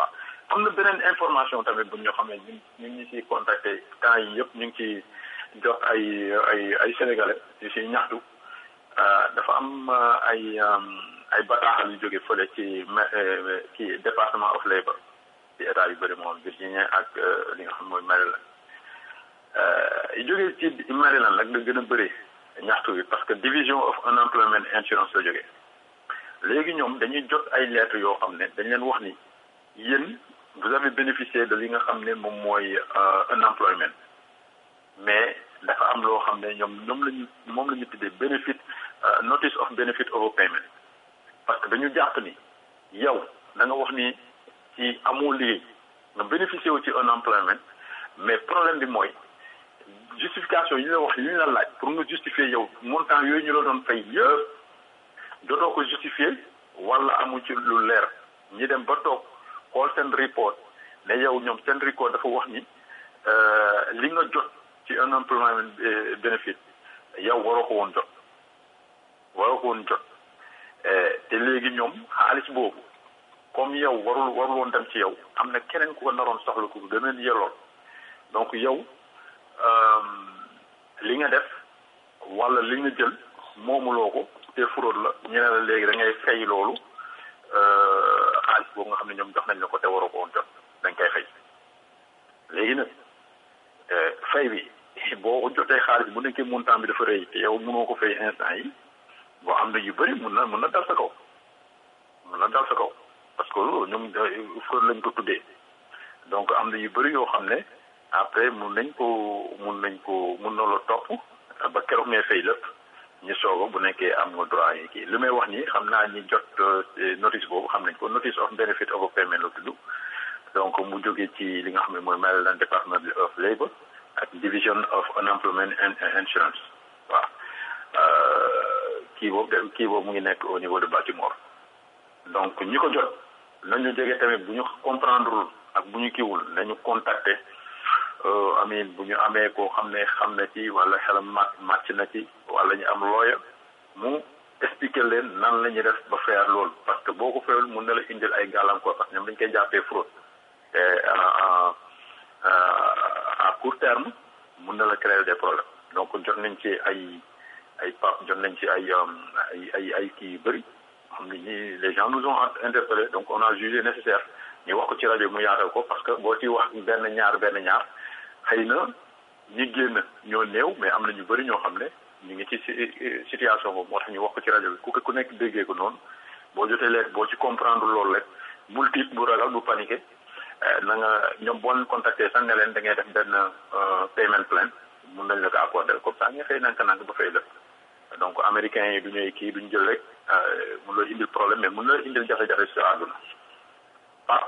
B: am na beneen information tamit bu ñoo xam ne ñu ñu ngi ciy contacté temps yi yëpp ñu ngi ciy jot ay ay ay sénégalais yu ciy ñaxtu dafa am ay ay bataaxal yu jóge fële ci ci département of labour ci état yu bëri moom Virginia ak li nga xam mooy Maryland yu jóge ci Maryland nag la gën a bëri ñaxtu bi parce que division of unemployment insurance la jógee léegi ñoom dañuy jot ay lettres yoo xam ne dañ leen wax ni yéen vous avez bénéficié de li nga xam ne moom mooy unemployment mais dafa am loo xam ne ñoom ñoom lañu moom la ñu tuddee benefit notice of benefit overpayment parce que dañu jàpp ni yow da nga wax ni ci amoo liggéey nga bénéficié wu ci unemployment mais problème bi mooy justification yi ñu la wax yi ñu la laaj pour nga justifier yow montant yooyu ñu la doon fay yëpp dootoo ko justifier wala amu ci lu leer ñi dem ba toog xool seen report ne yow ñoom seen report dafa wax ni li nga jot ci unemployment benefit yow waroo ko woon jot waroo ko woon jot te léegi ñoom xaalis boobu comme yow warul warul woon dem ci yow am na keneen ku ko naroon soxla ku gën a yeloon donc yow li nga def wala li nga jël moomuloo ko te fraude la ñu ne la léegi da ngay fay loolu xaalis boobu nga xam ne ñoom jox nañ la ko te waroo ko woon jot dañ koy fay léegi nag fay bi boo jotee xaalis bu nekkee montant bi dafa rëy te yow mënoo ko fay instant yi boo am na yu bëri mun na mun na dal sa kaw mun na dal sa kaw parce que ñoom fraude lañ ko tuddee donc am na yu bëri yoo xam ne après mun nañ ko mun nañ ko mun na la topp ba keroog ngay fay lépp ñu soogo bu nekkee am nga droit yi kii li may wax nii xam naa ñi jot notice boobu xam nañ ko notice of benefit of payment la tudd donc mu jógee ci li nga xam ne mooy Maryland Department of Labour ak Division of Unemployment and Insurance waaw kii boobu de kii boobu mu ngi nekk au niveau de Baltimore donc ñi ko jot nañu jege tamit bu ñu comprendre ak bu ñu kiiwul nañu contacter amin bu ñu amee koo xam ne xam na ci wala xelam màcc màcc na ci wala ñu am looya mu expliquer leen nan la ñuy def ba faire loolu parce que boo ko fayul mun na la indil ay gàllankoor parce que ñoom dañ koy jàppee fraude te à court terme mun na la créer des problèmes donc jot nañ ci ay ay pap jot nañ ci ay ay ay ay kii yu bëri xam ne ñi les gens nous ont interpellés donc on a jugé nécessaire ñu wax ko ci rajo mu yaatal ko parce que boo ci wax benn ñaar benn ñaar xëy na ñi génn ñoo néew mais am na ñu bëri ñoo xam ne ñu ngi ci situation boobu moo tax ñu wax ko ci rajo bi ku ku nekk déggee ko noonu boo jotee leet boo ci comprendre loolu rek bul tiit bu ragal bu paniqué na nga ñoom boo leen contacté sax ne leen da ngay def benn payment plan mun nañ la ko accordé comme ça nga xëy nanka nank ba fay lépp donc américains yi du ñuy kii duñ jël rek mun la indil problème mais mun la indil jafe-jafe si àdduna ah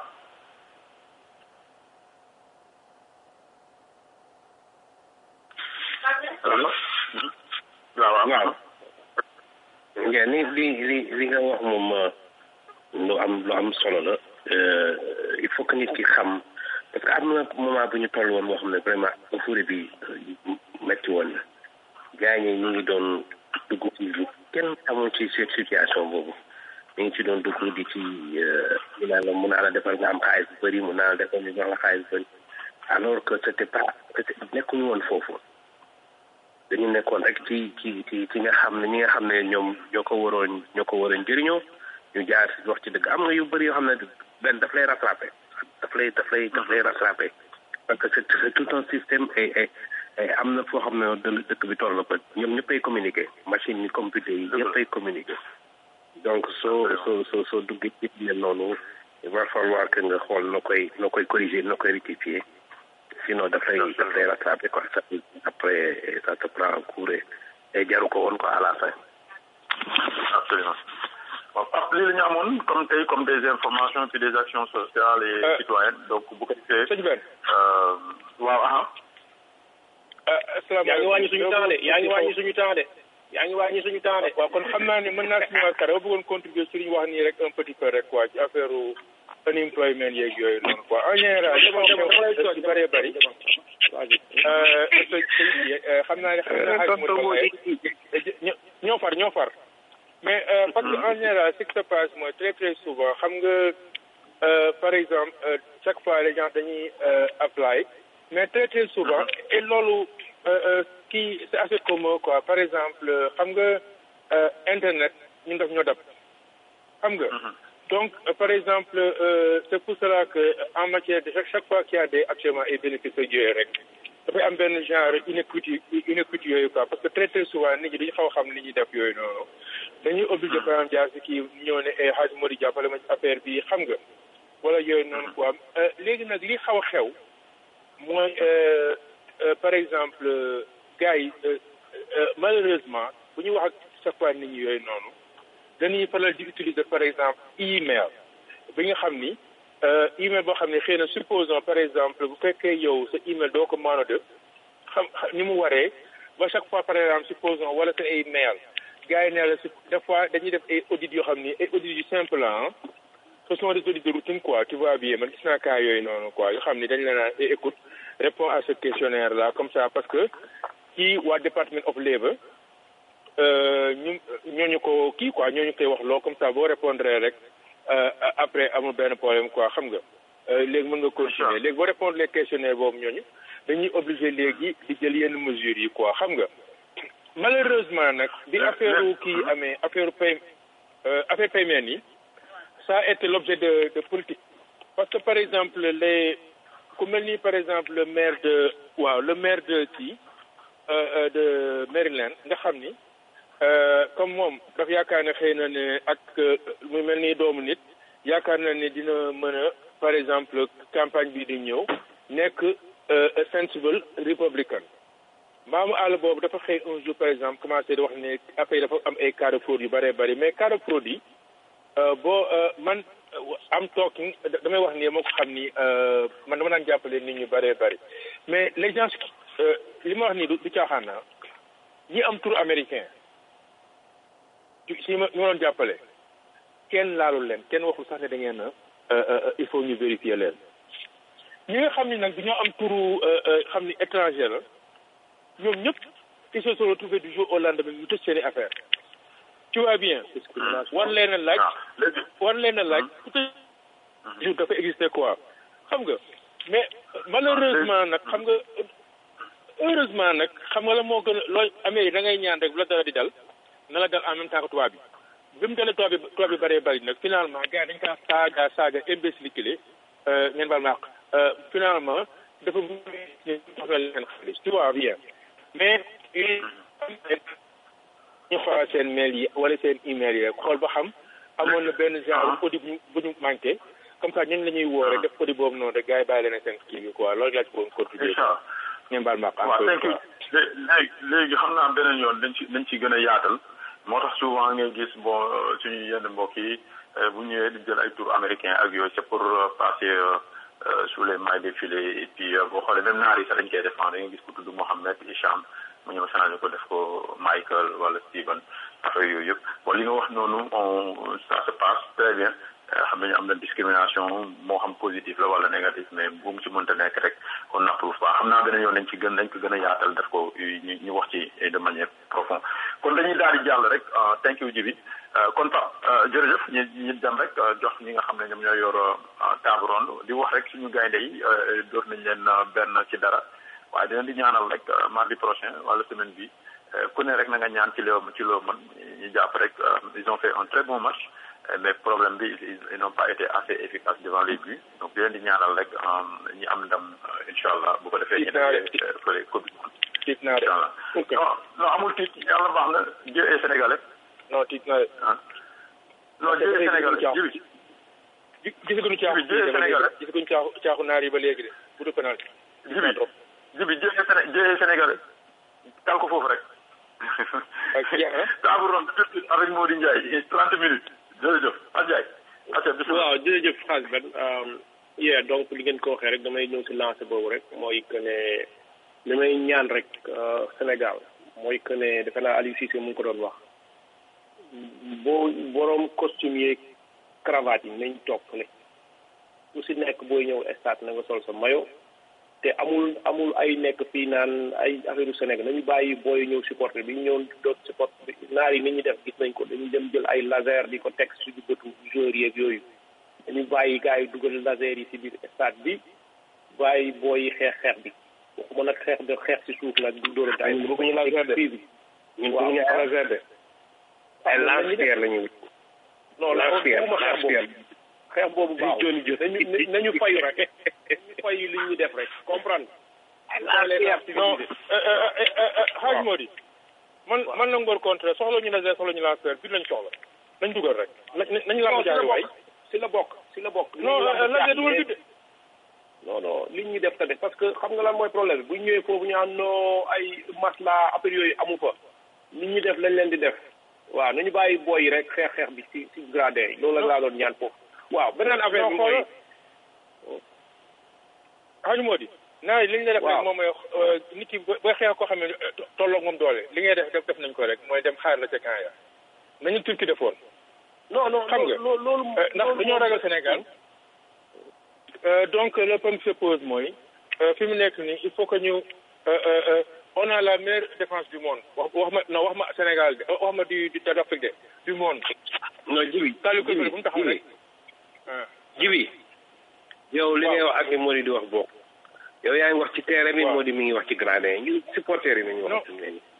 H: waaw waaw ngeen ni li li li nga wax moom lu am lu am solo la il faut que nit ki xam parce que am na moment bu ñu toll woon moo xam ne vraiment euphorie bi metti woon na gars ñi ñu ngi doon dugg ci kenn amul ci cette situation boobu ñu ngi ci doon dugg di ci mu naa la mun naa la defal nga am xaalis bu bëri mun naa la defal ñu jox la xaalis bu bëri alors que c'était pas nekkuñu woon foofu dañu nekkoon rek ci ci ci ci nga xam ne ñi nga xam ne ñoom ñoo ko waroon ñoo ko waroon jëriñoo ñu jaar si wax ci dëgg am nga yu bëri yoo xam ne benn daf lay rattrapé daf lay daf lay daf lay rattrapé parce que c'est c'est tout un système et et am na foo xam ne dë dëkk bi toll na ko ñoom ñëppay communiquer machine yi computer yi ñëppay communiquer donc soo soo soo soo duggee ci mel noonu il va falloir que nga xool noo koy noo koy corriger noo koy rectifier sinon dafay dafay rattrapé quoi ça après ça te prend en cours et jaru ko woon quoi à la fin.
B: absolument bon ab lii la ñu amoon comme tey comme des informations puis des actions sociales et citoyennes donc bu ko defee.
K: sëñ Ben.
B: waaw ah.
K: asalaamaaleykum yaa ngi wàññi suñu temps de yaa ngi wàññi suñu temps de. yaa ngi wàññi suñu temps de.
G: waaw kon xam naa ne mën naa si ñëwaat kare ba bëggoon contribuer ci li ñu wax nii rek un petit peu rek quoi ci affaire unemployment yeeg yooyu noonu quoi en général li ma wax ci bëree bëri xam naa ne xam naa xaj mu ñoo far ñoo far mais parce que en général ce qui se passe mooy très très souvent xam nga
K: euh, par exemple euh, chaque fois les gens dañuy euh, apply mais très très souvent et loolu euh, euh, kii c'est assez commun quoi par exemple euh, xam nga euh, internet ñun daf ñoo dab xam nga donc euh, par exemple euh, c'est pour cela que euh, en matière de chaque, chaque fois qu'il y a des actuellement ay bénéfices yooyu rek dafay am benn genre inéquité inéquité yooyu quoi parce que très très souvent nit ñi dañu xaw a xam li ñuy def yooyu noonu dañuy obligé par exemple jaar si kii ñëw ne eh xaaj moo di jàppale ma ci affaire bi xam nga wala yooyu noonu quoi Euh, léegi nag li xaw a xew mooy euh, euh, par exemple euh, gars yi euh, euh, malheureusement bu ñu wax ak chaque fois nit ñi yooyu noonu dañuy faral di utiliser par exemple email bi nga xam ni euh, email boo xam ne xëy na supposons par exemple bu fekkee yow sa email doo ko mën a def xam xam- ni mu waree ba chaque fois par exemple supposons wala sa ay mail gars yi ne la si des fois dañuy def ay audits yoo xam ni ay audits yu simple ah ce sont des audits de routine quoi tu vois bien man gis naa cas yooyu noonu quoi yoo xam ni dañ la naan eh, écoute réponds à ce questionnaire là comme ça parce que ci waa Department of Labour euh, ñu ñooñu ko kii quoi ñooñu koy wax loo comme ça boo répondre rek euh, après amul benn problème quoi xam nga Euh, léegi mën nga continuer léegi boo répondre les questionnaires boobu ñooñu dañuy obligé léegi di jël yenn mesures yi quoi xam nga malheureusement nag bi affaire kii amee affaire pay euh, affaire paiement yi ça a été l'objet de de politique parce que par exemple les ku mel ni par exemple le maire de waaw le maire de kii euh, euh, de Maryland nga xam ni euh, comme moom dafa yaakaar ne xëy na ne ak euh, mu mel ni doomu nit yaakaar na ne dina mën a par exemple campagne bi di ñëw nekk euh, a sensible républicain maamu àll boobu dafa xëy un jour par exemple commencé di wax ne affaire yi dafa am ay cas de fraude yu bëree bëri mais cas de fraude yi euh, boo euh, man euh, am talking da- damay wax ni moo ko xam ni euh, man dama daan jàppale nit ñu bëree bëri mais les gens euh, li ma wax nii du du caaxaan na ñi am tour américain ci si ma ñu ma doon jàppale kenn laalul leen kenn waxul sax ne da ngeen a euh, euh, il faut ñu vérifier leen ñi nga xam ni nag dañoo am turu euh, euh, xam ni étranger la ñoom ñëpp ils se sont retrouvés du jour au lendemain ñu tëj seen i affaire tu vois bien war leen a laaj war leen a laaj ku tëj jour dafa exister quoi xam nga mais malheureusement nag xam nga heureusement nag xam nga la moo gën a looy Amérique da ngay ñaan rek bu la dara di dal na la dal en même temps que tubaab bi bi mu dalee tubaab bi tubaab bi bëree bëri nag finalement gars yi dañ kaa saaga saaga imbécile ngeen baal ma àq finalement dafa soxla leen xaalis tu vois bien mais ñu xoolal seen mail yi wala seen email yi rek xool ba xam amoon na benn genre audit bu ñu bu ñu manqué comme ça ñun la ñuy woo rek def audit boobu noonu rek gars yi bàyyi leen seen kii bi quoi loolu laa ci bëggoon contribuer ngeen baal ma àq
B: waaw thank you léegi léegi xam naa beneen yoon dañ ci dañ ci gën a yaatal moo tax souvent ngay gis bon suñu yenn mbokk yi bu ñëwee di jël ay tour américain ak yooyu c'est pour passer sous les mailles des filets et puis boo xoolee même naar yi sax dañ koy défendre nga gis ku tudd Mohamed Hicham mu ñëw changé ko def ko Michael wala Steven affaire yooyu yëpp bon li nga wax noonu on ça se passe très bien xam nañu am na discrimination moo xam positif la wala négatif mais bu mu ci mënta nekk rek on n'approuve pas xam naa beneen yoon dañ ci gën dañ ko gën a yaatal def ko ñu ñu wax ci de manière profonde kon dañuy daal di jàll rek thank you Djibi kon Pape jërëjëf ñu ñu dem rek jox ñi nga xam ne ñoom ñoo yor table ronde di wax rek suñu gaynde yi door nañ leen benn ci dara waaye dinañ di ñaanal rek mardi prochain wala semaine bi ku ne rek na nga ñaan ci loo ci loo mën ñu jàpp rek ils ont fait un très bon match mais problème bi ils n'ont pas été assez efficaces devant les buts donc di leen di ñaanal rek ñi am ndam incha allah bu ko defee ñu defee fële coupe
K: tiit naa de
B: non non amul tiit yàlla baax na Dieu est sénégalais
K: non tiit naa de
B: non Dieu est sénégalais jibi
K: gisaguñu caaxu
B: Dieu est sénégalais
K: gisaguñu caaxu caaxu naar yi ba léegi de bu du penalty
B: jibi jibi Dieu est séné Dieu est sénégalais tal ko foofu rek table ronde tout de suite avec Mody Ndiaye trente minutes jërëjëf Adjaye
F: waaw jërëjëf xaas ben yeah donc li ngeen ko waxee rek damay ñëw si lancé boobu rek mooy que ne li may ñaan rek Sénégal mooy que ne defe naa Aliou Cissé mu ngi ko doon wax boo boroom costume yeeg cravate yi nañ toog ne ku si nekk booy ñëw stade na nga sol sa maillot te amul amul ay nekk fii naan ay affaire u Sénégal nañu bàyyi booy ñëw supporter bi ñu ñëw doot supporter bi naar yi ni ñuy def gis nañ ko dañuy dem jël ay laser di ko teg suñu bëtu joueurs yeeg yooyu
H: dañu bàyyi gars yi dugal laser yi si biir stade bi bàyyi booy yi xeex xeex bi waxuma nag xeex de xeex si suuf nag du dóor daay
F: ñun bëgguñu laser de
H: bi
F: ñun bëgguñu laser de ay lance-pierre la ñuy wut
H: non la
F: lance-pierre
H: waxuma xeex boobu
F: lance-pierre
H: xeex boobu baaw
F: Johnny Johnny
H: nañu nañu fayu rek nañu fayu li ñu def rek comprendre
K: non xaaj moo di man man la ngor contre soxla ñu laser soxla ñu lanceur bi lañ soxla nañ dugal rek nañ nañ lamb jaay waay
H: si la bokk si la bokk
K: non laser dugal bi de
H: non non li ñu def tamit parce que xam nga lan mooy problème bi bu ñu ñëwee foofu ñu am no ay masla affaire yooyu amu fa li ñu def lañ leen di def waaw nañu bàyyi booy yi rek xeex xeex bi si si gradin yi loolu la laa doon ñaan foofu waaw beneen affaire bi mooy
K: xaaj moo di naa li ñu la def rek moom mooy nit ki booy xeex koo xam ne tolloog moom doole li ngay def def def nañ ko rek mooy dem xaar la ca camp ya nañu turki defoon
H: non non
K: xam nga
H: loolu
K: ndax dañoo ragal Sénégal donc le problème se pose mooy fi mu nekk nii il faut que ñu on a la meilleure défense du monde wax wax ma non wax ma Sénégal de wax ma du du d'Afrique de du monde.
F: non jibi
K: Saliou Koulibaly bu mu taxaw rek.
F: jibi yow li ngay wax ak li Mody di wax bokk yow yaa ngi wax ci terrain bi Mody mi ngi wax ci gradin ñu supporter yi nañu wax.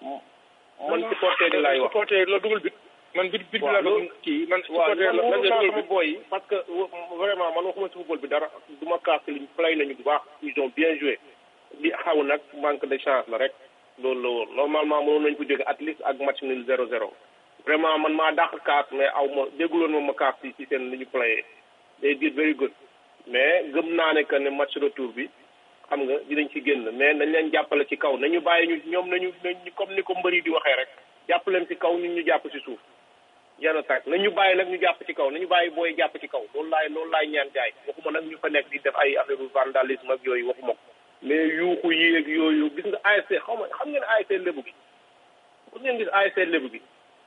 H: man supporter yi laay wax
K: supporter la dugal bit man bit bit bi laa bëgg kii man supporter la
H: la
K: la dugal bit
H: booy parce que vraiment man waxuma si football bi dara du ma kaas liñ play nañu bu baax ils ont bien joué li xaw nag manque de chance la rek loolu la woon normalement mënoon nañ ko jóge at least ak match nul zéro zéro vraiment man maa dàq kaas mais aw ma dégguloon ma ma kaas ci ci seen li ñu playé day did very good mais gëm naa ne que ne match retour bi xam nga dinañ ci génn mais nañ leen jàppale ci kaw nañu bàyyi ñu ñoom nañu nañu comme ni ko mbëri di waxee rek jàpp leen ci kaw ñun ñu jàpp ci suuf yana tak nañu bàyyi nag ñu jàpp ci kaw nañu bàyyi booy jàpp ci kaw loolu laay loolu laay ñaan gaay waxuma nag ñu fa nekk di def ay affaire vandalisme ak yooyu waxuma ko mais yuuxu yéeg yooyu gis nga ASC xaw ma xam ngeen ASC lébu gi bu ngeen gis ASC lébu gi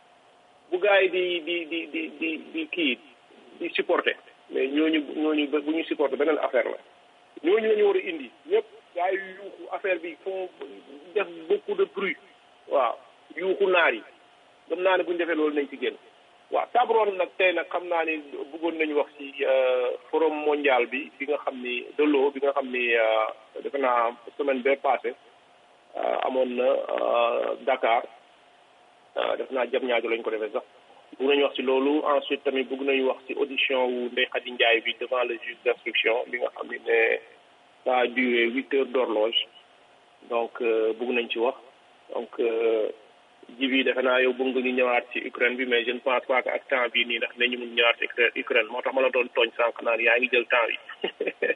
H: bu gars yi di di di di di di kii di supporter mais ñooñu ñooñu bu ñu supporter beneen affaire la ñooñu la ñu war a indi ñëpp gars yi yuuxu affaire bi font def beaucoup de bruit waaw yuuxu naar yi gëm naa ne bu ñu defee loolu nañ ci génn waaw tabroon nag tey nag xam naa ni bëggoon nañu wax ci forum mondial bi bi nga xam ni de l'eau bi nga xam ni defe naa semaine bee passé amoon na Dakar def naa jam ñaajo lañ ko defee sax bëgg nañu wax ci loolu ensuite tamit bëgg nañu wax ci audition wu Ndeye Khady Ndiaye bi devant le juge d'instruction bi nga xam ni ne ça a duré huit heures d'horloge donc bëgg nañ ci wax donc ji bi defe naa yow bëgg nga ñu ñëwaat ci Ukraine bi mais je ne pense pas que ak temps bii nii ndax nañu mun ñëwaat ci Ukraine moo tax ma la doon tooñ sànq naan yaa ngi jël temps bi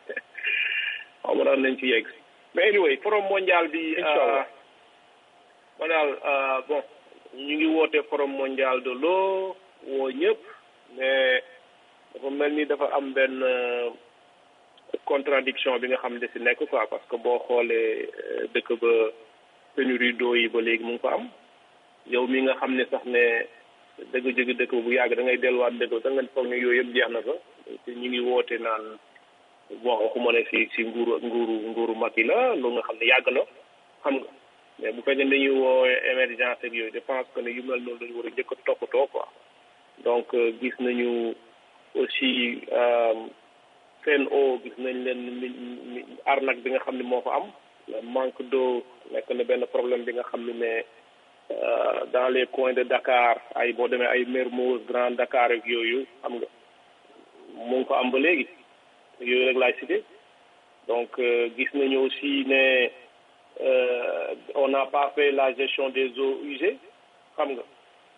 H: xaw ma daan nañ ci yegg mais anyway forum mondial bi ma daal bon ñu ngi woote forum mondial de l'eau woo ñëpp mais dafa mel ni dafa am benn contradiction bi nga xam ne si nekk quoi parce que boo xoolee dëkk ba pénurie d'eau yi ba léegi mu ngi ko am yow mi nga xam ne sax ne dëgg jóge dëkk bu yàgg da ngay delluwaat dëkk da nga foog ne yooyu yëpp jeex na fa te ñu ngi woote naan bon waxuma ne si si nguuru nguuru nguuru Macky la loolu nga xam ne yàgg na xam nga mais bu fekkee dañuy woowee émergence ak yooyu je pense que ne yu mel noonu dañu war a njëkk a toppatoo quoi donc gis nañu aussi Sen'Eau gis nañ leen arnaque bi nga xam ne moo fa am manque d'eau nekk na benn problème bi nga xam ne ne dans les coins de Dakar ay boo demee ay Mermoz Grand Dakar ak yooyu xam nga mu ngi fa am ba léegi yooyu rek laay cité donc gis nañu aussi ne on n'a pas fait la gestion des eaux usées xam nga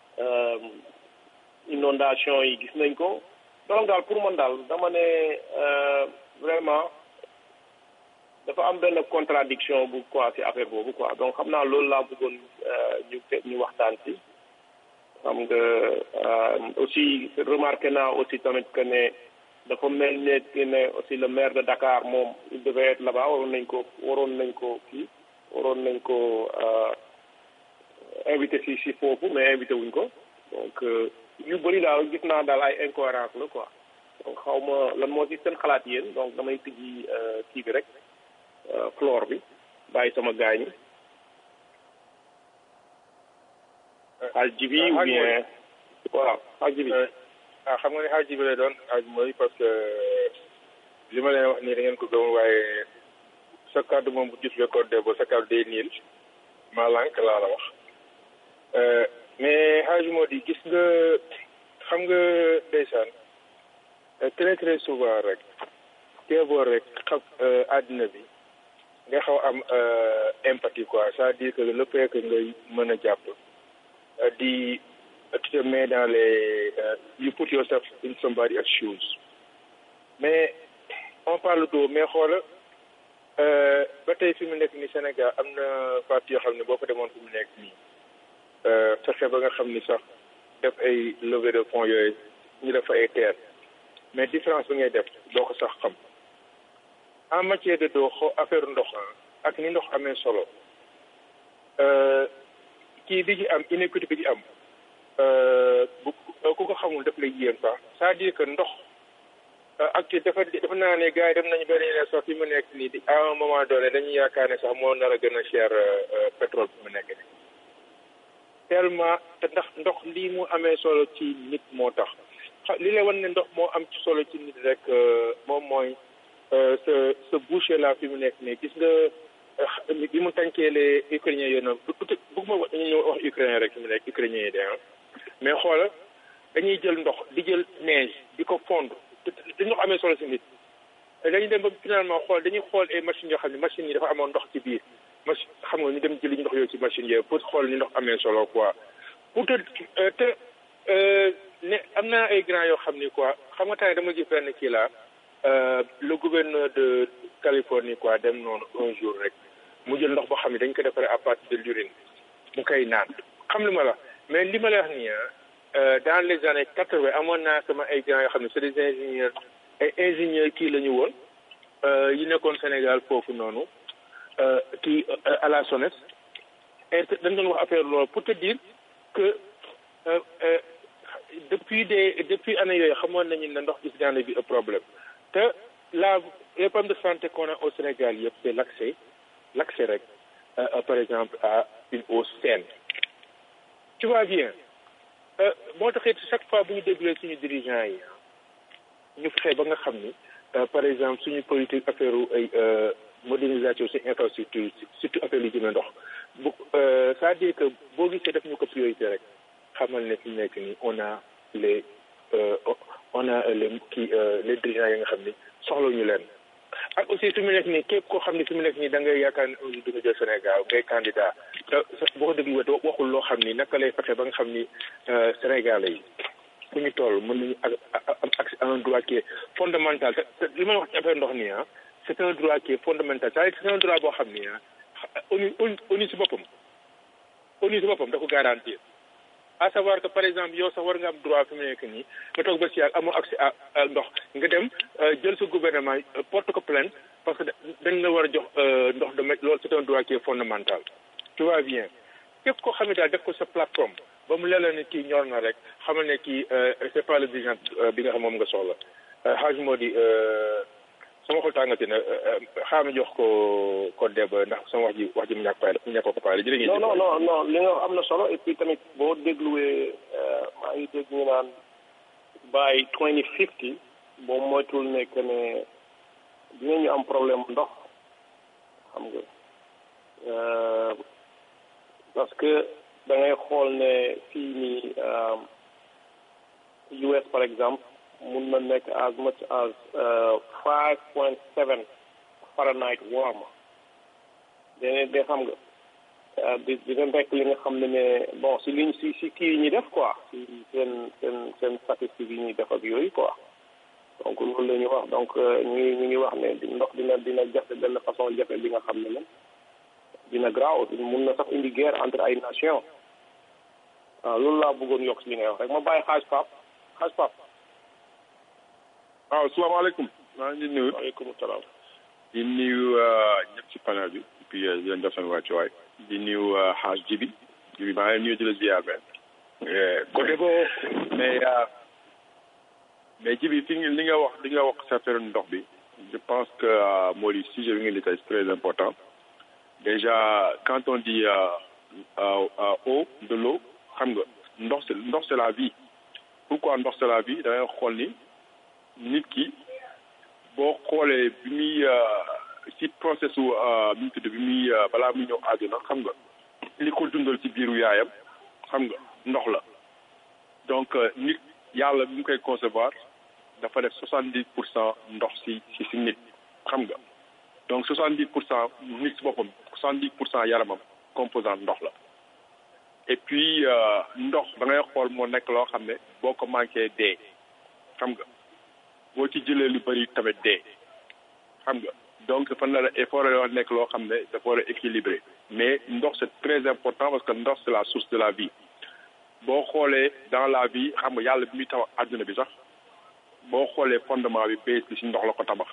H: inondation yi gis nañ ko donc daal pour man daal dama ne vraiment dafa am benn contradiction bu quoi ci affaire boobu quoi donc xam naa loolu laa bëggoon ñu ñu waxtaan ci xam nga aussi remarqué naa aussi tamit que ne dafa mel ne que ne aussi le maire de Dakar moom il devait être là-bas waroon nañ ko waroon nañ ko kii waroon nañ ko invité si si foofu mais invité wuñ ko donc yu bëri daal gis naa daal ay incohérence la quoi donc xaw ma lan moo ci seen xalaat yéen donc damay tijji kii bi rek floor bi bàyyi sama gaañi al jibi ou bien waaw al jibi
K: ah xam nga ne xaaj bi lay doon xaaj mooy parce que li ma leen wax nii da ngeen ko gëm waaye sa kàddu moom bu jut recordé ba sa kàddu day niil maa lànk laa la wax mais xaaj moo di gis nga xam nga ndeysaan très très souvent rek teeboo rek xam àddina bi nga xaw am empathie quoi c'est-à-dire que le fait que ngay mën a jàpp di tu te mets dans les you put yourself in somebody else's shoes mais on parle d'eau mais xoola ba tey fi mu nekk ni Sénégal am na parti yoo xam ne boo ko demoon fi mu nekk nii fexe ba nga xam ni sax def ay levée de fonds yooyu ñu def ay terre mais différence bi ngay def doo ko sax xam en matière de doo xoo affaire ndox ak ni ndox amee solo kii bi ci am inéquité bi ci am bu ku ko xamul daf lay yéem sax c'est-à-dire que ndox ak dafa dafa naa ne gars yi dem nañu benn ne sax fi mu nekk nii di à un moment donné dañuy yaakaar ne sax moo nar a gën a cher pétrole fi mu nekk nii tellement te ndax ndox lii mu amee solo ci nit moo tax li lay wan ne ndox moo am ci solo ci nit rek moom mooy sa sa boucher la fi mu nekk nii gis nga bi mu tànkee les ukrainiens yooyu noonu bëgguma wax ñu wax ukrainien rek fi mu nekk ukrainiens yi de mais xoola dañuy jël ndox di jël neige di ko fondre di ndox amee solo si nit dañuy dem ba finalement xool dañuy xool ay machines yoo xam ne machines yi dafa amoon ndox ci biir machine xam nga ñu dem jëli ndox yooyu ci machine yooyu pour xool ni ndox amee solo quoi pour te te ne am naa ay grand yoo xam ni quoi xam nga tey dama gis benn kii laa le gouverneur de Californie quoi dem noonu un jour rek mu jël ndox boo xam ne dañ ko defaree à partir de l'urine mu koy naan xam li ma la mais li ma la wax nii dans les années quatre vingt amoon naa sama ay grands yoo xam ne c'est des ingénieurs ay ingénieurs kii la ñu woon yi nekkoon Sénégal foofu noonu kii à la SONES et dañ doon wax affaire loolu pour te dire que depuis des depuis années yooyu xamoon nañu ne ndox gis daana bi un problème te la les problèmes de santé qu'on a au Sénégal yëpp c'est l'accès l'accès rek par exemple à une eau saine tu vois bien moo taxit chaque fois bu ñu déglee suñu dirigeants yi ñu fexe ba nga xam ni par exemple suñu politique affaire ay modernisation ci infrastructure surtout affaire lu jëmee ndox bu c'est-à-dire que boo gisee def ñu ko priorité rek xamal ne fi mu nekk nii on a les on a les kii les dirigeants yi nga xam ni soxla ñu leen ak aussi fi mu nekk nii képp koo xam ne fi mu nekk nii da ngay yaakaar ne un jour di nga jël Sénégal ngay candidat te boo ko déglu wet waxul loo xam ni naka lay fexe ba nga xam ni Sénégalais yi fu ñu toll mën nañu am accès à un droit qui est fondamental te li ma wax ci affaire ndox nii ah c' est un droit qui est fondamental c'est-à-dire c' est un droit boo xam ni ah ONU ONU si boppam ONU si boppam da ko garantir à savoir que par exemple yow sax war nga am droit fi mu nekk nii nga toog ba si yàgg amoo accès à ndox nga dem jël sa gouvernement porte ko plainte parce que dañ la war a jox ndox de loolu c'est un droit qui est fondamental tu vois bien képp koo xam ne daal def ko sa plateforme ba mu leela ne kii ñor na rek xamal ne kii c'est pas le dirigeant bi nga xam moom nga soxla xaaj moo di sama xol tàngati na xaar ma jox ko ko deb ndax sama wax ji wax ji mu ñàkk paay mu ñàkk ko paay jërë ngeen
H: non non non non li nga am na solo et puis tamit boo dégluwee maa ngi dégg ñu naan by twenty fifty boo moytul ne que ne dinañu am problème ndox xam nga parce que da ngay xool ne fii nii US par exemple mun na nekk as much as five point seven Fahrenheit warm dene de xam nga di dina nekk li nga xam ne ne bon si liñ si si kii yi ñuy def quoi si seen seen seen statistiques yi ñuy def ak yooyu quoi donc loolu la ñuy wax donc ñu ngi ñu ngi wax ne ndox dina dina jafe benn façon jafe bi nga xam ne ne dina graaw mun na sax indi guerre entre ay nations waaw loolu laa bëggoon yokk si li ngay wax rek ma bàyyi xaaj pap xaaj pap
L: waaw salaamaaleykum maa ngi nuyu
H: waaleykum salaam
L: di nuyu ñëpp ci panel bi et puis di leen def seen wàccuwaay di nuyu xaaj jibi jibi maa ngi nuyu di la ziar benn côté boo mais mais jibi fi li nga wax li nga wax sa affaire ndox bi je pense que moo di sujet bi nga di tey c'est très important déjà quand on dit eau de l'eau xam nga ndox c'est ndox c'est la vie pourquoi ndox c'est la vie da ngay xool ni nit ki boo xoolee bi muy ci process u bi mu tudd bi muy balaa muy ñëw àdduna xam nga li ko dundal ci biiru yaayam xam nga ndox la donc nit yàlla bi mu koy concevoir dafa def soixante dix pour cent ndox si si si nit xam nga donc soixante dix pour cent nit si boppam soixante dix pour cent yaramam composant ndox la et puis ndox da ngay xool moo nekk loo xam ne boo ko manqué dee xam nga boo ci jëlee lu bëri tamit dee xam nga donc dafa nar a effort yoo nekk loo xam ne dafa war a équilibré mais ndox c'est très important parce que ndox c'est la source de la vie boo xoolee dans la vie xam nga yàlla bi muy tabax àdduna bi sax boo xoolee fondement bi base bi si ndox la ko tabax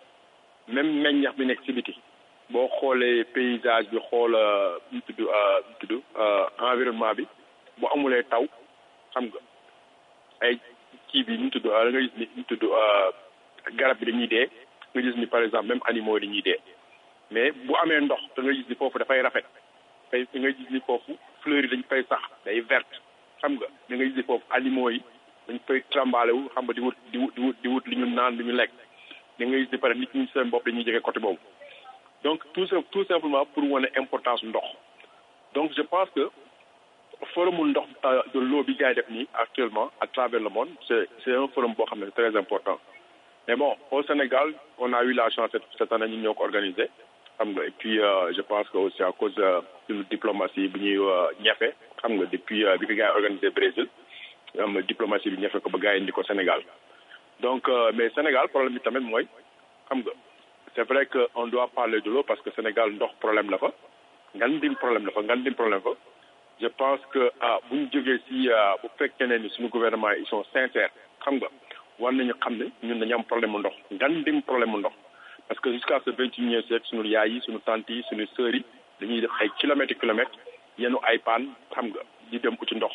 L: même meññeex bi nekk si biti boo xoolee paysage bi xool nu tudd nu tudd environnement bi bu amulee taw xam nga ay kii bi nu tudd da nga gis ni nu tudd garab bi dañuy dee nga gis ni par exemple même animaux yi dañuy dee mais bu amee ndox da nga gis ni foofu dafay rafet tey da nga gis ni foofu fleurs yi dañ fay sax day verte xam nga da nga gis ni foofu animaux yi dañ fay trambale wu xam nga di wut di wut di wut di wut li ñu naan li ñu lekk da nga gis ni pare nit ñi seen bopp dañuy jege côté boobu donc tout tout simplement pour wane importance ndox donc je pense que forum ndox de l'eau bi gars yi def nii actuellement à travers le monde c'est c'est un forum boo xam ne c'est très important mais bon au Sénégal on a eu la chance cette, cette année ñu ñoo ko organisé xam nga et puis euh, je pense que aussi à cause de suñu diplomatie bi ñuy ñefe xam nga depuis bi ko gars yi organisé Brésil am diplomatie bi ñefe ko ba gars yi indi ko Sénégal donc euh, mais Sénégal problème bi tamit mooy xam nga c'est vrai que on doit parler de l'eau parce que Sénégal ndox problème la fa ngan dim problème la fa ngan dim problème fa je pense que ah bu ñu jógee si bu fekkee ne ni suñu gouvernement ils sont sincères xam nga war nañu xam ne ñun dañu am problème mu ndox ngan dim problème mu ndox parce que jusqu'à ce vingt et unième siècle suñu yaay yi suñu tante yi suñu sœurs yi dañuy def ay kilomètres kilomètres yenu ay paan xam nga di dem ko ci ndox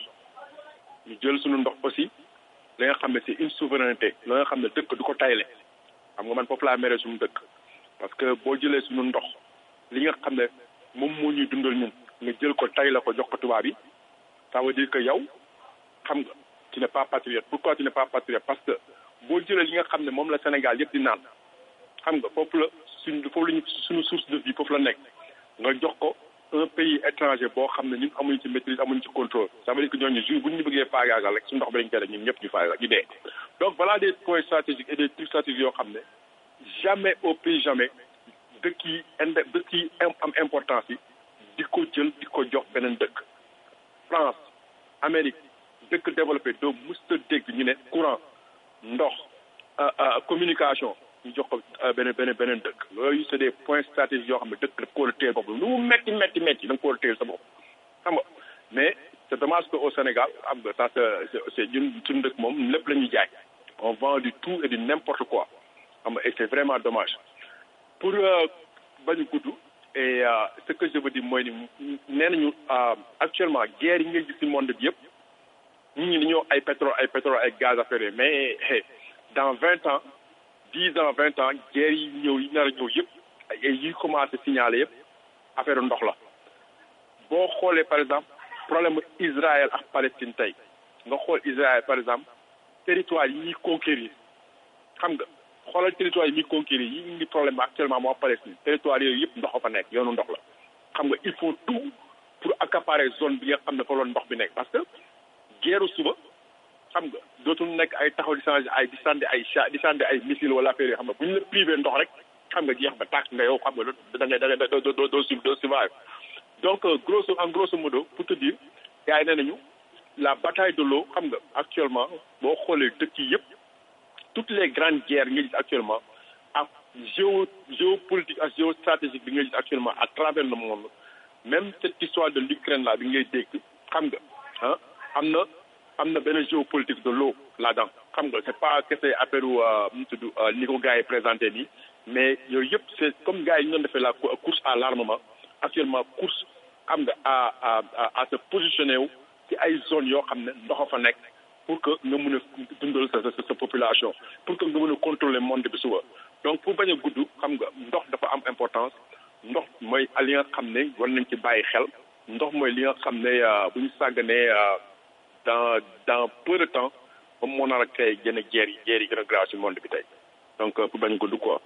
L: ñu jël suñu ndox aussi la nga xam ne c'est une souveraineté la nga xam ne dëkk du ko tayle xam nga man foofu laa mere suñu dëkk parce que boo jëlee suñu ndox li nga xam ne moom moo ñuy dundal ñun nga jël ko tay la ko jox ko tubaab yi ça veut dire que yow xam nga tu n'es pas patriote pourquoi tu n'es pas patriote parce que boo jëlee li nga xam ne moom la Sénégal yëpp di naan xam nga foofu la suñ foofu lañu suñu source de vie foofu la nekk nga jox ko un pays étranger boo xam ne ñun amuñu ci maîtrise amuñu ci contrôle ça veut dire que ñooñu jour bu ñu bëggee faagaagal rek su ndox bi dañ koy def ñun ñëpp ñu faagaagal ñu dee donc voilà des points stratégiques et des trucs stratégiques yoo xam ne jamais au pays jamais dëkk yi inde dëkk yi am importance yi di ko jël di ko jox beneen dëkk France Amérique dëkk développé doo musta dégg ñu ne courant ndox communication ñu jox ko beneen beneen beneen dëkk yooyu c'est des points stratégiques yoo xam ne dëkk daf ko war a téye bopp lu mu metti metti metti da nga ko war a téye sa bopp xam nga mais c'est dommage que au Sénégal am nga ça c'est c'est ñun suñu dëkk moom lépp la ñuy jaay on vend du tout et du n'importe quoi xam nga et c'est vraiment dommage pour bañu gudd et ce que je veux dire mooy ni nee nañu actuellement guerre yi ngay gis ci monde bi yëpp nit ñi dañoo ay pétrole ay pétrole ay gaz affaire mais dans vingt ans dix ans vingt ans guerre yi ñëw yi nar a ñëw yëpp yi commencé signaler yëpp affaire ndox la boo xoolee par exemple problème Israël ak Palestine tey nga xool Israël par exemple territoire yi ñuy conquérir xam nga xoolal territoire yi ñuy conquérir yi indi problème actuellement moo Palestine territoire yooyu yëpp ndox fa nekk yoonu ndox la xam nga il faut tout pour accaparer zone bi nga xam ne fa loon ndox bi nekk parce que guerre suba xam nga dootul nekk ay taxaw di changer ay di sànni ay cha di sànni ay missile wala affaire yoo xam ne bu ñu la privé ndox rek xam nga jeex ba tàkk nga yow xam nga da ngay da ngay doo doo doo doo survive donc grosso en grosso modo pour te dire gars yi nee nañu la bataille de l'eau xam nga actuellement boo xoolee dëkk yi yëpp toutes les grandes guerres nga gis actuellement ak géo géopolitique ak géostratégique bi nga gis actuellement à travers le monde même cette histoire de l'Ukraine là bi ngay dégg xam nga ah am na am na benn géopolitique de l'eau là-dedans xam nga c'est pas que c'est affaire mu tudd ni ko gars yi présenté nii mais yooyu yëpp c'est comme gars yi ñu doon defee la course à l'armement actuellement course xam nga à à à se positionner wu ci ay zones yoo xam ne ndox fa nekk pour que nga mën a dundal sa sa sa population pour que nga mën a contrôler monde bi suba donc pour bañ a gudd xam nga ndox dafa am importance ndox mooy li nga xam ne war nañ ci bàyyi xel ndox mooy li nga xam ne bu ñu sàgganee dans dans peu de temps moom moo nar a créé gën a jeer yi jeer yi gën a graaw si monde bi tey donc pour bañ ko du quoi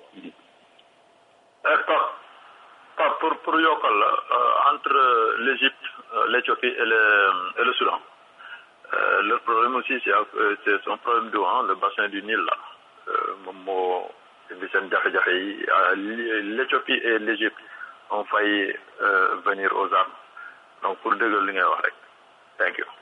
B: Pape Pape pour pour yokkal la entre l'Égypte l'Éthiopie et le et le Soudan le problème aussi c'est c'est un problème d'eau hein le bassin du Nil là moom moo indi seen jafe-jafe yi l'Éthiopie et l'Égypte ont failli venir aux armes donc pour dëggal li ngay wax rek thank you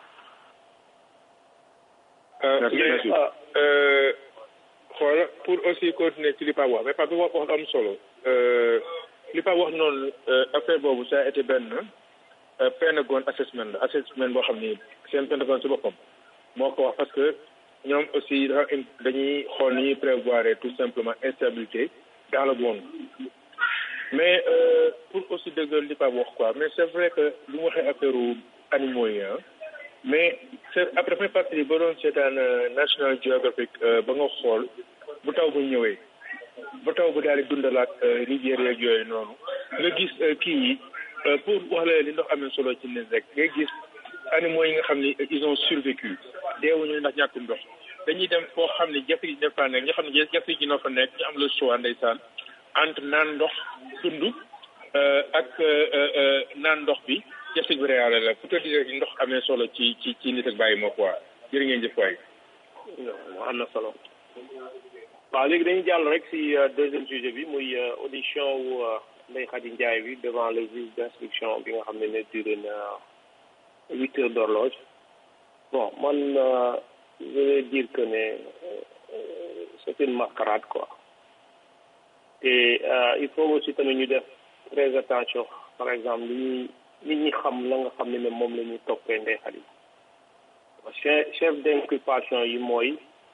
K: xoola pour aussi continuer ci li Pape wax mais Pape wax wax am solo li Pape wax noonu affaire boobu ça a été benn Pentagon assessment la assessment boo xam ni seen Pentagon si boppam moo ko wax parce que ñoom aussi dafa dañuy xool ni ñuy prévoir tout simplement instabilité dans le monde mais pour aussi dëggal li Pape wax quoi mais c'est vrai que lu mu waxee affaire animaux yi mais c'est après may fàttali ba doon seetaan National Geographic ba nga xool bu taw bu ñëwee bu taw bu daal di dundalaat rivière yeeg yooyu noonu nga gis kii yi pour wax la li ndox amee solo ci nit rek nga gis animaux yi nga xam ni ils ont survécu deewuñu ndax ñàkkum ndox dañuy dem foo xam ne jafri ji dafa nekk nga xam ne jafri ji noo fa nekk ñu am le choix ndeysaan entre naan ndox dund ak naan ndox bi jafri bi réale la pour te dire rek ndox amee solo ci ci ci nit ak bàyyi moo quoi jërë ngeen jëf waay
F: am na solo waaw léegi dañuy jàll rek si deuxième sujet bi muy audition wu Ndeye Khady Ndiaye bi devant le juge d'instruction bi nga xam ne ne duré na huit heures d'horloge bon man je vais dire que ne c'est une mascarade quoi te il faut aussi tamit ñu def très attention par exemple li ñuy nit ñi xam la nga xam ne ne moom la ñuy toppee Ndeye Khady chef chef d'inculpation yi mooy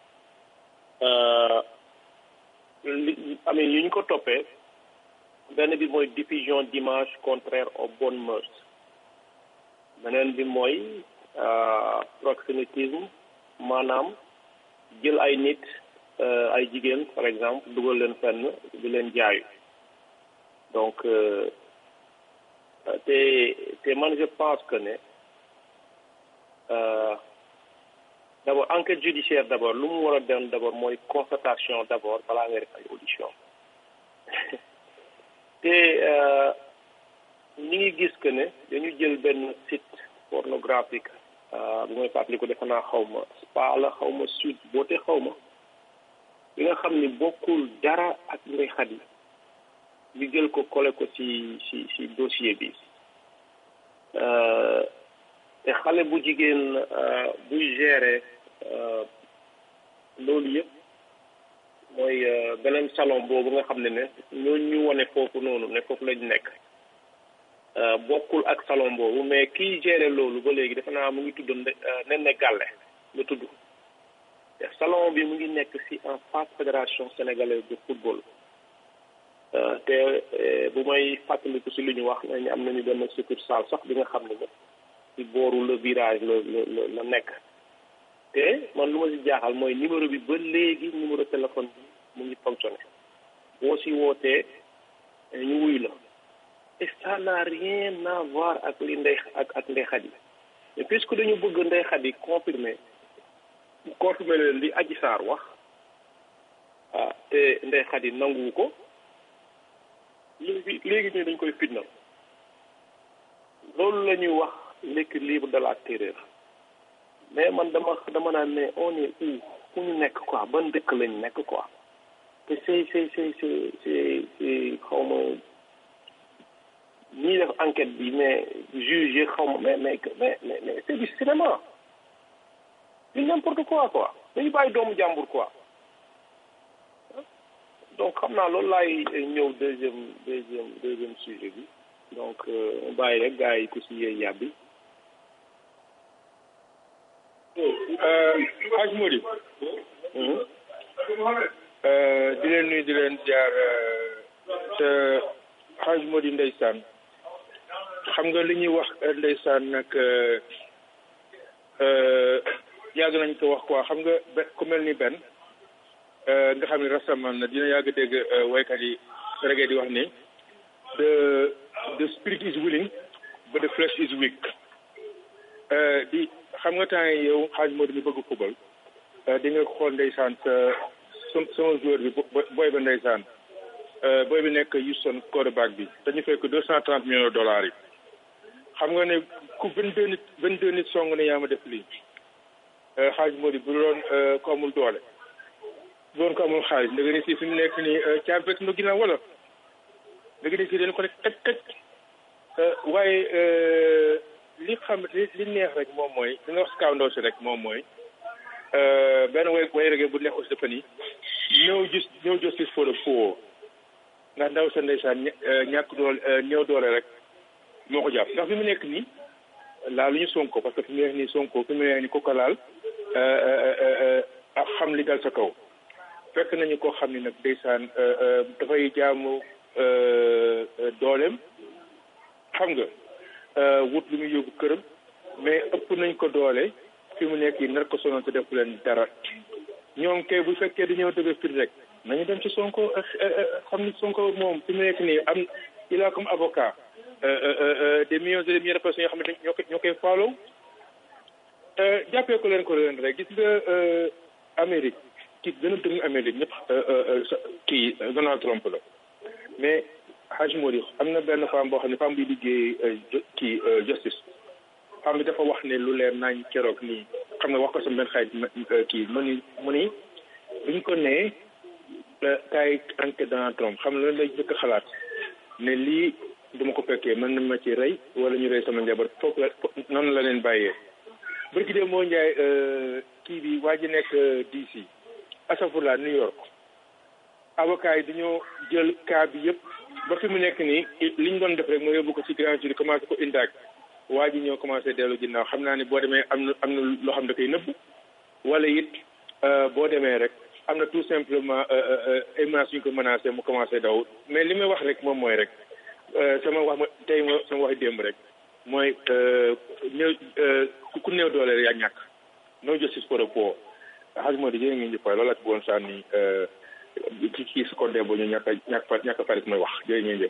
F: li amee yu ñu ko toppee benn bi mooy diffusion d'images contraires aux bonnes mœurs beneen bi mooy proxénétisme maanaam jël ay nit ay jigéen par exemple dugal leen fenn di leen jaayu donc te te man je pense que ne d'abord enquête judiciaire d'abord lu mu war a dem d'abord mooy constatation d'abord balaa ngay def ay audition te ñi ngi gis que ne dañu jël benn site pornographique bu may fàttali ko defe naa xaw ma spa la xaw ma sud boote xaw ma bi nga xam ni bokkul dara ak Ndeye Khady ñu jël ko collé ko ci ci ci dossier bi te xale bu jigéen buy gérer loolu yëpp mooy beneen salon boobu nga xam ne ne ñooñu ñu wane foofu noonu ne foofu lañ nekk bokkul ak salon boobu mais kiy gérer loolu ba léegi defe naa mu ngi tudd nen ne gàlle la tudd te salon bi mu ngi nekk ci en face fédération sénégalaise de football te bu may fàttaliku ci li ñu wax nañu am nañu benn succursale sax bi nga xam ne ci booru le virage la la la nekk te man lu ma ci jaaxal mooy numéro bi ba léegi numéro téléphone bi mu ngi fonctionné boo ci wootee ñu wuy la et ça n'a rien à voir ak li ndey ak ak Ndeye Khady mais puisque dañu bëgg Ndeye Khady confirmer confirmer leen li Adji Sarr wax ah te Ndeye Khady nanguwu ko léegi léegi ñu dañ koy fitnal loolu la ñuy wax l'équilibre de la terreur mais man dama dama naan ne on est où fu ñu nekk quoi ban dëkk lañ nekk quoi te c'est c'est c'est c'est c'est c'est xaw ma ñiy def enquête bi mais juge xaw ma mais mais mais mais c'est du cinéma c'est n'importe quoi quoi dañu bàyyi doomu jàmbur quoi donc xam naa loolu laay ñëw deuxième deuxième deuxième sujet bi donc bàyyi rek gars yi ku si yee yàbbi
K: Haj Modi di leen nuyu di leen jaar te Haj Modi ndeysaan xam nga li ñuy wax ndeysaan nag yàgg nañ ko wax quoi xam nga be ku mel ni benn nga xam ne rastaman na dina yàgg dégg waykat yi reggae di wax ni the the spirit is willing but the flesh is weak di xam nga temps yi yow xaaj moo mi bëgg football di nga xool ndeysaan sa sama joueur bi boy ba ndeysaan boy bi nekk Houston quarterback bi dañu fekk deux cent trente millions de dollars yi xam nga ne ku vingt deux nit vingt deux nit song ne yaa ma def lii xaalis moo di bu doon ko amul doole bu doon ko amul xaalis ndega ni si fi mu nekk nii caabi fekk na ginnaaw wala ndega ni si dañu ko ne kaj kaj waaye li xam li li neex rek moom mooy li nga wax si kaw ndaw si rek moom mooy benn way way rek bu neex aussi dafa ni no just no justice for the poor ndax ndaw sa ndeysaan ñàkk doole néew doole rek moo ko jàpp ndax fi mu nekk nii laal lu ñu sonko parce que fi mu nekk nii sonko fi mu nekk nii ko ko laal ak xam li dal sa kaw fekk nañu koo xam ne nag ndeysaan dafay jaamu dooleem xam nga wut lu muy yóbbu këram mais ëpp nañ ko doole fi mu nekk yi nar ko sonoon te def leen dara ñoom kay bu fekkee dañoo dëgg fit rek nañu dem ci sonko xam ni sonko moom fi mu nekk nii am il a comme avocat des millions et des millions de personnes yoo xam ne ñoo koy ñoo koy faaloo jàppee ko leen ko leen rek gis nga Amérique ki gën a dëng Amérique ñëpp kii Donald Trump la mais Haj Modi am na benn femme boo xam ne femme bi liggéey kii justice femme bi dafa wax ne lu leer nañ keroog nii xam nga wax ko sama benn xarit kii mu ni mu ni buñ ko nee kaay enquête Donald Trump xam nga loolu lay jëkk xalaat ne lii duma ko fekkee mën na ma ci rey wala ñu rey sama njaboot foofu la noonu la leen bàyyee bërki dee moo njaay kii bi waa ji nekk DC asafurla New York avocat yi dañoo jël cas bi yëpp ba fi mu nekk nii li ñu doon def rek moo yóbbu ko ci grand jury commencé ko indaag waa ji ñoo commencé dellu ginnaaw xam naa ne boo demee am na am na loo xam da koy nëbb wala it boo demee rek am na tout simplement ay menaces yu ñu ko menacé mu commencé daw mais li may wax rek moom mooy rek sama wax ma tey ma sama wax démb rek mooy néew ku néew doole yaa ñàkk no justice for the poor xaj moo di jërë ngeen jëf waay loolu la ci bëggoon sànni ci kii su ko dee ba ñu ñàkk a ñàkk fa ñàkk a farit mooy wax jërë ngeen jëf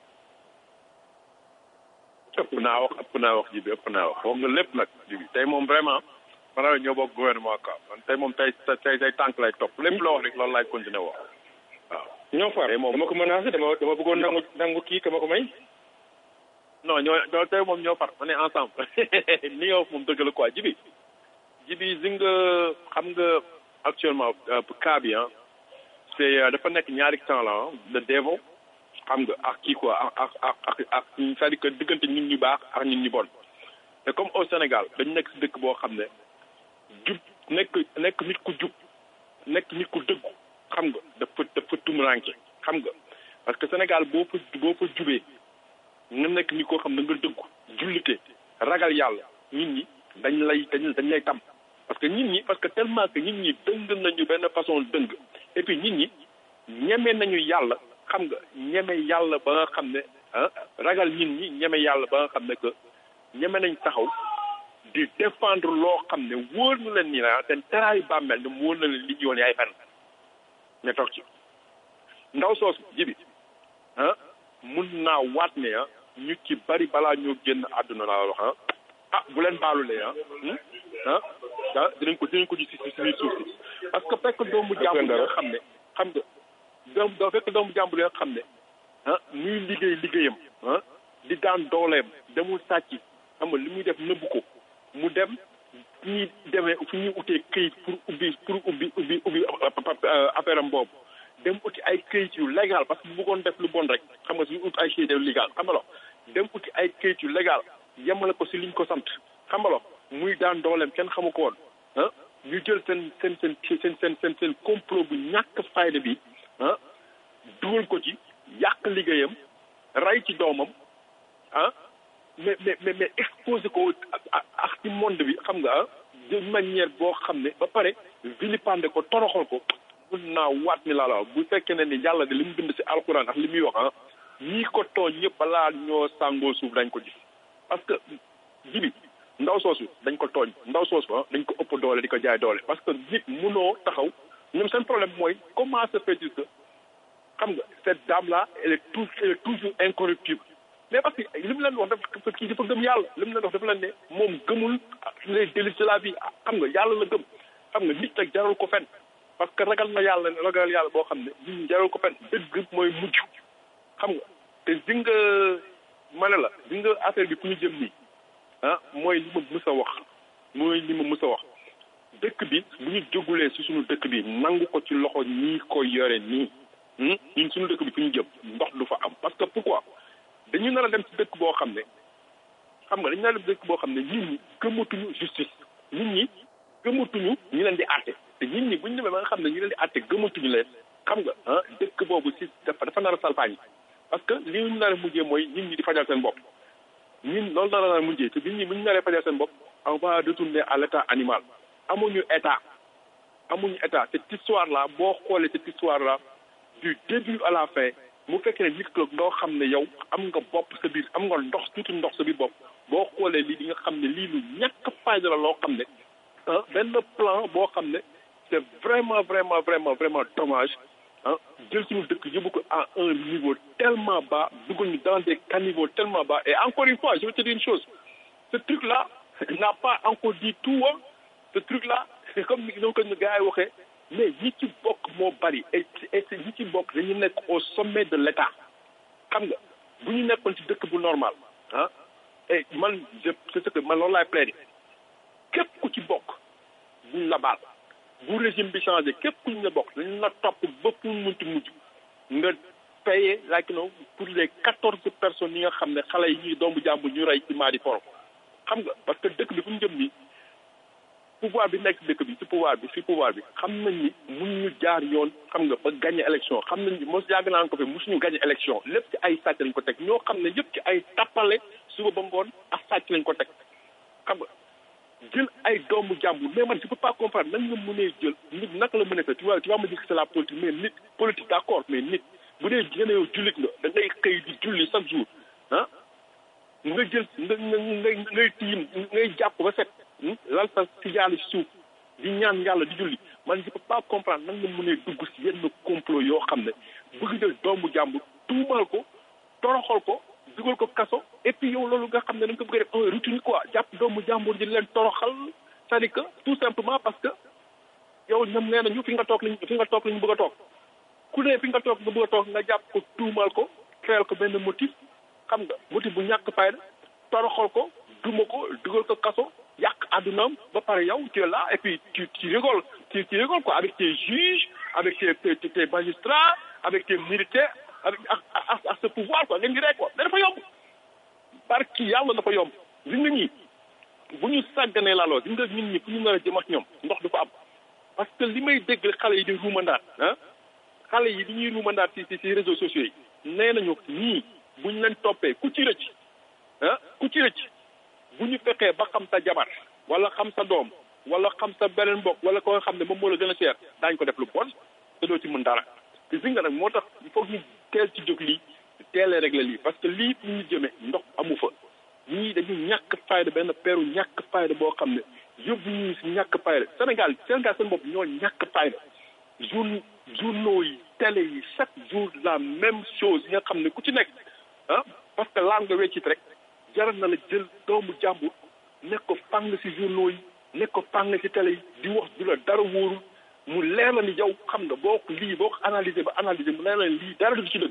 L: ëpp naa wax ëpp naa wax ji bi ëpp naa wax wax nga lépp nag ji bi tey moom vraiment man ñoo bokk gouvernement quoi man tey moom tey tey tey tànk lay topp lépp loo wax rek loolu laay continuer wax waaw
K: ñoo far dama ko menacé dama dama bëggoon nangu nangu kii ka ma ko may
L: non ñoo ñoo tey moom ñoo far on est ensemble ni yow moom dëgg la quoi ji bi ji bi si nga xam nga actuellement cas bi ah c'est dafa nekk ñaari temps la le devil xam nga ak kii quoi ak ak ak ak c'est-à-dire que diggante nit ñu baax ak nit ñu bon te comme au Sénégal dañu nekk si dëkk boo xam ne jub nekk nekk nit ku jub nekk nit ku dëggu xam nga dafa dafa tumuranke xam nga parce que Sénégal boo fa boo fa jubee nga nekk nit koo xam ne nga dëggu jullite ragal yàlla nit ñi dañ lay dañ dañ lay tam parce que nit ñi parce que tellement que nit ñi dëng nañu benn façon dëng et puis nit ñi ñeme nañu yàlla xam nga ñeme yàlla ba nga xam ne ah ragal nit ñi ñeme yàlla ba nga xam ne que ñeme nañ taxaw di défendre loo xam ne wóor na leen ni la seen teraayu bàmmeel ne wóor na leen li ñu woon yaay fen ne toog ci ndaw soosu jibi ah mun naa waat ne ah ñu ci bari balaa ñoo génn àdduna laa wax ah ah bu leen baalulee ah ah ah dinañ ko dinañ ko gis si si biir suuf si parce que fekk doomu jàmbur yi nga xam ne xam nga doom doo fekk doomu jàmbur yi nga xam ne ah muy liggéey liggéeyam ah di daan dooleem demul sàcc xam nga li muy def nëbbu ko mu dem fu ñuy demee fu ñuy utee këyit pour ubbi pour ubbi ubbi ubbi affaire am boobu dem uti ay këyit yu légal parce que bu bëggoon def lu bon rek xam nga suñu ut ay këyit yu légal xam nga lo dem uti ay këyit yu légal yemale ko si liñ ko sant xam nga lo muy daan dooleem kenn xamu ko woon ah ñu jël seen seen seen seen seen seen seen complot bu ñàkk fayda bi ah dugal ko ci yàq liggéeyam ray ci doomam ah mais mais mais mais exposé ko ak ci monde bi xam nga ah de manière boo xam ne ba pare vilipande ko toroxal ko mun naa waat ni laa la bu fekkee ne ni yàlla de li mu bind si alxuraan ak li muy wax ah ñii ko tooñ ñëpp balaa ñoo sàngoo suuf dañ ko gis parce que jibi ndaw soosu dañ ko tooñ ndaw soosu ah dañ ko ëpp doole di ko jaay doole parce que nit munoo taxaw ñoom seen problème mooy comment se fait-il que xam nga cette dame là elle est toujours elle est toujours incorruptible mais parce que li mu leen wax dafa kii dafa gëm yàlla li mu leen wax dafa leen ne moom gëmul les délices de la vie xam nga yàlla la gëm xam nga nit nag jaral ko fen parce que ragal na yàlla ragal yàlla boo xam ne nit ñi jaral ko fen dëgg mooy mujj xam nga te di nga ma ne la di nga affaire bi fu ñu jëm nii ah mooy li ma mës a wax mooy li ma mës a wax dëkk bi bu ñu jógulee si suñu dëkk bi nangu ko ci loxo ñii ko yore nii ñun suñu dëkk bi fu ñu jëm ndox du fa am parce que pourquoi dañu nar a dem ci dëkk boo xam ne xam nga dañu nar a dem dëkk boo xam ne nit ñi gëmatuñu justice nit ñi gëmatuñu ñu leen di àtte te nit ñi bu ñu demee ba nga xam ne ñu leen di àtte gëmatuñu leen xam nga ah dëkk boobu si dafa dafa nar a salfaañi parce que li ñu nar a mujjee mooy nit ñi di fajal seen bopp ñun loolu nar a nar a mujjee te nit ñi bu ñu naree fajal seen bopp on va retourner à l' état animal amuñu état amuñu état cette histoire là boo xoolee cette histoire là du début à la fin mu fekkee ne nit ki doo xam ne yow am nga bopp sa biir am nga ndox tuuti ndox sa biir bopp boo xoolee lii di nga xam ne lii lu ñàkk fayda la loo xam ne ah benn plan boo xam ne c' est vraiment vraiment vraiment vraiment dommage ah jël suñu dëkk yóbbu ko à un niveau tellement bas dugal ñu dans des caniveaux tellement bas et encore une fois je vais te dire une chose ce truc là n'a pas encore dit tout hein ce truc là comme ni ko gars yi waxee mais ñi ci bokk moo bari et et ñi ci bokk dañu nekk au sommet de l' état xam nga bu ñu nekkoon ci dëkk bu normal ah et man je c'est ce que man loolu laay plaidé képp ku ci bokk buñ la baal bu régime bi changé képp ku ñu la bokk dañu la topp ba fu mu munti mujj nga payé like you know pour les quatorze personnes yi nga xam ne xale yi ñuy doomu jàmbur ñu rey ci maadi foro xam nga parce que dëkk bi fu ñu jëm nii pouvoir bi nekk dëkk bi ci pouvoir bi ci pouvoir bi xam nañ ni mun ñu jaar yoon xam nga ba gagné élection xam nañ ni mos yàgg naan ko fi mosuñu gagné élection lépp ci ay sàcc lañ ko teg ñoo xam ne yëpp ci ay tappale suba ba ngoon ak sàcc lañ ko teg xam nga jël ay doomu jàmbur mais man je peux pas comprendre nan nga mënee jël nit naka la mën a fait tu vois tu vas me dire que c'est la politique mais nit politique d'accord mais nit bu dee gën a yow jullit nga da ngay xëy di julli chaque jour ah nga jël nga nga ngay ngay tiim ngay jàpp ba set lal sa si yàlla si suuf di ñaan yàlla di julli man je peux pas comprendre nan nga mënee dugg si yenn complot yoo xam ne bëgg jël doomu jàmbur tuumal ko toroxal ko dugal ko kaso et puis yow loolu nga xam ne da nga ko bëgg a def un routine quoi jàpp doomu jàmbur di leen toroxal c'est-à-dire que tout simplement parce que yow ñoom nee nañu fi nga toog lañ fi nga toog lañu bëgg a toog ku ne fi nga toog nga bëgg a toog nga jàpp ko tuumal ko créel ko benn motif xam nga motif bu ñàkk fayda toroxal ko duma ko dugal ko kaso yàq àddunaam ba pare yow tu es là et puis tu tu rigoles tu tu rigoles quoi avec tes juges avec tes tes tes magistrats avec tes militaires avec ak ak ak ce pouvoir quoi ngeen di rek quoi mais dafa yomb barki yàlla dafa yomb gis nga ñi bu ñu sàgganee laaloo gis nga nit ñi fu ñu nar a jëm ak ñoom ndox du fa am parce que li may dégg xale yi di ruumandaat ah xale yi di ñuy ruumandaat ci ci ci réseaux sociaux yi nee nañu ñii buñ leen toppee ku ci rëcc ah ku ci rëcc bu ñu fexee ba xam sa jabar wala xam sa doom wala xam sa beneen mbokk wala ko nga xam ne moom moo la gën a cher daañu ko def lu bon te doo ci mën dara te si nga nag moo tax il faut ñu teel ci jóg lii teelee régler lii parce que lii fu ñu jëmee ndox amu fa ñii dañu ñàkk fayda benn peeru ñàkk fayda boo xam ne yóbbu ñu si ñàkk fayda Sénégal Sénégal seen bopp ñoo ñàkk fayda jour journaux yi télé yi chaque jour la même chose yi nga xam ne ku ci nekk ah parce que laal nga weccit rek jaral na la jël doomu jàmbur nekk ko fàng si journaux yi nekk ko fàng si télé yi di wax du la dara wóorul mu leer la ni yow xam nga boo ko lii boo ko analyser ba analyser mu leer la ni lii dara du ci dëgg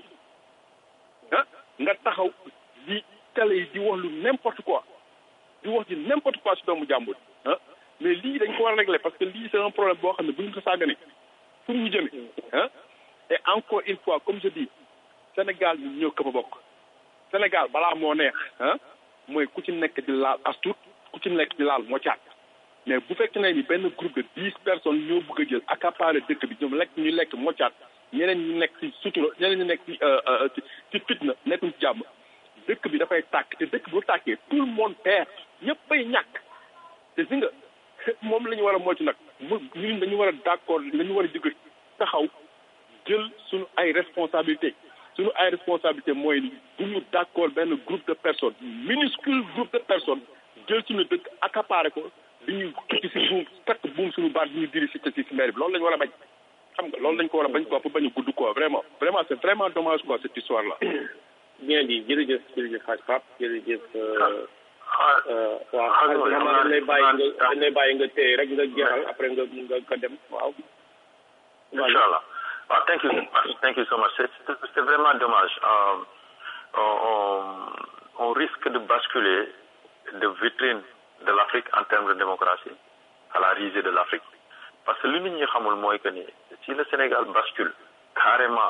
L: ah nga taxaw di télé yi di wax lu n'importe quoi di wax di n'importe quoi si doomu jàmbur ah mais lii dañ ko war a régler parce que lii c'est un problème boo xam ne bu ñu ko sàgganee fu ñu jëmee ah et encore une fois comme je dis Sénégal ñu ñëw këpp a bokk Sénégal balaa moo neex ah mooy ku ci nekk di laal astut ku ci nekk di laal moo caat mais bu fekkee ne ni benn groupe de dix personnes ñoo bëgg a jël accaparer dëkk bi ñoom lekk ñu lekk moo caat ñeneen ñi nekk ci sutura ñeneen ñi nekk ci ci ci fitna nekkuñ ci jàmm dëkk bi dafay tàkk te dëkk bu tàkkee tout le monde perd ñëpp bay ñàkk te si nga moom la ñu war a moytu nag mu ñun dañu war a d'accord dañu war a jóg taxaw jël suñu ay responsabilité suñu ay responsabilité mooy ni bu ñu d'accord benn groupe de personnes minuscule groupe de personnes jël suñu dëkk accaparé ko di ñu tukki si buum takk buum suñu baat di ñu diri si si si maire bi loolu la ñu war a bañ xam nga loolu lañ ko war a bañ quoi pour bañ a gudd quoi vraiment vraiment c'est vraiment dommage quoi cette histoire là
F: bien dit jërëjëf jërëjëf xaaj Pape jërëjëf
H: waaw xam nga dañ lay bàyyi nga dañ lay bàyyi nga téye rek nga jeexal après nga nga nga dem waaw.
B: Inch'Allah. Ah, thank you, thank you so much. C'est c'est vraiment dommage. Euh, on, on, on risque de basculer de vitrine de l'Afrique en termes de démocratie à la risée de l'Afrique. Parce que l'union ñi xamul mooy que ni si le Sénégal bascule carrément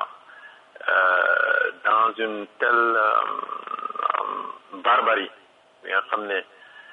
B: euh, dans une telle euh, barbarie bi nga xam ne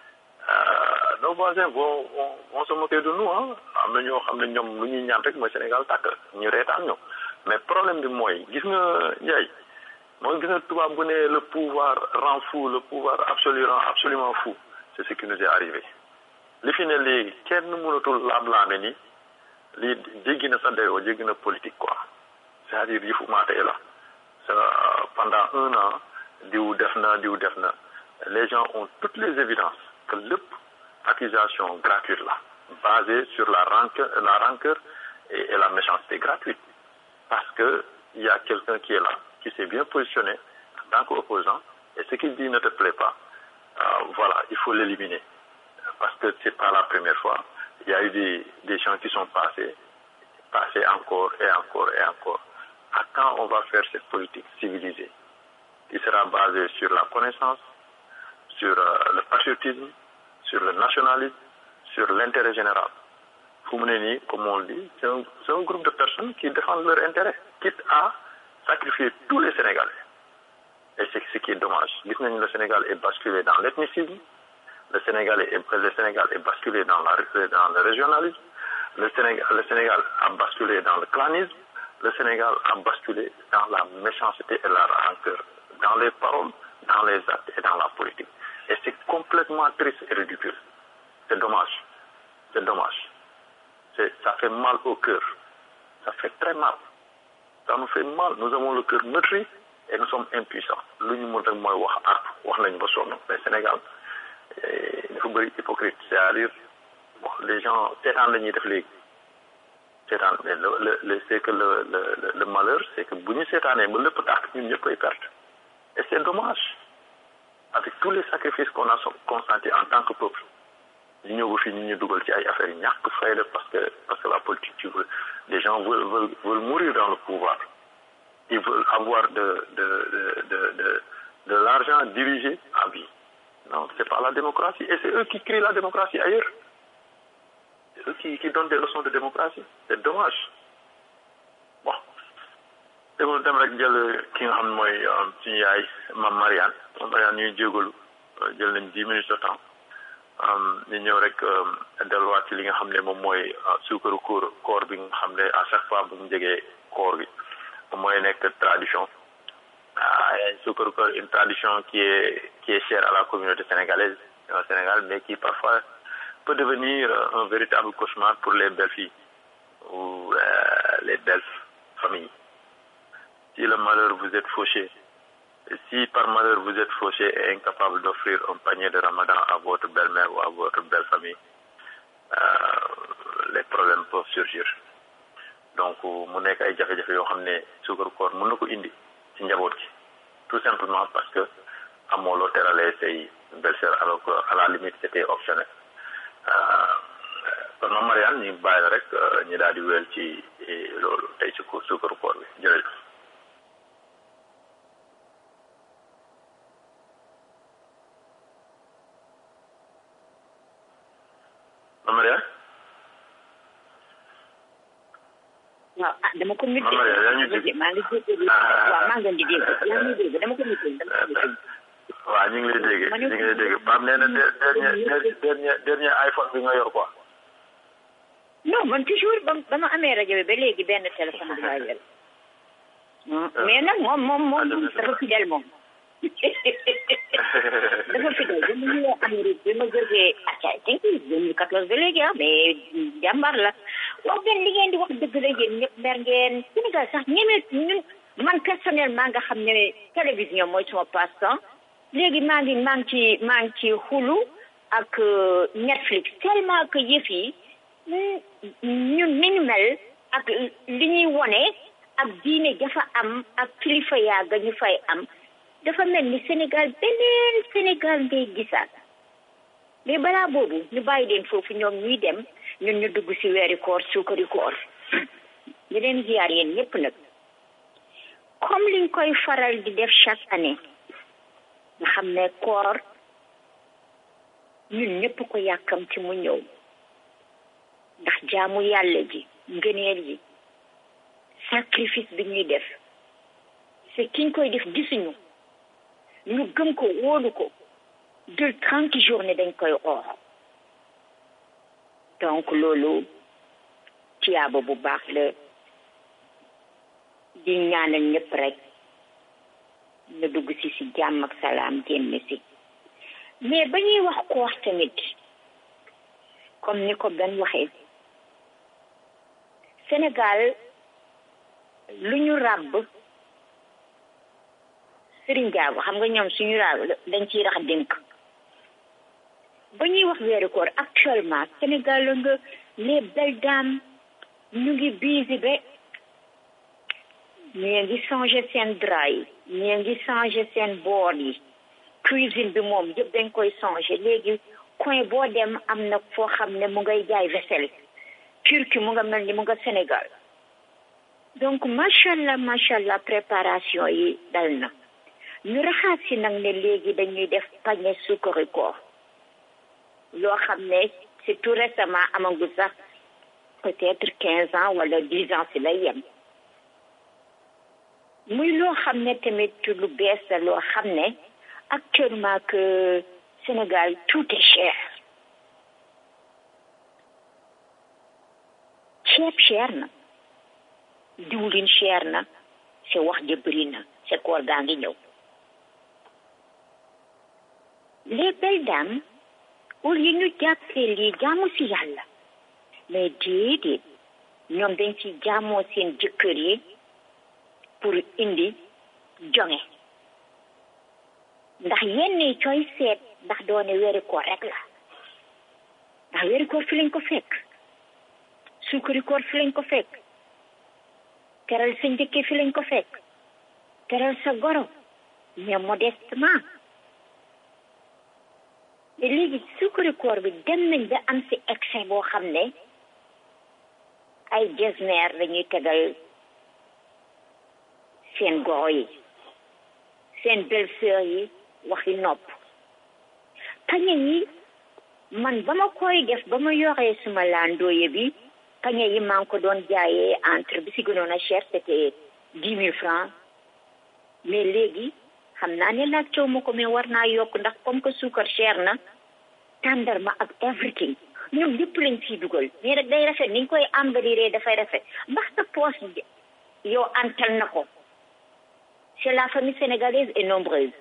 B: nos voisins vont vont vont se moquer de nous ah am na ñoo xam ne ñoom lu ñuy ñaan rek mooy Sénégal tàkk ñu reetaan ñu mais problème bi mooy gis nga Ndiaye mooy gis nga tubaab bu ne le pouvoir rend fou le pouvoir absolu rend absolument fou c'est ce qui nous est arrivé li fi ne léegi kenn mënatul laam-laame ni lii jéggi na sa dayoo jéggi na politique quoi c'est-à-dire yëfu maatee la ça pendant un an diw def na diw def na les gens ont toutes les évidences que lépp accusation gratuite là basée sur la rancœur la rancœur et, et la méchanceté gratuite parce que il y a quelqu'un qui est là qui s'est bien positionné en tant qu'opposant et ce qu'il dit ne te plaît pas euh, voilà il faut l'éliminer parce que c'est pas la première fois il y a eu des des gens qui sont passés passés encore et encore et encore à quand on va faire cette politique civilisée qui sera basée sur la connaissance sur euh, le patriotisme sur le nationalisme sur l'intérêt général fu mu ne nii comme on le dit c'est un c'est un groupe de personnes qui défendent leur intérêt quitte à sacrifier tous les Sénégalais et c'est ce qui est dommage gis nañu le Sénégal est basculé dans l'ethnicisme le Sénégal est le Sénégal est basculé dans la dans le régionalisme le Sénégal le Sénégal a basculé dans le clanisme le Sénégal a basculé dans la méchanceté et la rancœur dans les paroles dans les actes et dans la politique et c'est complètement triste et ridicule c'est dommage c'est dommage c'est ça fait mal au cœur ça fait très mal ça nous fait mal nous avons le cœur meurtri et nous sommes impuissants lu ñu mën rek mooy wax artu wax nañ ba sonn mais Sénégal dafa bëri hypocrite c'est-à-dire bon les gens seetaan la ñuy def léegi seetaan mais le le le c'est que le le le malheur c'est que bu ñu seetaanee ba lépp tàkk ñun ñëpp koy perte et c'est dommage avec tous les sacrifices qu'on a consentis en tant que peuple ñu ñëw ba fii ñu ñu dugal ci ay affaires yi ñàkk fayda parce que parce que la politique tu veux les gens veulent veulent veulent mourir dans le pouvoir ils veulent avoir de de de de de de l'argent dirigé à vie non c'est pas la démocratie et c'est eux qui créent la démocratie ailleurs c'est eux qui qui donnent des leçons de démocratie c'est dommage bon dama dem rek jël ki nga xam ne mooy suñu yaay Mame Mariane Mame Mariane ñuy jégalu jël nañ dix minutes de temps ñu ñëw rek delluwaat ci li nga xam ne moom mooy suukaru koor koor bi nga xam ne à chaque fois bu ñu jegee koor gi mooy nekk tradition ah suukaru koor une tradition qui est qui est chère à la communauté sénégalaise au Sénégal mais qui parfois peut devenir un véritable cauchemar pour les belles filles ou les belles familles si le malheur vous êtes fauché si par malheur vous êtes fauché et incapable d'offrir un panier de ramadan à votre belle-mère ou à votre belle famille euh, les problèmes peuvent surgir donc mu nekk ay jafe-jafe yoo xam ne suukaru koor mën na ko indi ci njaboot gi tout simplement parce que amoo loo teralee say belle-sœur alors que à la limite c'était optionnel kon ma Mariane ñu bàyyi la rek ñu daal di wéel ci loolu tey ci suukaru koor bi jërëjëf Maria
E: waaw ah dama ko muté
B: Maria yaa ngi dégg
E: maa ngi dégg waaw maa ngi leen di dégg yaa ngi dégg dama ko muté dama ko muté
B: waaw ñu ngi lay dégg ñu ngi lay dégg Pape nee na dernier dernier dernier iPhone bi nga yor quoi
E: non man toujours ba ba ma amee rajo bi ba léegi benn téléphone bi laa yor mais nag moom moom moom dafa fidèle moom dafa fidèle ba mu ñëwee Amérique bi ma jógee ah thank you 2014 ba léegi ah mais jàmbar la wax benn li ngeen di wax dëgg la yéen ñëpp mer ngeen Sénégal sax ñeme ñun man personnellement nga xam ne télévision mooy sama passe-temps léegi maa ngi maa ngi ci maa ngi ci Hulu ak Netflix tellement que yëf yi ñun ni ñu mel ak li ñuy wone ak diine dafa am ak kilifa yaa ga ñu fay am dafa mel ni Sénégal beneen Sénégal ngay gisaat mais balaa boobu ñu bàyyi leen foofu ñoom ñuy dem ñun ñu dugg si weeri koor suukari koor ñu leen ziyaar yéen ñëpp nag comme liñ koy faral di def chaque année nga xam ne koor ñun ñëpp ko yàkkam ci mu ñëw ndax jaamu yàlla ji ngëneel yi sacrifice bi ñuy def c'est kiñ koy def gisuñu ñu gëm ko wóolu ko de trente journée dañ koy oor donc loolu tiyaaba bu baax la di ñaanal ñëpp rek ñu dugg si si jàmm ak salaam génn si mais ba ñuy wax koor tamit comme ni ko benn waxee Sénégal lu ñu ràbb sëriñ jaago xam nga ñoom suñu ràbb dañ ciy rax dénk ba ñuy wax weeru koor actuellement Sénégal la nga les belles dames ñu ngi biisi ba ñii ngi changé seen drap yi ñii ngi changé seen bool yi cuisine bi moom yëpp dañ koy changé léegi coin boo dem am na foo xam ne mu ngay jaay vaisselle turki mu nga mel ni mu nga Sénégal donc macha allah macha allah préparation yi dal na ñu raxaat si nag ne léegi dañuy def pañe suukari koor loo xam ne c'est tout récemment amagul sax peut-être quinze ans wala dix ans si lay yem muy loo xam ne tamit lu bees la loo xam ne actuellement que Sénégal tout est cher ceeb cher na diwlin cher na c'est wax ja bëri na c'est koor gaa ngi ñëw les belles dames au lieu ñu jàppee lii jaamu si yàlla mais déedéet ñoom dañ ci jaamoo seen jëkkër yi pour indi jonge ndax yenn yi cooy seet ndax doone weeri koor rek la ndax weeri koor fi lañ ko fekk suukari koor fi lañ ko fekk teral sa njëkke fi lañ ko fekk teral sa goro mais modestement te léegi suukari koor bi dem nañ ba am si excès boo xam ne ay jesner dañuy tegal seen goro yi seen belle-sœur yi waxi nopp pañe yi man ba ma koy def ba ma yoree suma landooye bi pañe yi maa ngi ko doon jaayee entre bi si gënoon a cher c'était dix mille francs mais léegi xam naa ne laaj coow ma ko mais war naa yokk ndax comme que suukar cher na tàndarma ak everything ñoom lépp lañ ciy dugal mais rek day rafet niñ koy embellir dafay rafet ndax sa poche yow antal na ko c'est la famille sénégalaise est nombreuse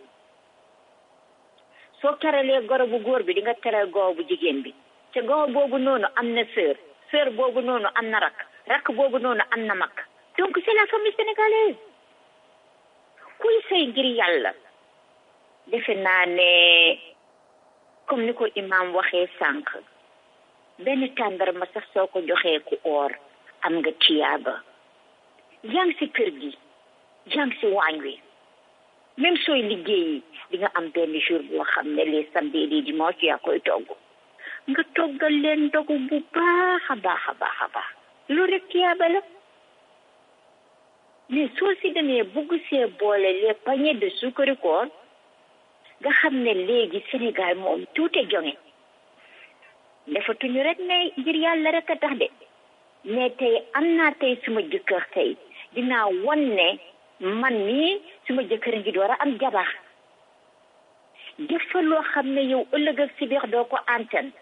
E: soo teralee goro bu góor bi di nga teral goro bu jigéen bi te goro boobu noonu am na sœur sœur boobu noonu am na rakk rakk boobu noonu am na mag donc c'est la famille sénégalaise kuy sëy ngir yàlla defe naa ne comme ni ko imam waxee sànq benn tàndarma sax soo ko joxee ku oor am nga tiyaaba yaa ngi si kër gi yaa ngi si waañ wi même sooy liggéeyi di nga am benn jour boo xam ne les samedi les dimanche yaa koy togg nga toggal leen ndogu bu baax a baax a baax a baax loolu rek tiyaaba la mais soo si demee bugg see boole les paniers de suukari koor nga xam ne léegi Sénégal moom tuute jonge defatuñu rek ne ngir yàlla rek a tax de mais tey am naa tey suma jëkkër tey dinaa wan ne man mii suma jëkkër ngi door a am jabar def fa loo xam ne yow ëllëg ak si biir doo ko antan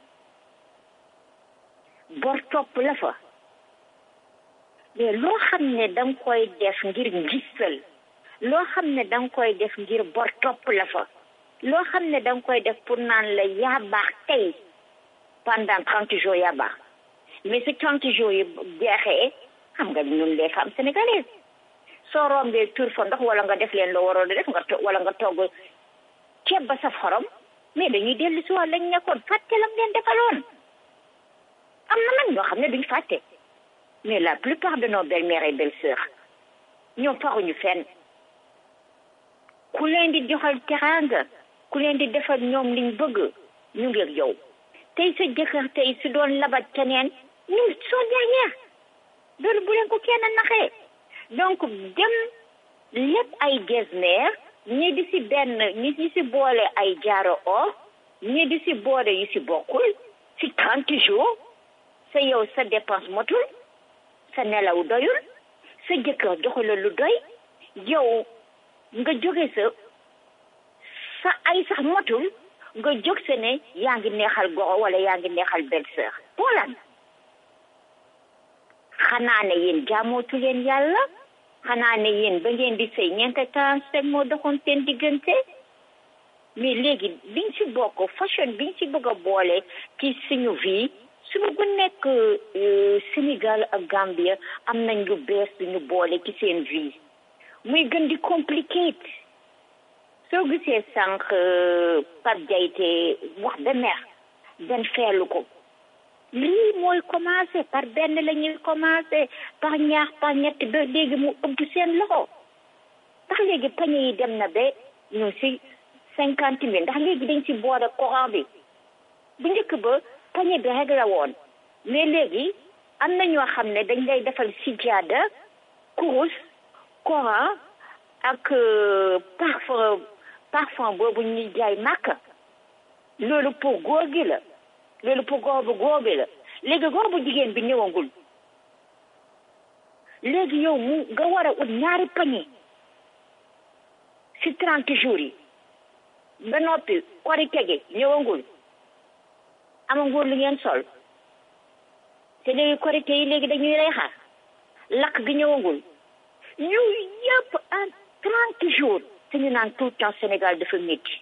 E: bor topp la fa mais loo xam ne danga koy def ngir gisal loo xam ne danga koy def ngir bor topp la fa loo xam ne danga koy def pour naan la yaa baax tey pendant trente jours yaa baax mais si trente jours yi jeexee xam nga ñun les femmes sénégalaises soo rombee tur fa ndox wala nga def leen loo waroon def nga wala nga togg ceeb ba saf xorom mais dañuy dellu si waat lañ nekkoon fàtte lam leen defaloon am na nag ñoo xam ne duñ fàtte mais la plupart de nos belles-mères et belles-sœurs ñoom faruñu fenn ku leen di joxal teraanga ku leen di defal ñoom liñ bëgg ñu ngi ak yow tey sa jëkkër tey su doon labat keneen ñu soo dernière loolu bu leen ko kenn naxee donc dem lépp ay gesner ñi di si benn ñi di si boole ay jaaro or ñi di si boole yu si bokkul si trente jours sa yow sa dépense motul sa nelaw doyul sa jëkkër joxula lu doy yow nga jóge sa sa ay sax motul nga jóg se ne yaa ngi neexal goro wala yaa ngi neexal belle-sœur pour lan xanaa ne yéen jaamootu leen yàlla xanaa ne yéen ba ngeen di sëy ñeente trente moo doxoon seen diggante mais léegi biñ ci bokk fashion biñ ci bëgg a boole ci suñu vie suñu bu nekk Sénégal ak Gambia am nañ lu bees duñu boole ci seen vie muy gën di compliqué soo gisee sànq Pape Diayte wax ba mer benn feelu ko lii mooy commencé par benn la ñuy commencé par ñaar par ñett ba léegi mu ëpp seen loxo ndax léegi pañe yi dem na ba ñu si cinquante mille ndax léegi dañ si boole courant bi bu njëkk ba pañe bi rek la woon mais léegi am na ñoo xam ne dañ lay defal sijaada kurus courant ak parfum parfum boobu ñuy jaay màkk loolu pour góor gi la loolu pour góor bu góor bi la léegi góor bu jigéen bi ñëwagul léegi yow mu nga war a ut ñaari pañe si trente jours yi ba noppi korite gi ñëwagul amagul lu ngeen sol te léegi korite yi léegi dañuy lay xaar lakk gi ñëwagul ñu yëpp en trente jours te ñu naan tout le temps Sénégal dafa métti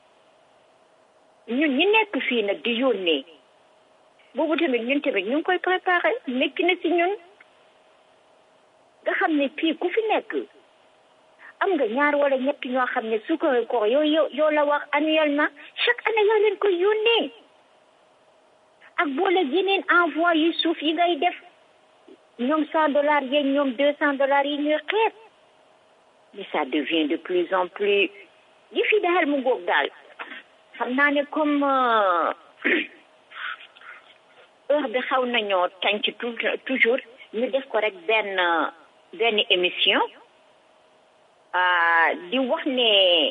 E: ñun ñi nekk fii nag di yónnee boobu tamit ñun tamit ñu ngi koy préparé métti na si ñun nga xam ne fii ku fi nekk am nga ñaar wala ñett ñoo xam ne sukkari koor yow yow yow la wax annuellement chaque année yoo leen koy yónnee ak boole yeneen envoi yu suuf yi ngay def ñoom cent dollars yeeg ñoom deux cent dollars yi ñuy xeet mais ça devient de plus en plus yi fi daal mu ngoog daal xam naa ne comme heure bi xaw nañoo tànc toujours ñu def ko rek benn benn émission di wax ne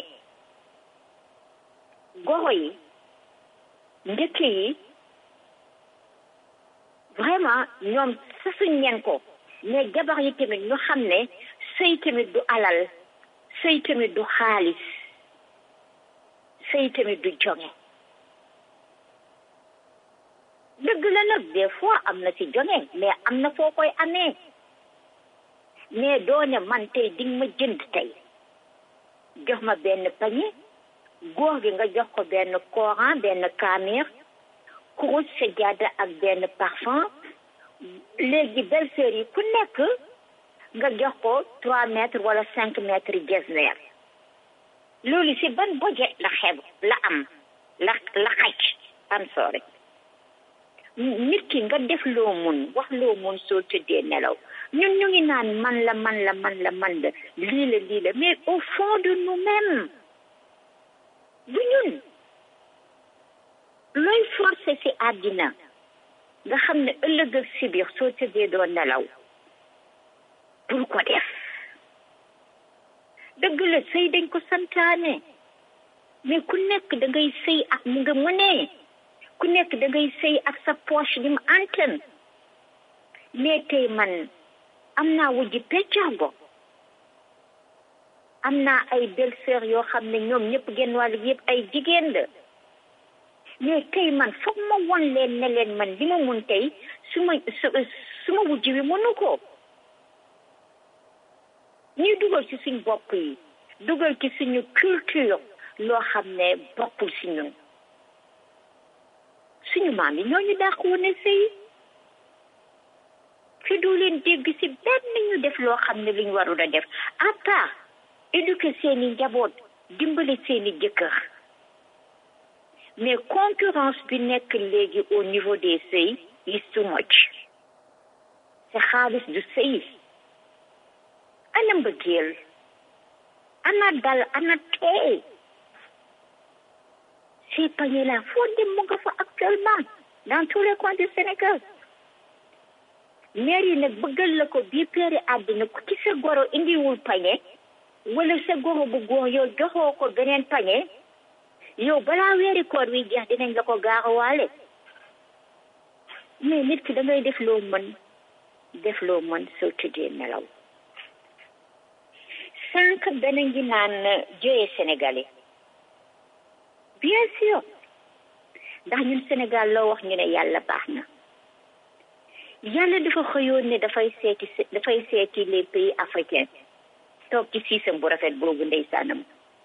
E: goro yi njëkk yi vraiment ñoom sasuñ leen ko mais jabar yi tamit ñu xam ne sëy tamit du alal sëy tamit du xaalis sëy tamit du jonge dëgg la nag des fois am na ci jonge mais am na foo koy amee mais doone man tey di ma jënd tey jox ma benn pañe góor gi nga jox ko benn coran benn kaamir kurus sa jaada ak benn parfum léegi belle-sœur yi ku nekk nga jox ko trois mètres wala cinq mètres yi gesner loolu si ban budget la xeeb la am la la xaj am sorry nit ki nga def loo mun wax loo mun soo tëddee nelaw ñun ñu ngi naan man la man la man la man la lii la lii la mais au fond de nous-mêmes du ñun looy forcé si àddina nga xam ne ëllëg ak si biir soo tëddee doo nelaw bul ko def dëgg la sëy dañ ko santaane mais ku nekk da ngay sëy ak mu nga mënee ku nekk da ngay sëy ak sa poche bi mu antan mais tey man am naa wujji peccargo am naa ay belle-sœur yoo xam ne ñoom ñëpp genn wàll yëpp ay jigéen la mais tey man foog ma won leen ne leen man li ma mun tey su ma su ma wujj wi mënu ko ñuy dugal ci suñ bopp yi dugal ci suñu culture loo xam ne bokkul si ñun suñu maam yi ñooñu dàq woon a sëy fi du leen dégg si benn ñu def loo xam ne luñ warul a def à part éduquer seeni njaboot dimbale seeni jëkkër mais concurrence bi nekk léegi au niveau des sëy is too much te xaalis du sëy ana mbëggeel ana dal ana teey ces paniers là foo dem mu nga fa actuellement dans tous les coins du Sénégal maire yi nag bëggal la ko bii peeri àddina ku ci sa goro indiwul pañe wala sa goro bu góor yow joxoo ko beneen pañe yow balaa weeri koor wi jeex dinañ la ko gaaruwaale mais nit ki da ngay def loo mën def loo mën soo tëddee nelaw sànq dana ngi naan joye sénégalais bien sûr ndax ñun Sénégal loo wax ñu ne yàlla baax na yàlla dafa xëyoon ne dafay seeti dafay seeti les pays africains toog ci siisam bu rafet boobu ndeysaanam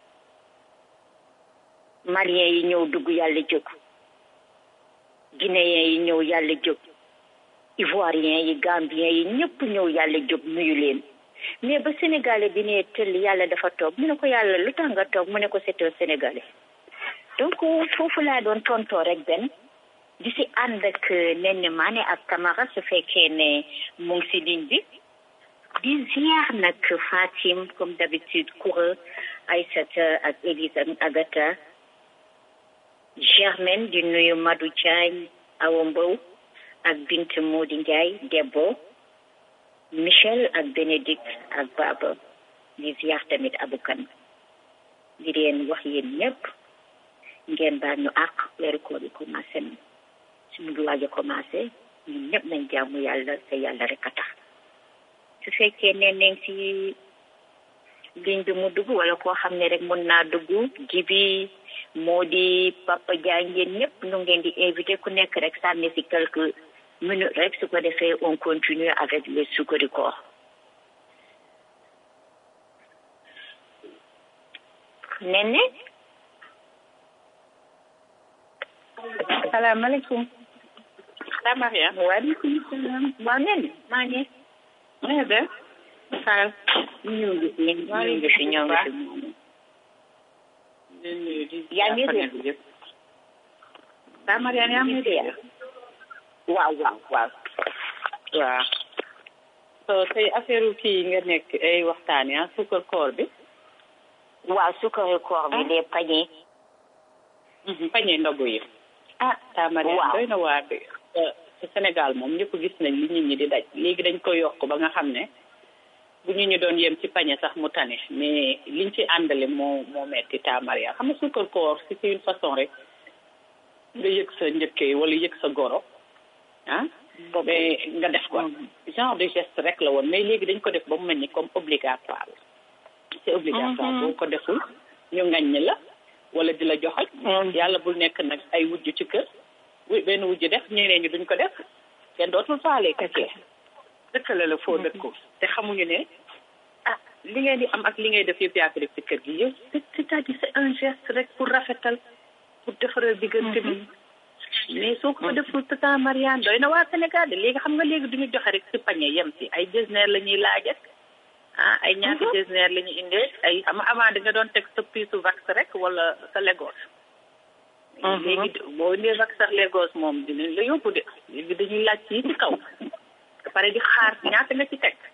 E: maliens yi ñëw dugg yàlla jóg guinéens yi ñëw yàlla jóg ivoiriens yi gambiens yi ñëpp ñëw yàlla jóg nuyu leen mais ba sénégalais bi ne tëll yàlla dafa toog mu ne ko yàlla lu tax nga toog mu ne ko c'est un sénégalais donc foofu laa doon tontoo rek benn di si ànd ak Néné Mané ak Camara su fekkee ne mu ngi si ligne bi di ziar nag Fatim comme d'habitude Koura Aïssata ak Élise ak Agatha Germaine di nuyu Madou Diagne Awa Mbow ak Bint Modi Ndiaye Debbo Michel ak Bénédicte ak Baba di ziar tamit Aboukan di leen wax yéen ñëpp ngeen baal ñu àq weeru koor yi commencé na suñu ngi waaj a commencé ñun ñëpp nañ jaamu yàlla te yàlla rek a tax su fekkee ne nañ si ligne bi mu dugg wala koo xam ne rek mën naa dugg jibi moo di Papa Diagne yéen ñëpp ñu ngeen di invité ku nekk rek sànni si quelques minutes rek su ko defee on continue avec le sukkari koor Néné
M: salaamaaleykum.
E: salaam Maria. waaleykum salaam. waaw Néné maa ngi.
M: na nga def. Fall.
E: ñëw ngi fi ñëw ngi fi ñëw ngi fi. yaa ngi dégg.
M: Saa Mariane yaa ngi dégg.
E: waaw waaw waaw.
M: waaw. so tey affaire kii nga nekk ay waxtaan ah sukkar koor bi.
E: waaw sukkari koor bi les paniers.
M: pañe ndogu yi. ah Saa Mariane doy na waar de. ci Sénégal moom ñëpp gis nañ li nit ñi di daj léegi dañ ko yokk ba nga xam ne bu ñu ñu doon yem ci pañe sax mu tane mais liñ ci àndale moo moo metti taamaria xam nga sukkar koor si c'est une façon rek nga yëg sa njëkkee wala yëg sa goro ah mais nga def ko genre de geste rek la woon mais léegi dañ ko def ba mu mel ni comme obligatoire c'est obligatoire boo ko deful ñu ngañ la wala di la joxoj yàlla bul nekk nag ay wujj ci kër wu benn wujj def ñeneen ñi duñ ko def kenn dootul faale kake dëkkale la foo dëkku te xamuñu ne ah li ngeen di am ak li ngay def yëpp yaa ko def ci kër gi yow c'est-à-dire c'est un geste rek pour rafetal pour defaral diggante bi mais soo ko deful tata Mariane doy na waa Sénégal de léegi xam nga léegi duñu joxe rek ci pañe yem ci ay designer la ñuy laajat ah ay ñaata designer la ñuy indee ay xam avant di nga doon teg sa piisu vax rek wala sa Lagos léegi boo indee vax sax Lagos moom dinañ la yóbbu de léegi dañuy laaj ci ci kaw ba pare di xaar ñaata nga ci teg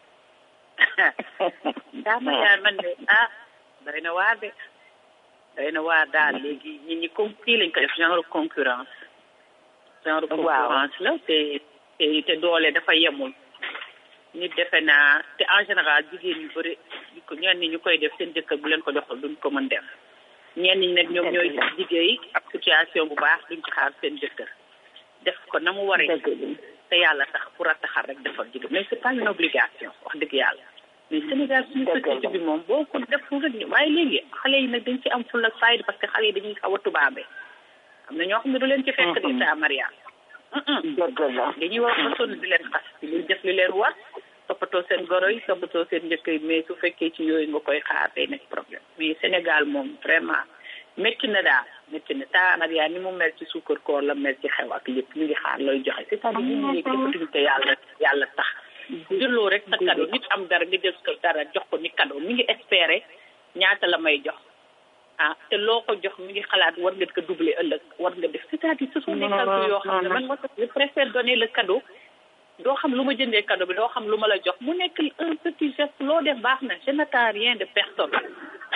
M: daa ma yaa man de ah doy na waar de doy na waar daal léegi nit ñi comme kii lañ ko def genre concurrence genre concurrence la te te te doole dafa yemul nit defe naa te en général jigéen ñu bëri ko ñenn ñi ñu koy def seen jëkkër bu leen ko joxul duñ ko mën def ñenn ñi nag ñoom ñooy liggéey ak situation bu baax duñ ci xaar seen jëkkër def ko na mu waree te yàlla tax pour a taxal rek defal jigéen mais c'est pas une obligation wax dëgg yàlla mais Sénégal suñu société bi moom boo ko deful rek waaye léegi xale yi nag dañ ci am ful ak fayda parce que xale yi dañuy xaw a tubaabe am na ñoo xam ne du leen ci fekk di ta Maria
E: dëgg la
M: dañuy wax ba sonn di leen xas di leen def li leen war toppatoo seen goro yi toppatoo seen njëkk yi mais su fekkee ci yooyu nga koy xaar day nekk problème mais Sénégal moom vraiment métti na daal métti na ta Maria ni mu mel ci suukar koor la mel ci xew ak lépp ñu ngi xaar looy joxe c'est-à-dire nit ñi léegi defatuñu ko yàlla yàlla tax jëloo rek sa cadeau nit am dara nga jël ko dara jox ko ni cadeau mi ngi espérer ñaata la may jox ah te loo ko jox mi ngi xalaat war nga ko doubler ëllëg war nga def c'est-à-dire ce sont des calculs yoo xam ne man moo tax je préfère donner le cadeau doo xam lu ma jëndee cadeau bi doo xam lu ma la jox mu nekk un petit geste loo def baax na je n'attends rien de personne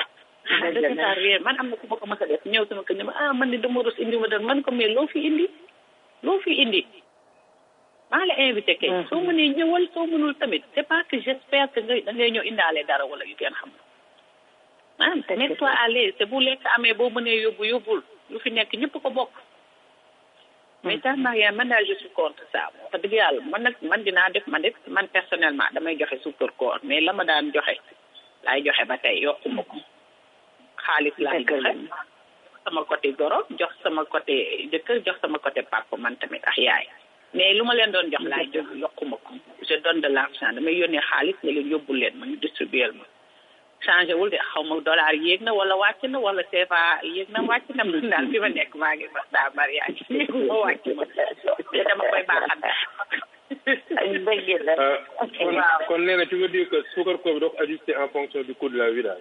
M: ah de ça rien man am na ku ma ko mës a def ñëw sama kër ne ma ah man de dama rus indi ma doon man ko mais loo fi indi loo fi indi maa la invité kay soo mënee ñëwal soo mënul tamit c'est pas que j'espère que ngay da ngay ñëw indaale dara wala yu kenn xam ah mets-toi à l'aise te bu lekk amee boo mënee yóbbu yóbbul lu fi nekk ñëpp ko bokk mais tax Mariam man daal je suis contre ça wax dëgg yàlla man nag man dinaa def man def man personnellement damay joxe suukar koor mais la ma daan joxe laay joxe ba tey yokkuma ko xaalis laay joxe sama côté goro jox sama côté jëkkër jox sama côté papa man tamit ak yaay mais lu ma leen doon jox laay jox yokkuma ko je donne de l'argent damay yónnee xaalis ne leen yóbbul leen ma ñu distribuer ma changé wul de xaw ma dollar yéeg na wala wàcc na wala CFA yéeg na wàcc na man daal fi ma nekk maa ngi sax daa mariage yéegu ma wàcc ma te dama koy baaxal
E: dëgg la
K: kon kon nee na tu veux dire que suukar koor bi doo ko ajusté en fonction du coût de la vie daal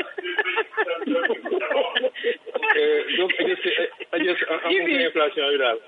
K: donc ajusté ajusté en fonction de inflation yi daal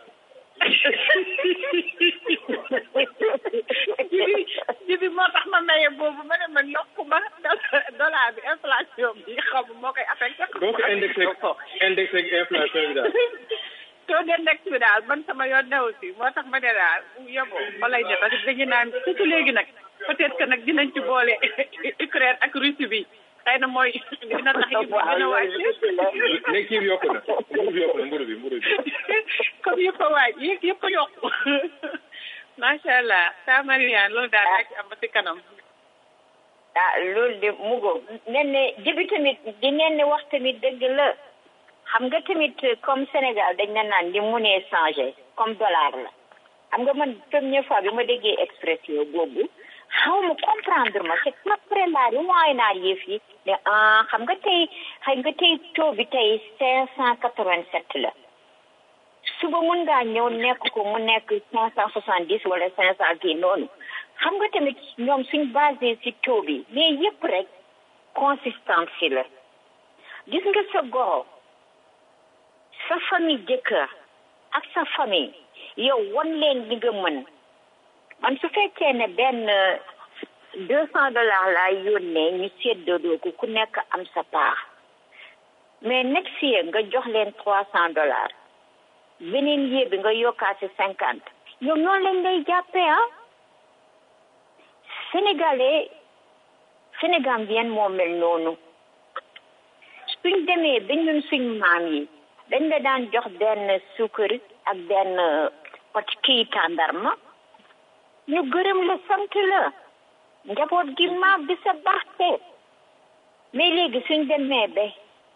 M: jibi jibi moo tax ma maye boobu ma ne man yokku ma dollar bi inflation bi xam moo koy affecté
K: donc indexé indexé ak inflation bi daal
M: taux d'index bi daal man sama yoon new si moo tax ma ne daal yóbbu fa lay ne parce que dañu naan surtout léegi nag peut-être que nag dinañ ci boole Ukraine ak Russie bi xëy na mooy dina tax yi gën a wàcc
K: léegi kii bi yokku na mburu bi yokku na mburu bi mburu bi
M: comme yëpp a waaj yëpp yëpp a yokku macha allah sa Mariane loolu daal rek am ba si kanam
E: ah loolu de mugo nen ne jibi tamit di nen ne wax tamit dëgg la xam nga tamit comme Sénégal dañ na naan di munee changé comme dollar la xam nga man première fois bi ma déggee expression boobu xaw ma comprendre ma c'est après la riwaay naa yëf yi ne ah xam nga tey xëy nga tey taux bi tey cinq cent quatre-vingt-sept la suba mun ngaa ñëw nekk ko mu nekk cinq cent soixante-dix wala cinq cent kii noonu xam nga tamit ñoom suñ basé si taux bi mais yëpp rek consistance si la gis nga sa goro sa famille jëkkër ak sa famille yow wan leen li nga mën man su fekkee ne benn deux cent dollars laay yónnee ñu séddoo ko ku nekk am sa part mais next year nga jox leen trois cent dollars beneen yee bi nga yokkaat si cinquante ñoom noonu lañ lay jàppee ah sénégalais sénégambien moo mel noonu suñ demee ba ñun suñ maam yi dañ la daan jox benn suukar ak benn pot kii tàndarma ñu gërëm la sant la njaboot gi maag di sa baaxte mais léegi suñ demee ba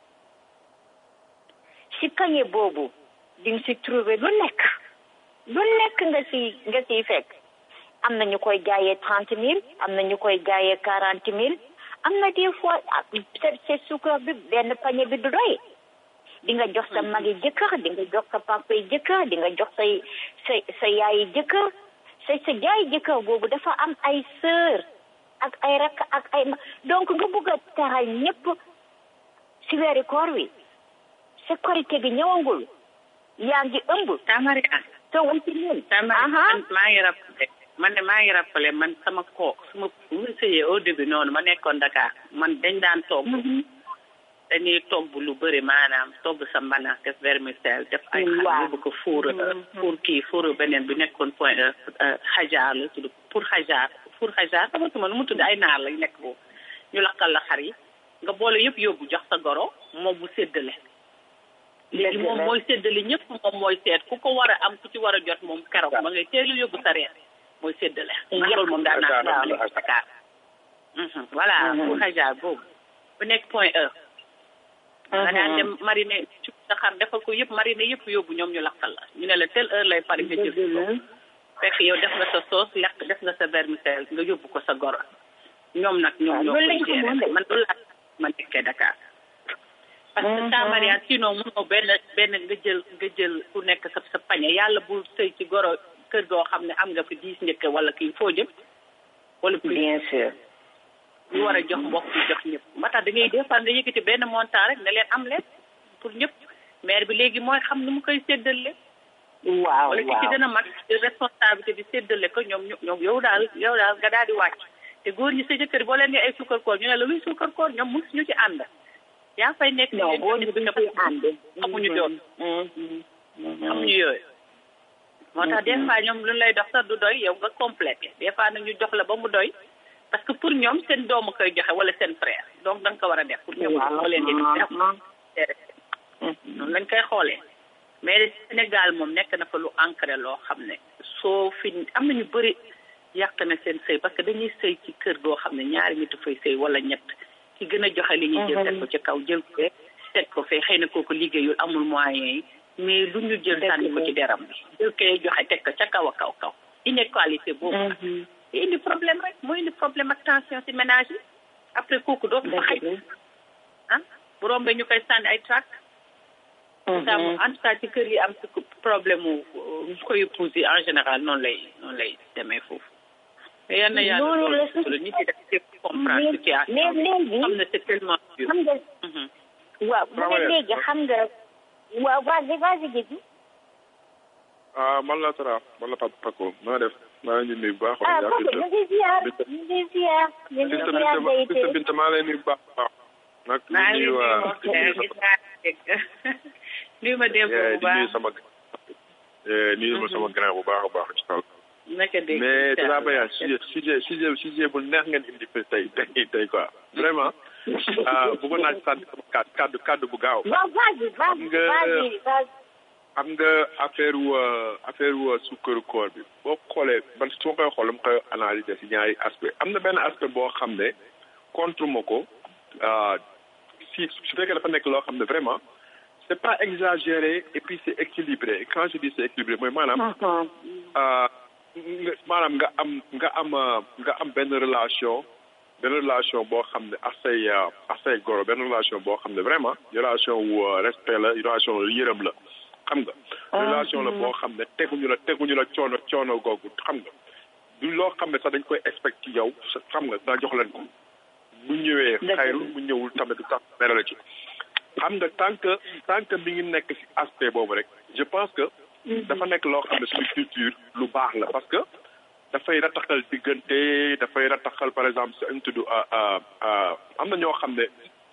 E: si kañe boobu di nga si trouver lu nekk lu nekk nga si nga siy fekk am na ñu koy jaayee trente mille am na ñu koy jaayee quarante mille am na des fois c'est suukar bi benn pañe bi du doy di nga jox sa magi jëkkër di nga jox sa papa yi jëkkër di nga jox say sa sa yaayi jëkkër sa sa jaay jëkkër boobu dafa am ay sœur ak ay rakk ak ay ma donc nga bëgg a taral ñëpp si weeri koor wi sa korité bi ñëwangul yaa ngi ëmb
M: tamari ah
E: so wanti ñun
M: tamari man maa ngi rappelé man de maa ngi rappelé man sama kook sama mu sëyee au début noonu ma nekkoon Dakar man dañ daan togg dañuy togg lu bëri maanaam togg sa mbana def vermicelle def ay xar yóbbu ko fuur fuur kii fuur beneen bi nekkoon point xajaar la tudd pour xajaar pour xajaar xamatuma nu mu tudd ay naar lañ nekk boobu ñu lakkal la xar yi nga boole yëpp yóbbu jox sa goro moom mu séddale léegi moom mooy séddale ñëpp moom mooy seet ku ko war a am ku ci war a jot moom keroog ma ngay teel a yóbbu sa reer mooy séddale man loolu moom daan naa ko lekk Dakar voilà pour xajaar boobu bu nekk point e nga daan dem mariner ci sa xar defal ko yëpp mariner yëpp yóbbu ñoom ñu lakkal la ñu ne la telle heure lay pare nga jël ko fekk yow def nga sa sauce lekk def nga sa vermicelle nga yóbbu ko sa goro ñoom nag ñoom ñoo koy gérer man loolu laa ma nekkee Dakar parce que sa mariage sinon mënoo benn benn nga jël nga jël ku nekk sa sa pañe yàlla bul sëy ci goro kër goo xam ne am nga fi dix njëkk wala kii foo jëm wala plus
E: bien sûr
M: ñu war a jox mbokk yi jox ñëpp moo tax da ngay des fois nga yëkkati benn montant rek ne leen am leen pour ñëpp maire bi léegi mooy xam nu mu koy séddale
E: waaw
M: wala ki ci gën a mag responsabilité bi séddale ko ñoom ñoom yow daal yow daal nga daal di wàcc te góor ñi sa jëkkër boo leen ne ay suukar koor ñu ne la luy suukar koor ñoom mus ñu ci ànd yaa fay nekk
E: non boo ñu duñ koy ànd
M: xamuñu doon xamuñu yooyu moo tax des fois ñoom lu lay dox sax du doy yow nga complété des fois nag ñu jox la ba mu doy parce que pour ñoom seen doomu koy joxe wala seen frère donc da nga ko war a def pour ñoom moo leen di def noonu lañ koy xoolee mais Sénégal moom nekk na fa lu ancré loo xam ne soo fi am na ñu bëri yàq na seen sëy parce que dañuy sëy ci kër goo xam ne ñaari nit fay sëy wala ñett ki gën a joxe li ñuy jël teg ko ci kaw jël ko teg ko fee xëy na kooku liggéeyul amul moyens yi mais lu ñu jël sànni ko ci deram bi jël koy joxe teg ko ca kaw a kaw kaw inégalité boobu nag indi problème rek mooy indi problème ak tension ci ménage yi après kooku doo fa xëy ah bu rombee ñu koy sànni ay trac en tout cas ci kër yi am problème mu koy épouse yi en général noonu lay noonu lay demee foofu yan na yàlla loolu sutura nit yi daf ci comprendre situation
E: mais léegi
M: xam ne c'est tellement dur
E: xam nga waaw mu ne léegi xam nga waaw vas-y vas-y Guédi
L: ah man la Tara man la Papa Paco maa def maa ngi nuyu bu baax.
E: ah Paco ñu ngi ziar ñu ngi ziar ñu ngi ziar day
L: Sista Binta maa lay nuyu bu baax baax. nag
M: maa ngi
L: nuyu waa
M: nuyu ma démb bu
L: di
M: baax
L: nuyu sama nuyu ma sama grand bu baax a baax ci kaw.
M: naka dégg
L: mais Tara Bayane sujet sujet sujet sujet bu neex ngeen indi fi tey tey tey quoi vraiment ah bëggoon naa ci sànni sama kàddu kàddu kàddu bu gaaw.
E: waaw vas-y vas-y vas-y vas-y
L: xam nga affaire wu affaire wu sukkaru koor bi boo xoolee man su ma koy xool dama koy analyser si ñaari aspect am na benn aspect boo xam ne contre ma ko si su fekkee dafa nekk loo xam ne vraiment c'est pas exagéré et puis c'est équilibré quand je dis c'est équilibré mooy maanaam maanaam nga am nga am nga am benn relation benn relation boo xam ne ak say ak say goro benn relation boo xam ne vraiment relation wu respect la relation la yërëm la xam nga relation la boo xam ne teguñu la teguñu la coono coono googu xam nga du loo xam ne sax dañ koy expect ci yow xam nga nga jox leen ko bu ñëwee xayru bu ñëwul tamit du tax mere la ci xam nga tant que tant que mi ngi nekk ci aspect boobu rek je pense que dafa nekk loo xam ne suñu culture lu baax la parce que dafay rataxal diggante dafay rataxal par exemple sa ñu tudd am na ñoo xam ne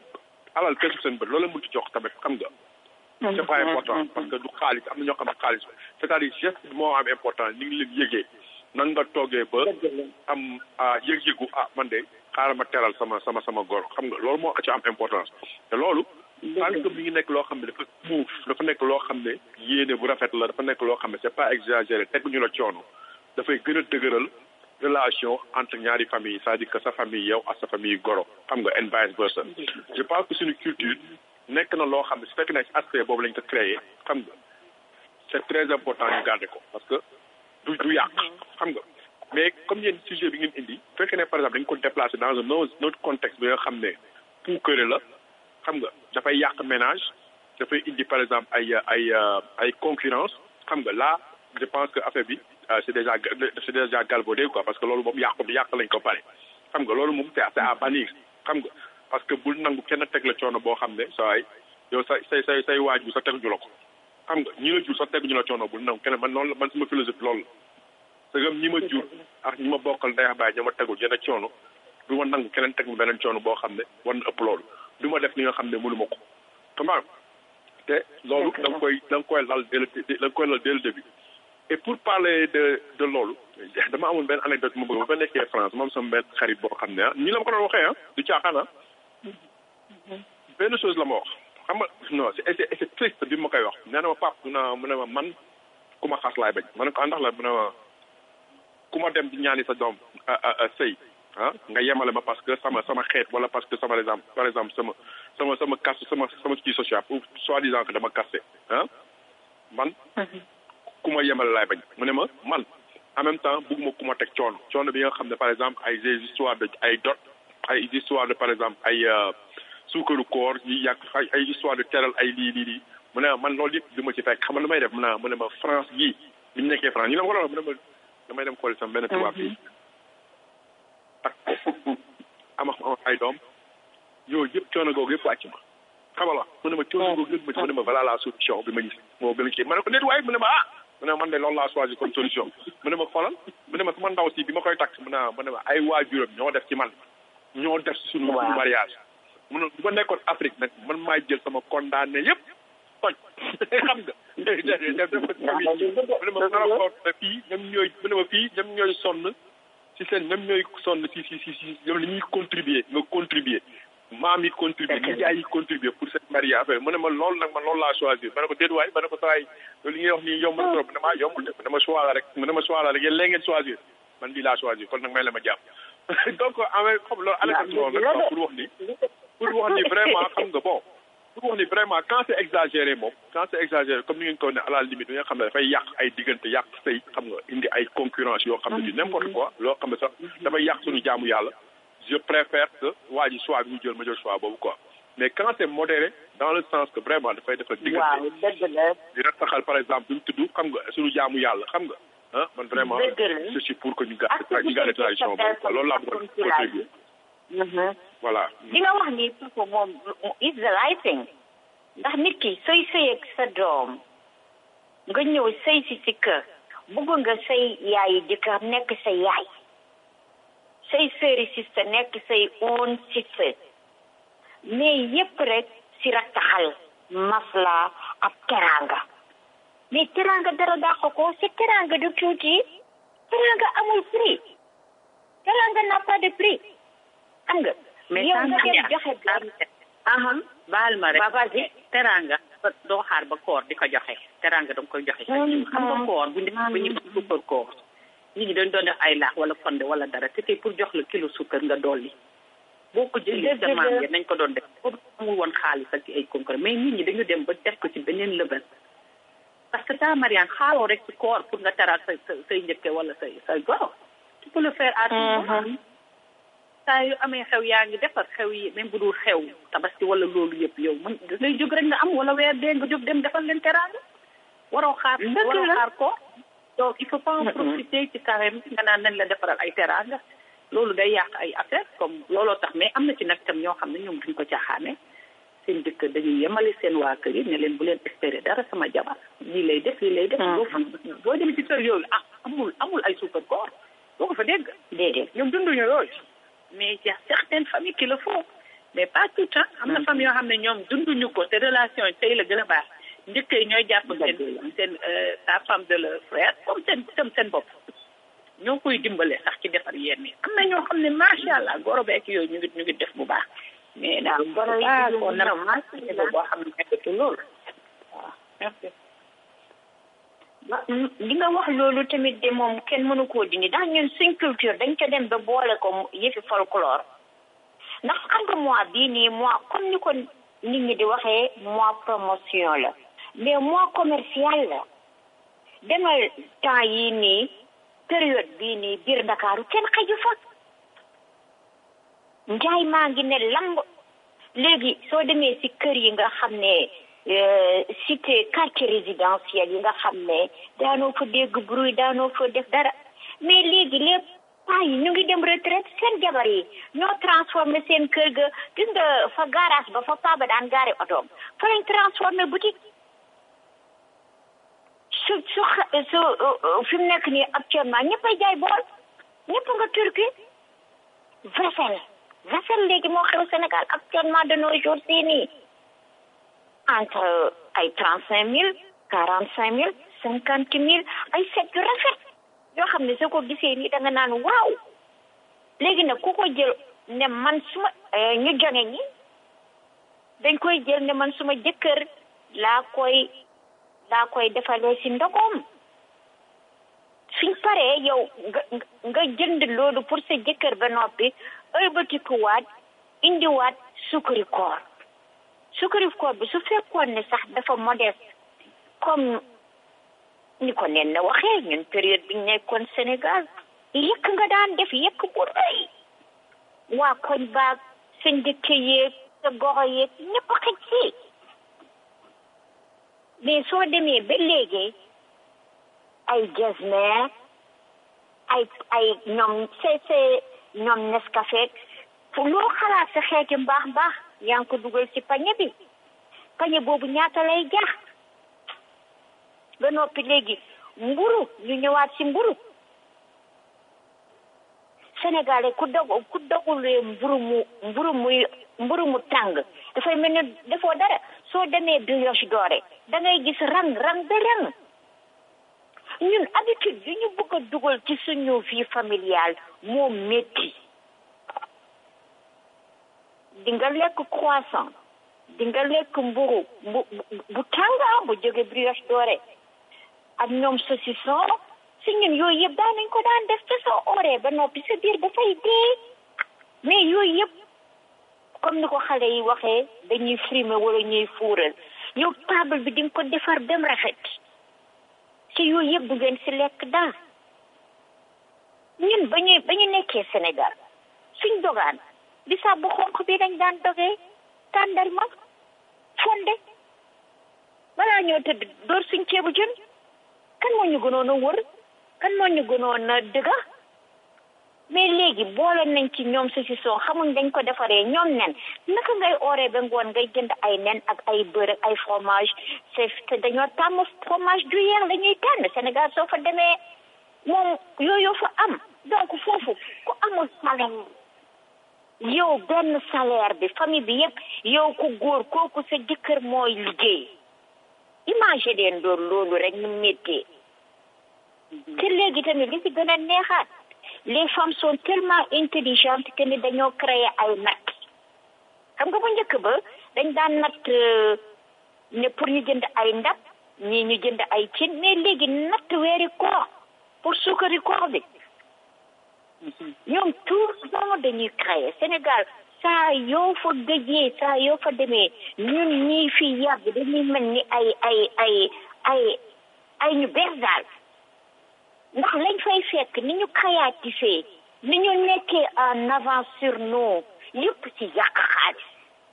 L: alal kesu seen bët loolu la mënti jox tamit xam nga c'est pas important parce que du xaalis am na ñoo xam ne xaalis c'est-à-dire geste moo am important ni ngi leen yëgee nan nga toogee ba am yëg-yëgu ah man de xaaral ma teral sama sama sama gor xam nga loolu moo ci am importance te loolu tant que mi ngi nekk loo xam ne dafa muuf dafa nekk loo xam ne yéene bu rafet la dafa nekk loo xam ne c'est pas exagéré teguñu la coono dafay gën a dëgëral relation entre ñaari famille c'est-à-dire que sa famille yow ak sa famille goro xam nga and vice versa je pense que suñu culture nekk na loo xam ne su fekk ne aspect boobu lañ ko créé xam nga c'est très important ñu garder ko parce que du du yàq xam nga mais comme yéen sujet bi ngeen indi bu fekkee ne par exemple dañ ko déplacer dans un autre contexte bi nga xam ne puukare la xam nga dafay yàq ménage dafay indi par exemple ay ay ay concurrence xam nga là je pense que affaire bi c'est déjà c'est déjà galvaudé quoi parce que loolu moom yàq yàq lañ ko pare xam nga loolu moom c'est à bannir xam nga parce que bul nangu kenn teg la coono boo xam ne saa yow say say say say waajur sa teguñu la ko xam nga ñi la jur sa teguñu la coono bul nangu kenn man noonu la man sama philosophie loolu la c'est comme ñi ma jur ak ñi ma bokkal ndey baay ñoo ma tegul yenn coono du ma nangu keneen teg ma beneen coono boo xam ne war na ëpp loolu du ma def li nga xam ne mënu ma ko comment te loolu da nga koy da nga koy lal dès le da nga koy lal dès le début et pour parler de de loolu dama amoon benn anecdote ma bëgg ba ba nekkee France moom sama benn xarit boo xam ne ah nii la ma ko doon waxee ah du caaxaan ah benn chose la ma wax xam nga non c'est c'est triste bi ma koy wax nee na ma pap mu ne mu ne ma man ku ma xas laay bañ ma ne ko ndax la mu ne ma ku ma dem di ñaani sa doom sëy ah nga yemale ma parce que sama sama xeet wala parce que sama exemple par exemple sama sama sama caste sama sama kii social ou soi-disant que dama caste ah man ku ma yemale laay bañ mu ne ma man en même temps bugguma ku ma teg coono coono bi nga xam ne par exemple ay des histoires de ay dot ay histoires de par exemple ay suukaru koor yi yàq ay ay histoire de teral ay lii lii lii mu ne man loolu yëpp du ma ci fekk xam nga lu may def mu ne mu ne ma France gii bi ñu nekkee France ñu ne ma ko mu ne ma damay dem xooli sama benn tubaab fii ak am am ay doom yooyu yëpp coono googu yëpp wàcc ma xamal la mu ne ma coono googu yëpp ma ci mu ne ma voilà la solution bi ma gis moo gën a kii ma ne ko déet waaye mu ne ma ah mu ne man de loolu laa choisi comme solution mu ne ma xoolal mu ne ma sama ndaw si bi ma koy takk mu ne mu ne ma ay waajuram ñoo def ci man ñoo def ci suñu suñu mariage mu ne bu ma nekkoon Afrique nag man maay jël sama condamné yëpp toj xam nga def def ko ci famille mu ne ma Maroko ne fii ñoom ñooy mu ne ma fii ñoom ñooy sonn si seen ñoom ñooy sonn si si si si ñoom li ñuy contribuer nga contribuer maam yi contribuer nijaay yi contribuer pour cette mariage affaire mu ne ma loolu nag man loolu laa choisir ma ne ko déet waay ma ne ko sawaay loolu li ngay wax nii yomb na trop mu ne maa yombul de mu ne ma choix la rek mu ne ma choix la rek yéen léegi ngeen choisir man lii laa choisir kon nag may la ma jàpp donc amee xam loolu anecdote la nag pour wax ni pour wax ni vraiment xam nga bon pour wax ni vraiment quand c'est exagéré moom quand c'est exagéré comme ni ngeen ko ne à la limite bi nga xam ne dafay yàq ay diggante yàq sëy xam nga indi ay concurrence yoo xam ne du n'importe quoi loo xam ne sax dafay yàq suñu jaamu yàlla je préfère que waa ji choix bi mu jël ma jël choix boobu quoi mais quand c'est modéré dans le sens que vraiment dafay defal diggante di rataxal par exemple duñ tudd xam nga suñu jaamu yàlla xam nga ah man vraiment je suis pour que ñu garde ñu garde tradition boobu quoi loolu laa bëggoon contribuer voilà
E: li nga wax ni papa moom is the right thing ndax nit ki sooy sëy ak sa doom nga ñëw sëy si si kër bëgg nga say yaayi jëkkër nekk sa yaay say sëri sista nekk say own sista mais yépp rek si rattaxal masla ak teranga mais teranga dara dàq ko si teranga du tuuti teranga amul prix teranga n'a pas de prix xam nga yow nga dem joxe
M: aham baal ma rek teranga doo xaar ba koor di ko joxe teranga danga koy joxe sa jiw xam nga koor bu ñu bu ñu sukkar koor nit ñi dañ doon def ay laax wala fonde wala dara te tey pour jox la kilo sukkar nga dolli boo ko jëlee demande nañ ko doon def pour amul woon xaalis ak ay concours mais nit ñi dañu dem ba def ko ci beneen level parce que ta Mariane xaaloo rek ci koor pour nga taral sa say njëkke wala say say goro tu peux le faire à tout moment saa yu amee xew yaa ngi defar xew yi même bu dul xew tabaski wala loolu yëpp yow mën ngay jóg rek nga am wala weer dee nga jóg dem defal leen teraanga waroo xaar waroo xaar ko donc il faut pas en profiter ci carême nga naan nañ la defaral ay teraanga loolu day yàq ay affaire comme looloo tax mais am na ci nag tam ñoo xam ne ñoom duñ ko caaxaane seen dëkk dañuy yemale seen waa kër yi ne leen bu leen espérer dara sama jabar lii lay def lii lay def boo fa boo dem ci kër yooyu ah amul amul ay suukar koor boo ko fa dégg
E: déedéet
M: ñoom dunduñu yooyu mais il y a certaines familles qui le font mais pas tout temps am na famille yoo xam ne ñoom dunduñu ko te relation yi tey la gën a baax njëkk yi ñooy jàpp seen seen sa femme de leur frère comme seen comme seen bopp ñoo koy dimbale sax ci defar yenn yi am na ñoo xam ne macha allah goro beek yooyu ñu ngi ñu ngi def bu baax mais daal goro yi ko nar boo xam ne nekkatu loolu waaw merci
E: li nga wax loolu tamit de moom kenn mënu koo dindi ndax ñun suñ culture dañ ko dem ba boole ko yëfi folklore ndax xam nga mois bii nii mois comme ni ko nit ñi di waxee mois promotion la mais mois commercial la demal temps yii nii période bii nii biir Ndakaaru kenn xaju fa njaay maa ngi ne lamb léegi soo demee si kër yi nga xam ne cité quartier résidentiel yi nga xam ne daanoo fa dégg bruit daanoo fa def dara mais léegi lépp paa yi ñu ngi dem retraite seen jabar yi ñoo transformé seen kër ga gis nga fa garage ba fa paa ba daan gaare otoom fa lañ transformé boutique su su su fi mu nekk nii actuellement ñëppay jaay bool ñëpp nga turki vaisselle vaisselle léegi moo xew Sénégal actuellement de nos jours sii nii entre ay trente cinq mille quarante cinq mille cinquante mille ay set yu rafet yoo xam ne soo ko gisee nii da nga naan waaw léegi nag ku ko jël ne man suma ñu jonge ñi dañ koy jël ne man suma jëkkër laa koy laa koy defalee si ndogoom suñ paree yow nga nga jënd loolu pour sa jëkkër ba noppi ëlbatikuwaat indiwaat sukari koor sukari koor bi su fekkoon ne sax dafa modeste comme ni ko nen na waxee ñun période bi ñu nekkoon Sénégal yëkk nga daan def yëkk bu rëy waa koñ baag sa njëkke yeeg sa goxo yeeg ñëpp xëj si mais soo demee ba léegi ay jasner ay ay ñoom cc ñoom Nescafé loo xalaat sa xeeti mbaax mbaax yaa ngi ko dugal ci pañe bi pañe boobu ñaata lay jax ba noppi léegi mburu ñu ñëwaat ci mburu sénégalais ku dog ku dogulee mburu mu mburu muy mburu mu tàng dafay mel ni defoo dara soo demee brioche dorée da ngay gis rang rang ba rang ñun habitude bi ñu bëgg a dugal ci suñu vie familiale moo métti di nga lekk croissant di nga lekk mburu bu bu tànga bu jóge brioche dorée ak ñoom saucisson si ñun yooyu yëpp daan nañ ko daan def te soo ooree ba noppi sa biir dafay dee mais yooyu yëpp comme ni ko xale yi waxee dañuy frimer wala ñuy fuural yow table bi di nga ko defar dem rafet ci yooyu yëpp du ngeen si lekk daal ñun ba ñuy ba ñu nekkee Sénégal suñ dogaan bisaab bu xonq bi dañ daan dogee tàndarma fonde balaa ñoo tëdd door suñ ceebu jën kan moo ñu gënoon a wër kan moo ñu gënoon a dëgga mais léegi boole nañ ci ñoom si si soo xamuñ dañ ko defaree ñoom nen naka ngay ooree ba ngoon ngay jënd ay nen ak ay beurre ak ay fromage c'est te dañoo tàmm fromage gruyère la ñuy tànn Sénégal soo fa demee moom yooyu fa am donc foofu ku amul salaire yow benn salaire bi famille bi yëpp yow ku góor kooku sa jëkkër mooy liggéey imagine leen doon loolu rek nu méttee te léegi tamit li ci gën a neexaat les femmes sont tellement intelligentes que ni dañoo créer ay natt xam nga bu njëkk ba dañ daan natt ne pour ñu jënd ay ndab ñii ñu jënd ay cin mais léegi natt weeri koor pour suukari koor bi ñoom tout le dañuy créer Sénégal saa yoo fa gëjee saa yoo fa demee ñun ñii fi yàgg dañuy mel ni ay ay ay ay ay ñu bees daal ndax lañ fay fekk ni ñu xayaatisee ni ñu nekkee en avance sur nous yëpp ci yàq xaalis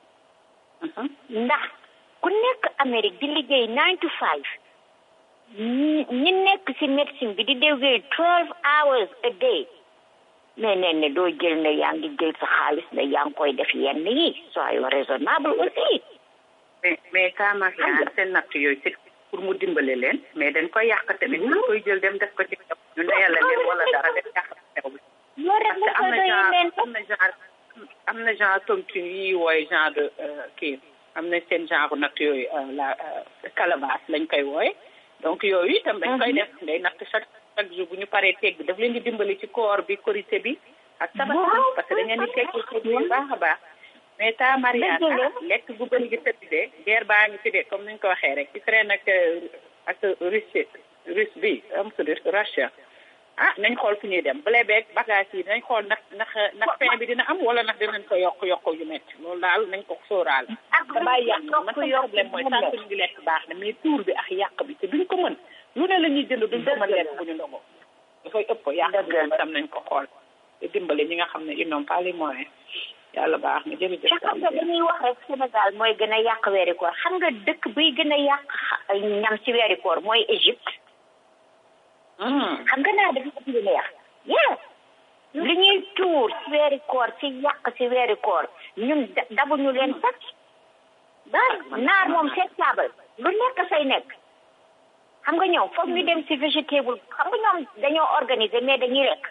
E: ndax ku nekk Amérique di liggéey nine to five ñi nekk ci médecine bi di liggéey twelve hours a day mais nee ne doo jël ne yaa ngi jël sa xaalis ne yaa ngi koy def yenn yi soyons raisonnable aussi
M: mais mais Kamaria seen natt yooyu c'est pour mu dimbale leen mais dañ koy yàq tamit dañ koy jël dem def ko ci ñu ndeyal leen wala dara def yàq xew bi
E: loolu rek
M: am na genre am na genre am na genre tontine yi wooye genre de kii am na seen genre natt yooyu la calebasse lañ koy wooye donc yooyu itam dañ koy def day natt chaque chaque jour bu ñu paree tegg daf leen di dimbali ci koor bi korité bi ak tabaski parce que da ngeen di tegg tegg bu baax a baax mais ta Mariana lekk bu bëri gi tëdd de guerre baa ngi fi de comme ni ñu ko waxee rek Ukraine ak ak Russie Russe bi am tudd Russia ah nañ xool fu ñuy dem blé beeg bagage yi nañ xool ndax ndax ndax pain bi dina am wala ndax dinañ ko yokk yokk yu métti loolu daal nañ ko sóoraale te bàyyi yàq man sama problème mooy tant que ñu ngi lekk baax na mais tuur bi ak yàq bi te duñ ko mën lu ne la ñuy jënd duñ ko mën lekk bu ñu ndogoo dafay ëpp yàq bi moom tam nañ ko xool te dimbale ñi nga xam ne ils n'ont pas les moyens yàlla baax na jërëjëf
E: te xam nga dañuy wax rek Sénégal mooy gën a yàq weeri koor xam nga dëkk buy gën a yàq ñam ci weeri koor mooy Égypte xam nga naa dafa ëpp lu neex yes li ñuy tuur ci weeri koor ci yàq ci weeri koor ñun dabuñu leen sax daal naar moom seen taabal lu nekk say nekk xam nga ñoom foog ñu dem ci végétable xam nga ñoom dañoo organiser mais dañuy lekk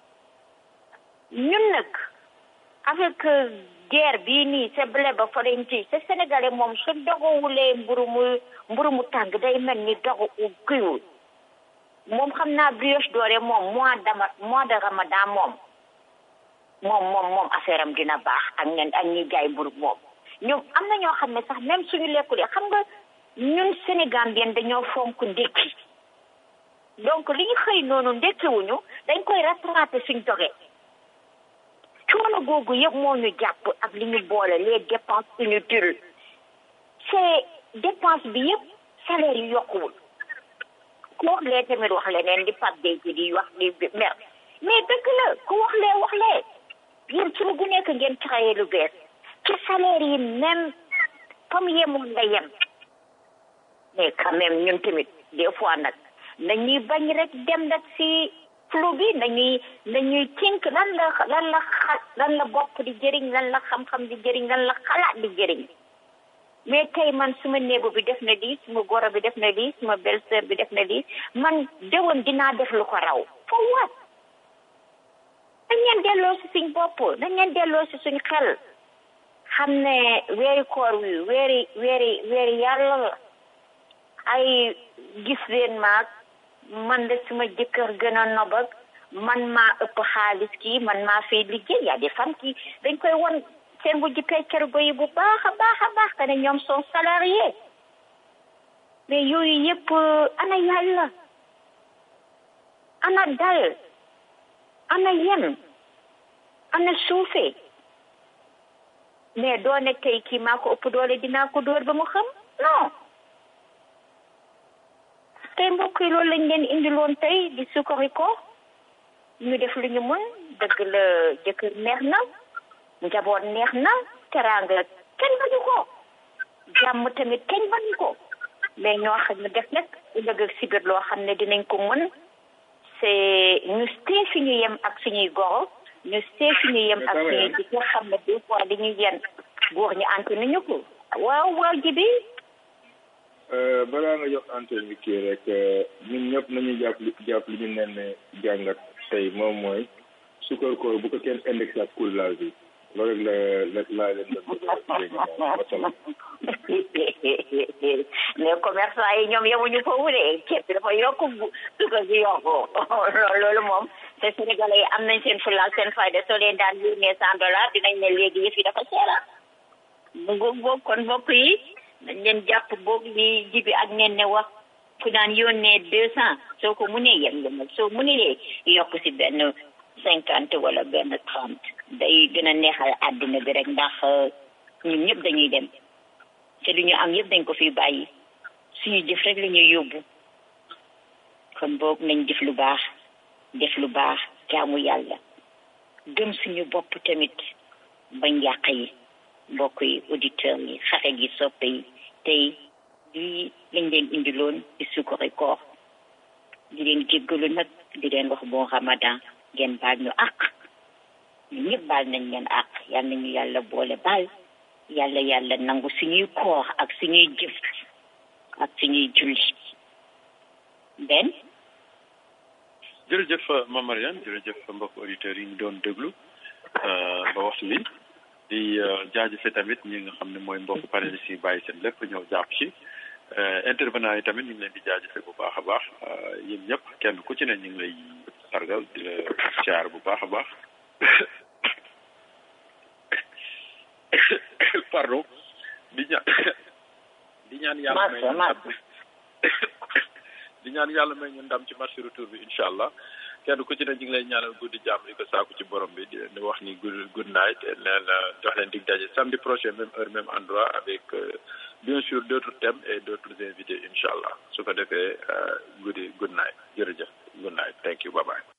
E: ñun nag avec guerre bii nii c'est blé ba farenti c'est sénégalais moom su dogowulee mburu mu mburu mu tàng day mel ni dogu u kiiwul moom xam naa brioche dorée moom mois dama mois de ramadan moom moom moom moom affaire am dina baax ak ñen ak ñi jaay mburu moom ñoom am na ñoo xam ne sax même suñu lekkulee xam nga ñun Sénégambien dañoo fonk ndékki donc li ñu xëy noonu ndékkiwuñu dañ koy rattrapé suñ dogee coono googu yëpp moo ñu jàpp ak li ñu boole les dépenses inutiles c'est dépense bi yëpp salaire yi yokkuwul ku wax lee tamit wax leneen di pap day ji di wax di mer mais dëgg la ku wax lee wax lee yéen suñu gu nekk ngeen créé lu bees ci salaire yi même comme yemoon nga yem mais quand même ñun tamit des fois nag nañuy bañ rek dem nag si flou bi nañuy nañuy tink lan la lan la xa lan la bopp di jëriñ lan la xam-xam di jëriñ lan la xalaat di jëriñ mais tey man suma néegu bi def na lii suma goro bi def na lii suma belle-sœur bi def na lii man déwoon dinaa def lu ko raw for what dañ leen delloo si suñ bopp dañ leen delloo si suñ xel xam ne weeri koor wi weeri weeri weeri yàlla la ay gis leen maag man de suma jëkkër gën a nobag man maa ëpp xaalis kii man maa fay liggéey yaa des femmes qui dañ koy won seen bu jippee cergo yi bu baax a baax a baax que ne ñoom sont salariés mais yooyu yëpp ana yàlla ana dal ana yem ana suufe mais doo ne tey kii maa ko ëpp doole dinaa ko dóor ba mu xam non tey mbokk yi loolu lañ leen indiloon tey di sukkari ko ñu def lu ñu mën dëgg la jëkkër neex na njaboot neex na teraanga kenn bañu ko jàmm tamit kenn bañu ko mais ñoo xam ne def nag ëllëg ak sibir loo xam ne dinañ ko mën c'est ñu see fi ñu yem ak suñuy goro ñu see fi ñu yem ak suñuy di nga xam ne des fois dañuy yen góor ñu ante nañu ko waaw waaw jibi
L: balaa nga jox antenne bi kii rek ñun ñëpp nañu jàpp li jàpp li ñu nen ne jàngat tey moom mooy sukar koor bu ko kenn indexé ak courage bi loolu rek la la laa leen doon bëgg wasalaam
E: mais commerçant yi ñoom yemuñu foofu de ceeb bi dafa yokk sukar bi yokku loolu moom te sénégalais yi am nañ seen fulaal seen fayda soo leen daan yónnee cent dollars dinañ ne léegi yëf yi dafa seera mu ngoog boog kon mbokk yi dañ leen jàpp boog li jibi ak nen ne wax ku daan yónnee deux cent soo ko mënee yem yemal soo mënee yokk si benn cinquante wala benn trente day gën a neexal àddina bi rek ndax ñun ñëpp dañuy dem te lu ñu am yëpp dañ ko fi bàyyi suñu jëf rek la ñuy yóbbu kon boog nañ def lu baax def lu baax jaamu yàlla gëm suñu bopp tamit bañ yàq yi mbokk yi auditeurs yi xarit yi soppe yi tey lii lañ leen indiloon ci sukkari koor di leen jéggalu nag di leen wax bon ramadan ngeen baal ñu àq ñu ñëpp baal nañ leen àq yal nañu yàlla boole baal yàlla yàlla nangu suñuy koor ak suñuy jëf ak suñuy julli benn
N: jërëjëf Mame Mariane jërëjëf mbokk auditeurs yi ñu doon déglu ba waxtu bi di jaajëfe tamit ñi nga xam ne mooy mbokk panélistes yi bàyyi seen lépp ñëw jàpp ci intervenant yi tamit ñu ngi leen di jaajëfe bu baax a baax yéen ñëpp kenn ku ci ne ñu ngi lay sargal di la caar bu baax a baax pardon di ñaan di ñaan yàlla may ñu ndam di ñaan yàlla may ñu ndam ci marché retour bi incha allah kenn ku ci ne ñu ngi lay ñaanal guddi jàmm di ko saaku ci borom bi di leen wax ni good good night leen jox leen dig daje samedi prochain même heure même endroit avec bien sûr d'autres thèmes et d'autres invités incha allah su ko defee guddi good night jërëjëf good night thank you bye bye